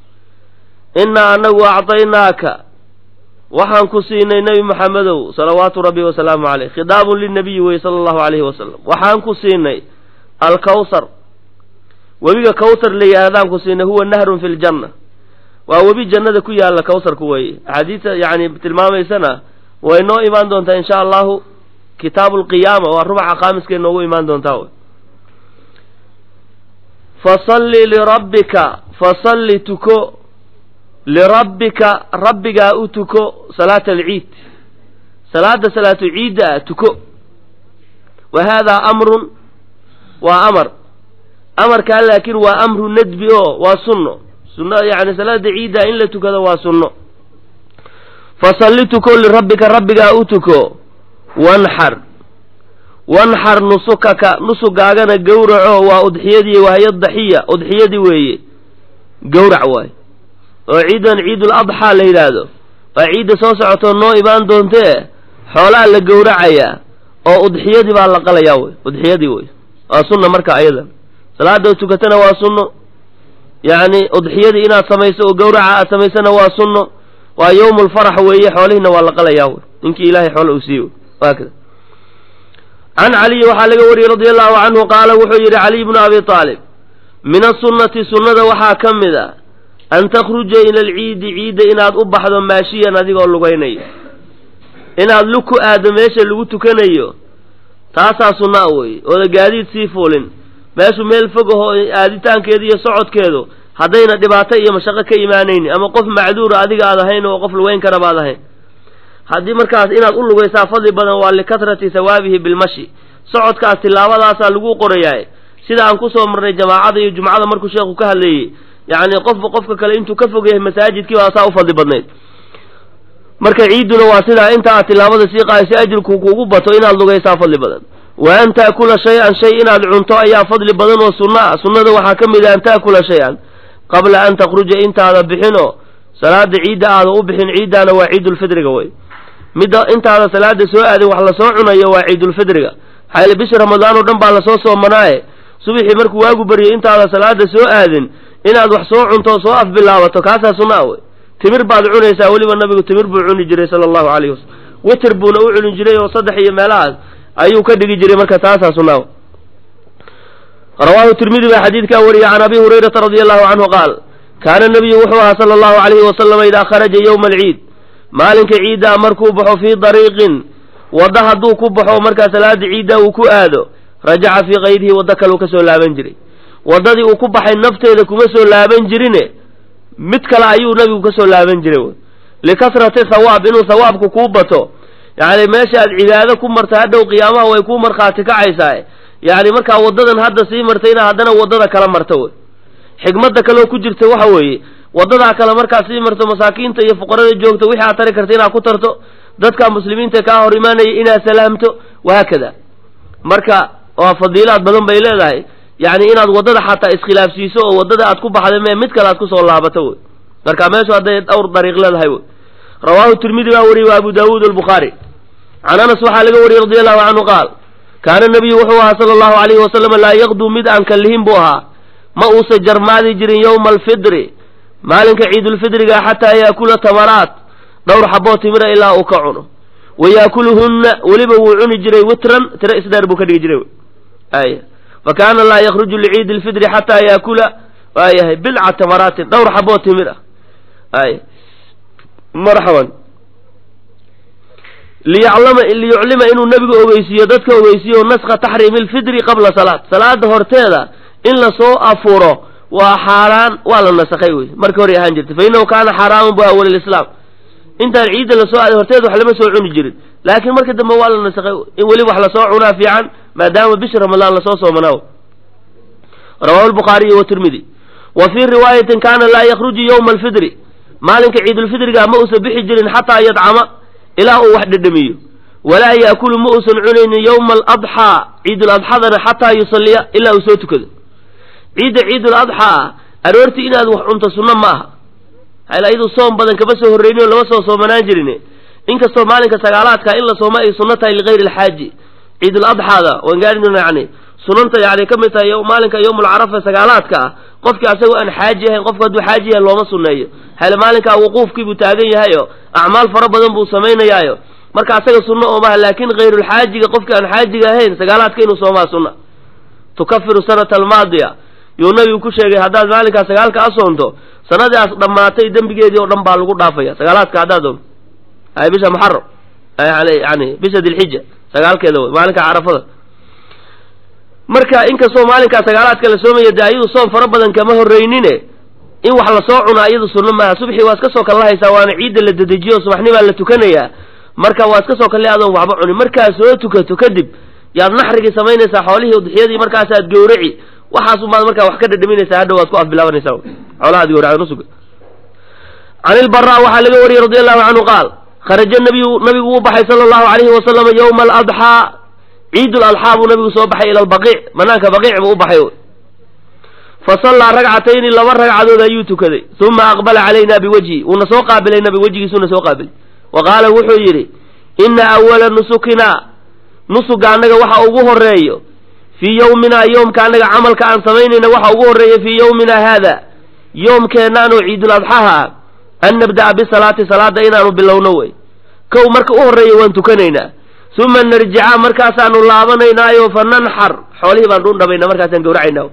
innaa anagu acطaynaaka waxaan ku siinay nebi moxamedow salawaatu rabbi wasalaamu caleyh khidaabun linabiyi wey sala allahu alayhi wasalam waxaan ku siinay alkawhar webiga kawthar la yidhahdaan ku siinay huwa nahrun fi ljanna waa webi jannada ku yaalla kawtharku weeye axaadiista yacni tilmaamaysana way noo imaan doontaa insha allahu kitaabu lqiyaama waa rubaca khaamiskay noogu imaan doontaa wy fasalli lirabbika fasalli tuko lirabbika rabbigaa u tuko salaata alciid salaada salaatu ciidda ah tuko wa haadaa amrun waa amar amarkaa laakiin waa amru nadbi oo waa sunno sunna yacni salaada ciidda in la tukado waa sunno fasalli tuko lirabbika rabbigaa u tuko wanxar wanxar nusukaka nusugaagana gowraco waa udxiyadii wahyo daxiya udxiyadii weeye gowrac waay oo ciidan ciidul adxaa la yidhaahdo waa ciidda soo socotoo noo imaan doontee xoolaa la gowracayaa oo udxiyadii baa la qalayaa wey udxiyadii wey waa sunna marka ayada salaada tukatana waa sunno yacni udxiyadii inaad samayso oo gowraca aad samaysana waa sunno waa yowmulfarax weeye xoolihiina waa la qalayaa wey ninkii ilaahay xoola uu siiye waakada can caliyi waxaa laga wariyey radia allahu canhu qaala wuxuu yidhi caliy bnu abi aalib min asunnati sunnada waxaa ka mid a an takhruja ila alciidi ciidda inaad u baxdo maashiyan adigoo lugaynayo inaad lug ku aado meesha lagu tukanayo taasaa sunna a weeye ooda gaadiid sii fuulin meeshu meel fog ahoo aaditaankeedu iyo socodkeedu haddayna dhibaato iyo mashaqo ka imaanaynin ama qof macduura adiga aad ahayn oo qof lugeyn kara baad ahayn haddii markaas inaad u lugaysaa fadli badan waa likatrati hawaabihi bilmashi socodkaas tilaabadaasaa lagu qorayaa sida aan kusoo marnay jamaacada iyo jumcada markuu sheekhu ka hadleeyey yacni qofba qofka kale intuu ka fog yahay masaajidkii baa saa u fadli badnayd marka ciidduna waa sidaa inta aad tilaabada sii qaadayso ajirku kuugu bato inaad lugaysaa fadli badan wa an taakula shay-an shay inaad cunto ayaa fadli badan oo sunna ah sunnada waxaa ka mid ah an taakula shay-an qabla an takhruja intaada bixinoo salaada ciidda aada u bixin ciiddaana waa ciidulfidriga wey midda intaada salaada soo aadin wax lasoo cunayo waa ciidulfidriga maxaa yaele bishi ramadaan oo dhan baa lasoo soomanaaye subaxii markuu waagu baryo intaada salaada soo aadin inaad wax soo cunto soo afbilaabato kaasaa sunna a wey timir baad cunaysaa weliba nabigu timir buu cuni jiray sala allahu calayhi wasalam witer buuna u cuni jiray oo saddex iyo meelahaas ayuu ka dhigi jiray marka taasaa sunna rawaahu tirmidi baa xadiidkaa wariyey can abi hurayrata radia allahu canhu qaal kaana nebiyu wuxuu ahaa sala allahu calayhi wasalama idaa kharaja yowma alciid maalinka ciiddaa markuu baxo fii dariiqin wadda hadduu ku baxo markaa salaada ciiddaa uu ku aado rajaca fii kayrihi waddo kaleu ka soo laaban jiray waddadii uu ku baxay nafteeda kuma soo laaban jirine mid kale ayuu nabigu ka soo laaban jiray wy likasrati thawaab inuu thawaabku kuu bato yacni meesha aad cibaado ku marta hadhow qiyaamaha way kuu markhaati kacaysaa yacni markaa waddadan hadda sii martay inaa haddana waddada kala marta wey xikmadda kaleoo ku jirta waxa weeye waddadaa kale markaad sii marto masaakiinta iyo fuqarada joogta wixii aad tari karta inaad ku tarto dadka muslimiinta kaa hor imaanaya inaad salaamto wahaakada marka waa fadiilaad badan bay leedahay yacni inaad waddada xataa iskhilaafsiiso oo waddada aad ku baxda mee mid kale aad kusoo laabato wey marka meeshu hadday dhowr dariiq leedahay wey rawaahu tirmidi baa wariyey wa abu daawuud albukhaari can anas waxaa laga wariyey radi allahu canhu qaal kaana nabiyu wuxuu ahaa sala allahu alayhi wasalam laa yaqduu mid aan kallihin buu ahaa ma uusa jarmaadi jirin yowma alfidri maalinka ciidulfidriga xataa yaakula tamaraat dhowr xaboo timira ilaa uu ka cuno wa yaakuluhunna weliba wuu cuni jiray witran tiro isdheer buu ka dhigi jiray ay fa kaana laa yakruju liciidi lfidri xataa yaakula waayahay bilca tamaraatin dhowr xaboo timir ah ay marxaban liyaclama liyuclima inuu nebigu ogeysiiyo dadka ogeysiiyo naska taxriimi lfidri qabla salaat salaada horteeda in lasoo afuro waa xaaraan waa la nasakhay wey markii hore ahaan jirtay fa innahu kaana xaaraaman bu awal lislaam intaan ciidda lasoo aaday horteeda wax lama soo cuni jirin laakiin marka dambe waa la nasakhay in weli wax lasoo cunaa fiican maadaama bisha ramadaan lasoo soomanaaw rawahu lbukhaariyu watirmidi wa fii riwaayatin kaana laa yakruju yowma alfidri maalinka ciidulfidriga ma uusan bixi jirin xataa yadcama ilaa uu wax dhedhamiyo walaa yaakulu ma uusan cunaynin yowma aladxaa ciiduladxadana xataa yusalliya ilaa uu soo tukado ciidda ciidul adxaa aroortii inaad wax cunto sunno ma aha hayla iyadu soom badan kama soo horreynin oo lama soo soomanaan jirin inkastoo maalinka sagaalaadka in la soomo ay sunno tahay ligayri alxaaji ciidul adxaada waan gaarina yani sunanta yani ka mid tahay maalinka yowmulcarafa sagaalaadka ah qofkii asagoo aan xaaji ahayn qofku hadduu xaaji yahay looma sunneeyo hayla maalinkaa wuquufkii buu taagan yahay oo acmaal fara badan buu samaynayaayo marka asaga sunno oo maha laakin hayrulxaajiga qofkii aan xaajiga ahayn sagaalaadka inuu soomaa sunna tukafiru sanata almaadiya yuu nabigu ku sheegay haddaad maalinkaa sagaalka a soonto sanadaas dhammaatay dembigeedii oo dhan baa lagu dhaafaya sagaalaadka haddaad doonto ay bisha muxaram yani bisha dilxija sagaalkeeda wey maalinka carafada marka inkastoo maalinkaa sagaalaadka la soomaya dee ayadu soom fara badan kama horreynine in wax lasoo cunaa iyadu sunno maaha subxii waa iska soo kallahaysaa waana ciidda la dedejiyo subaxnimaa la tukanayaa marka waa iska soo kalle adoon waxba cunin markaad soo tukato kadib yaad naxrigii samaynaysaa xoolihii udxiyadii markaasaad gowraci waxaasumaad markaa wax ka dhadhaminaysaa hadhow waad ku afbilaabanaysaa xoolahaad gowracda nusuga can ilbara waxaa laga wariyey radi allahu canhu qaal kharaja nabiyu nabigu uu baxay sala allahu alayhi wasalama yowma aladxaa ciid ladxaa buu nabigu soo baxay ila albaqiic banaanka baqiic buu u baxay fa sallaa ragcatayni laba ragcadood ayuu tukaday uma aqbala calayna biwajhi wuuna soo qaabilay nabi wejigiisuuna soo qaabilay wa qaala wuxuu yidhi ina awala nusukina nusuga annaga waxa ugu horeeyo fii yowminaa yoomka annaga camalka aan samaynayna waxa ugu horreeya fii yowmina haada yoomkeennaanoo ciidul adxaha an nabda'a bisalaati salaada inaanu bilowno wey kow marka u horreeya waan tukanaynaa uma narjica markaasaanu laabanaynaayo fa nanxar xoolihii baan dhundhabayna markaasaan gawracaynaa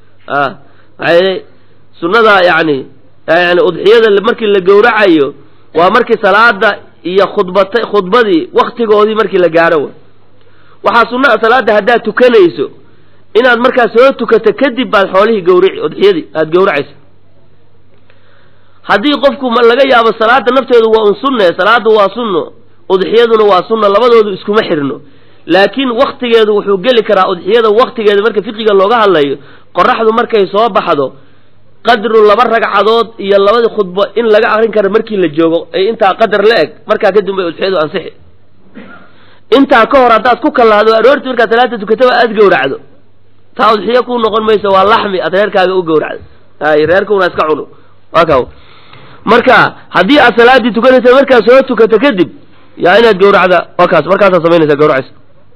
a sunnada yani yani udxiyada markii la gowracayo waa markii salaada iyo khudbata khudbadii waktigoodii markii la gaaro wey waxaa sunnaha salaada haddaad tukanayso inaad markaa soo tukato kadib baad xoolihii gawrici udxiyadii aada gowracayso haddii qofku laga yaabo salaada nafteedu waa un sunne salaada waa sunno udxiyaduna waa sunna labadoodu iskuma xirno laakiin waktigeedu wuxuu geli karaa udxiyada waktigeeda marka fiqiga looga hadlayo qoraxdu markay soo baxdo qadru laba ragcadood iyo labadii khudbo in laga akrin karo markii la joogo ay intaa qadar la eg markaa kadib bay udxiyadu ansixi intaa ka hor haddaad ku kalaado aroortii markaad salaada tukataba aada gowracdo taa udxiyo ku noqon mayso waa laxmi aad reerkaaga u gowracdo ay reerkuna iska cuno waa ka marka haddii aad salaadii tukanaysa markaad soo tukato kadib yaa inaad gawracda waa kaas markaasaad samaynaysa gawracaysa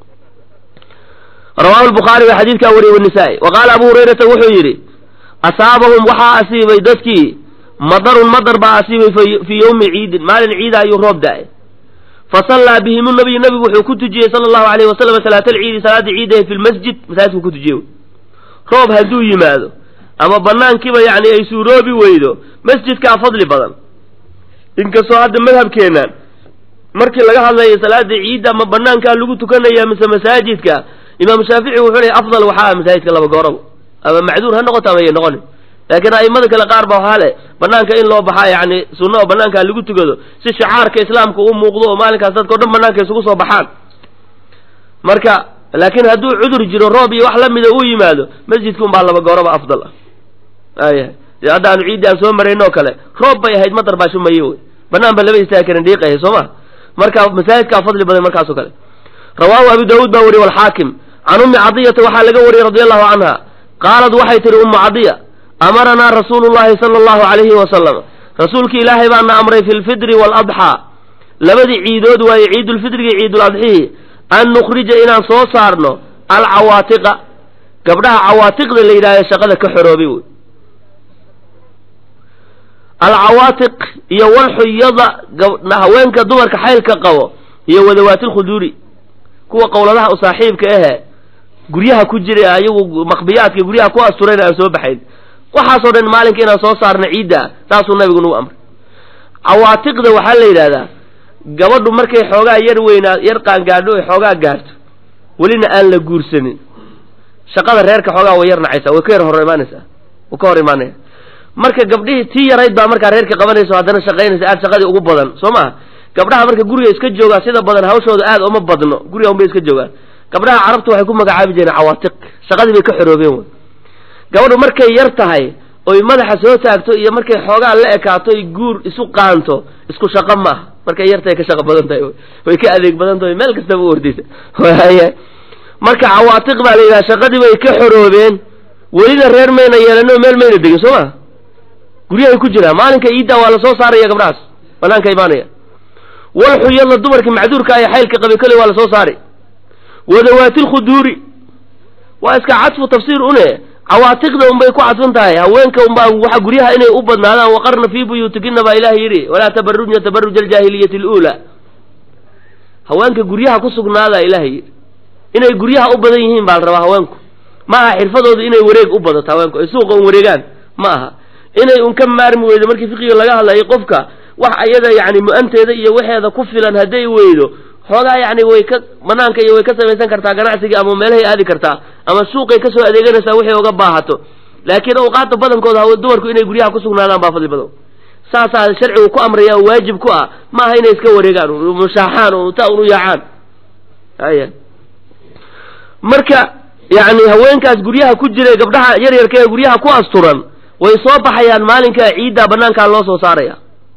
rawahu lbukhaari baa xadiidkaa wariyey wanisaa-i wa qaala abu hurayrata wuxuu yidhi asaabahum waxaa asiibay dadkii madarun madar baa asiibay fii yowmi ciidin maalin ciida ayuu roob da-ay fa sallaa bihim nabiyu nabigu wuxuu ku tujiyey sala allahu alayhi wasalam salaatalciidi salaadii ciidahe fi lmasjid masaajidku ku tujiyey roob hadduu yimaado ama banaankiiba yacni ay suuroobi weydo masjidkaa fadli badan inkastoo hadda madhabkeennan markii laga hadlayo salaada ciidda ama banaankaa lagu tukanaya mise masaajidka imaamu shaafici wuxuu leey afdal waxaa ah masaajidka laba gooraba ama macduur ha noqoto ama ya noqonin laakiin a'imada kale qaar ba waxaa leh banaanka in loo baxaa yacni sunno oo banaankaa lagu tukado si shicaarka islaamka u muuqdo oo maalinkaas dadka o dhan banaanka isugu soo baxaan marka laakiin hadduu cudur jiro roob iyo wax lamida uu yimaado masjidka un baa laba gooraba afdal ah aya dee hadda aanu ciiddi aan soo marayn oo kale roob bay ahayd madar baa shumaye wey banaan ba laba istaagi karin dhiiqahay soo ma marka masaajidkaa fadli badan markaasoo kale rawaahu abu daawuud baa wariye walxaakim can ummi cadiyata waxaa laga wariyey radi allahu canha qaalad waxay tihi ummu cadiya amaranaa rasuulu llahi sala allahu calayhi wasalam rasuulki ilaahay baana amray fi lfidri waaladxaa labadii ciidood waaye ciidulfidrigi ciiduladxihi an nukhrija inaan soo saarno alcawaatiqa gabdhaha cawaatiqda la yidhahda shaqada ka xoroobay wey alcawaatiq iyo walxuyada haweenka dumarka xaylka qabo iyo wadawaatilkhuduuri kuwa qowladaha u saaxiibka ahe guryaha ku jira ayagu maqbiyaadka guryaha ku asturayna aan soo baxayn waxaasoo dhan maalinka inaan soo saarno ciidda saasuu nabigu nagu amray cawaatiqda waxaa la yidhahdaa gabadhu markay xoogaa yar weynaa yar qaangaadho ay xoogaa gaarto welina aan la guursanin shaqada reerka xoogaa way yar nacaysaa way ka yar hor imaanaysaa way ka hor imaanaya marka gabdhihii tii yarayd baa markaa reerka qabanayso haddana shaqaynaysa aad shaqadii ugu badan soo maha gabdhaha marka guriga iska joogaa sida badan hawshooda aad uma badno guriga unbay iska joogaan gabdhaha carabtu waxay ku magacaabi jireen cawaatiq shaqadii bay ka xoroobeen wey gabadhu markay yar tahay oy madaxa soo taagto iyo markay xoogaa la ekaato y guur isu qaanto isku shaqo maaha markay yartahay ka shaqo badan tahay way ka adeeg badan tahay meel kastaba u ordaysa marka cawaatiq baa la yidhaha shaqadii bay ka xoroobeen welina reer mayna yeelano meel mayna degin soo ma guryahay ku jiraan maalinka iiddaa waa lasoo saaraya gabdhahaas banaanka imaanaya walxuyadla dumarkii macduurka ay xaylka qabay koley waa lasoo saari wadawaatilkhuduuri waa iska cadfu tafsiir une cawaatiqda unbay ku cadfan tahay haweenka unbaa waxa guryaha inay u badnaadaan waqarna fii buyuutikina baa ilaah yidhi walaa tabarujna tabaruj aljaahiliyati aluulaa haweenka guryaha ku sugnaadaa ilaah yidhi inay guryaha u badan yihiin baa la rabaa haweenku ma aha xirfadoodu inay wareeg u badato haweenku ay suuqa un wareegaan ma aha inay un ka maarmi weydo markii fiqiga laga hadlayay qofka wax ayada yani mu-anteeda iyo waxeeda ku filan hadday weydo xoogaa yani way ka banaanka iyo way ka samaysan kartaa ganacsigii ama meelahay aadi kartaa ama suuqay kasoo adeeganaysaa wixii uga baahato laakiin awqaada badankooda haw dumarku inay guryaha ku sugnaadaan baa fadli badan saasaa sharcigu ku amraya oo waajib ku ah ma aha inay iska wareegaan mushaaxaan oo ta unu yaacaan aya marka yani haweenkaas guryaha ku jira gabdhaha yaryarka ee guryaha ku asturan way soo baxayaan maalinkaa ciiddaa banaankaa loo soo saaraya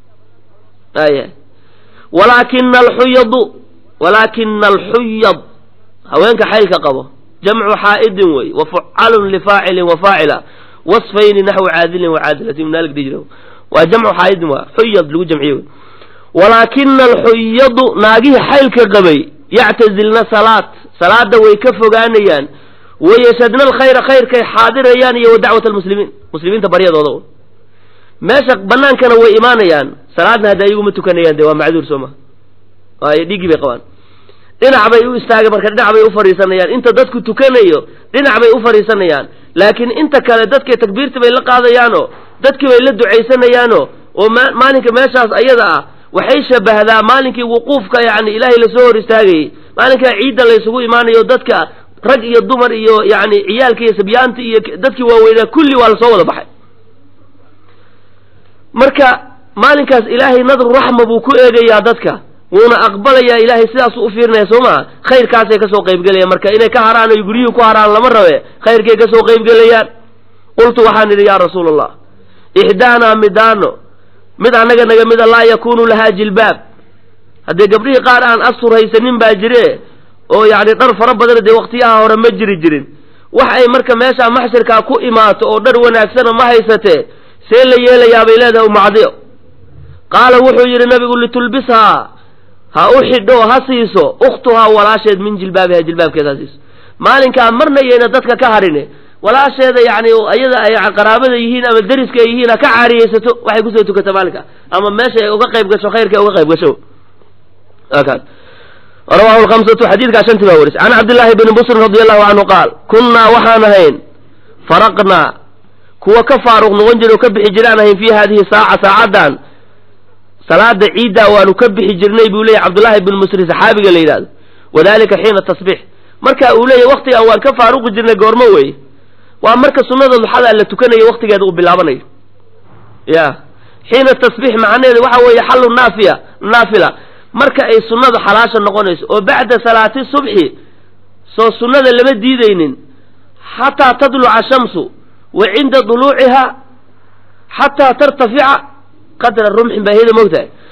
aya walaakina alxuyadu walaakina alxuyad haweenka xaylka qabo jamcu xaa'idin wey wa fucalun lifaacilin wa faacila wasfayni naxwi caadilin wa caadilatin minaalig dijra waa jamcu xaa'idin waa xuyad lagu jamciye wey walaakina alxuyadu naagihii xaylka qabay yactazilna salaat salaada way ka fogaanayaan wayashadna alkhayra khayrkay xaadirayaan iyo wa dacwat almuslimiin muslimiinta baryadooda meesha banaankana way imaanayaan salaadna hadda ayaguma tukanayaan de waa macduur soo ma waayo dhiiggii bay qabaan dhinac bay u istaagay marka dhinac bay u fadhiisanayaan inta dadku tukanayo dhinac bay u fadhiisanayaan laakiin inta kale dadkay takbiirta bay la qaadayaanoo dadkii bay la ducaysanayaanoo oo maalinka meeshaas ayada ah waxay shabahdaa maalinkii wuquufka yani ilaahay lasoo hor istaagayey maalinkaa ciidda laysugu imaanayo dadka rag iyo dumar iyo yani ciyaalka iyo sabyaanta iyo dadkii waaweynaa kulli waa lasoo wada baxay marka maalinkaas ilaahay nadru raxma buu ku eegayaa dadka wuuna aqbalayaa ilaahay sidaasuu u fiirinaya soo maa khayrkaasay kasoo qaybgelayaan marka inay ka haraan oy guryihii ku haraan lama rabe khayrkay kasoo qaybgelayaan qultu waxaan idhi yaa rasuula allah ixdaanaa midaano mid annaga naga mida laa yakuunu lahaa jilbaab haddee gabdhihii qaar aan astur haysanin baa jire oo yacni dhar fara badan dee waqtiyaha hore ma jiri jirin wax ay marka meeshaa maxshirkaa ku imaato oo dhar wanaagsana ma haysatee see la yeelayaa bay leedahay umacdiyo qaala wuxuu yidhi nabigu litulbishaa ha u xidho ha siiso ukhtuhaa walaasheed min jilbaabiha jilbaabkeed ha siiso maalinkaa marna yayna dadka ka harine walaasheeda yani iyada ay qaraabada yihiin ama deriska ay yihiin ha ka caariyeysato waxay kusoo tukata maalinka ama meesha ay uga qayb gasho khayrka ay uga qayb gasho rawahu lhamsatu xadiidkaa shantii baa warisay can cabdillaahi bni busrin radi allahu canhu qaal kunnaa waxaan ahayn faraqnaa kuwa ka faaruq noqon jira oo ka bixi jiraan ahayn fii hadihi saaca saacaddan salaada ciiddaa waanu ka bixi jirnay buu leeyahy cabdullaahi bn musri saxaabiga la yidhahdo wadalika xiina tasbiix marka uu leeyahy waktigaan waan ka faaruqi jirnay goormo weeye waa marka sunnada duxada la tukanayo waktigeeda uu bilaabanayo ya xiina tasbiix macnaheedu waxa weeye xallu naafiya naafila marka ay sunnadu xalaasha noqonayso oo bacda salaati subxi soo sunnada lama diidaynin xataa tadluca shamsu wa cinda duluuciha xataa tartafica qadra rumxin baa heda mogtahay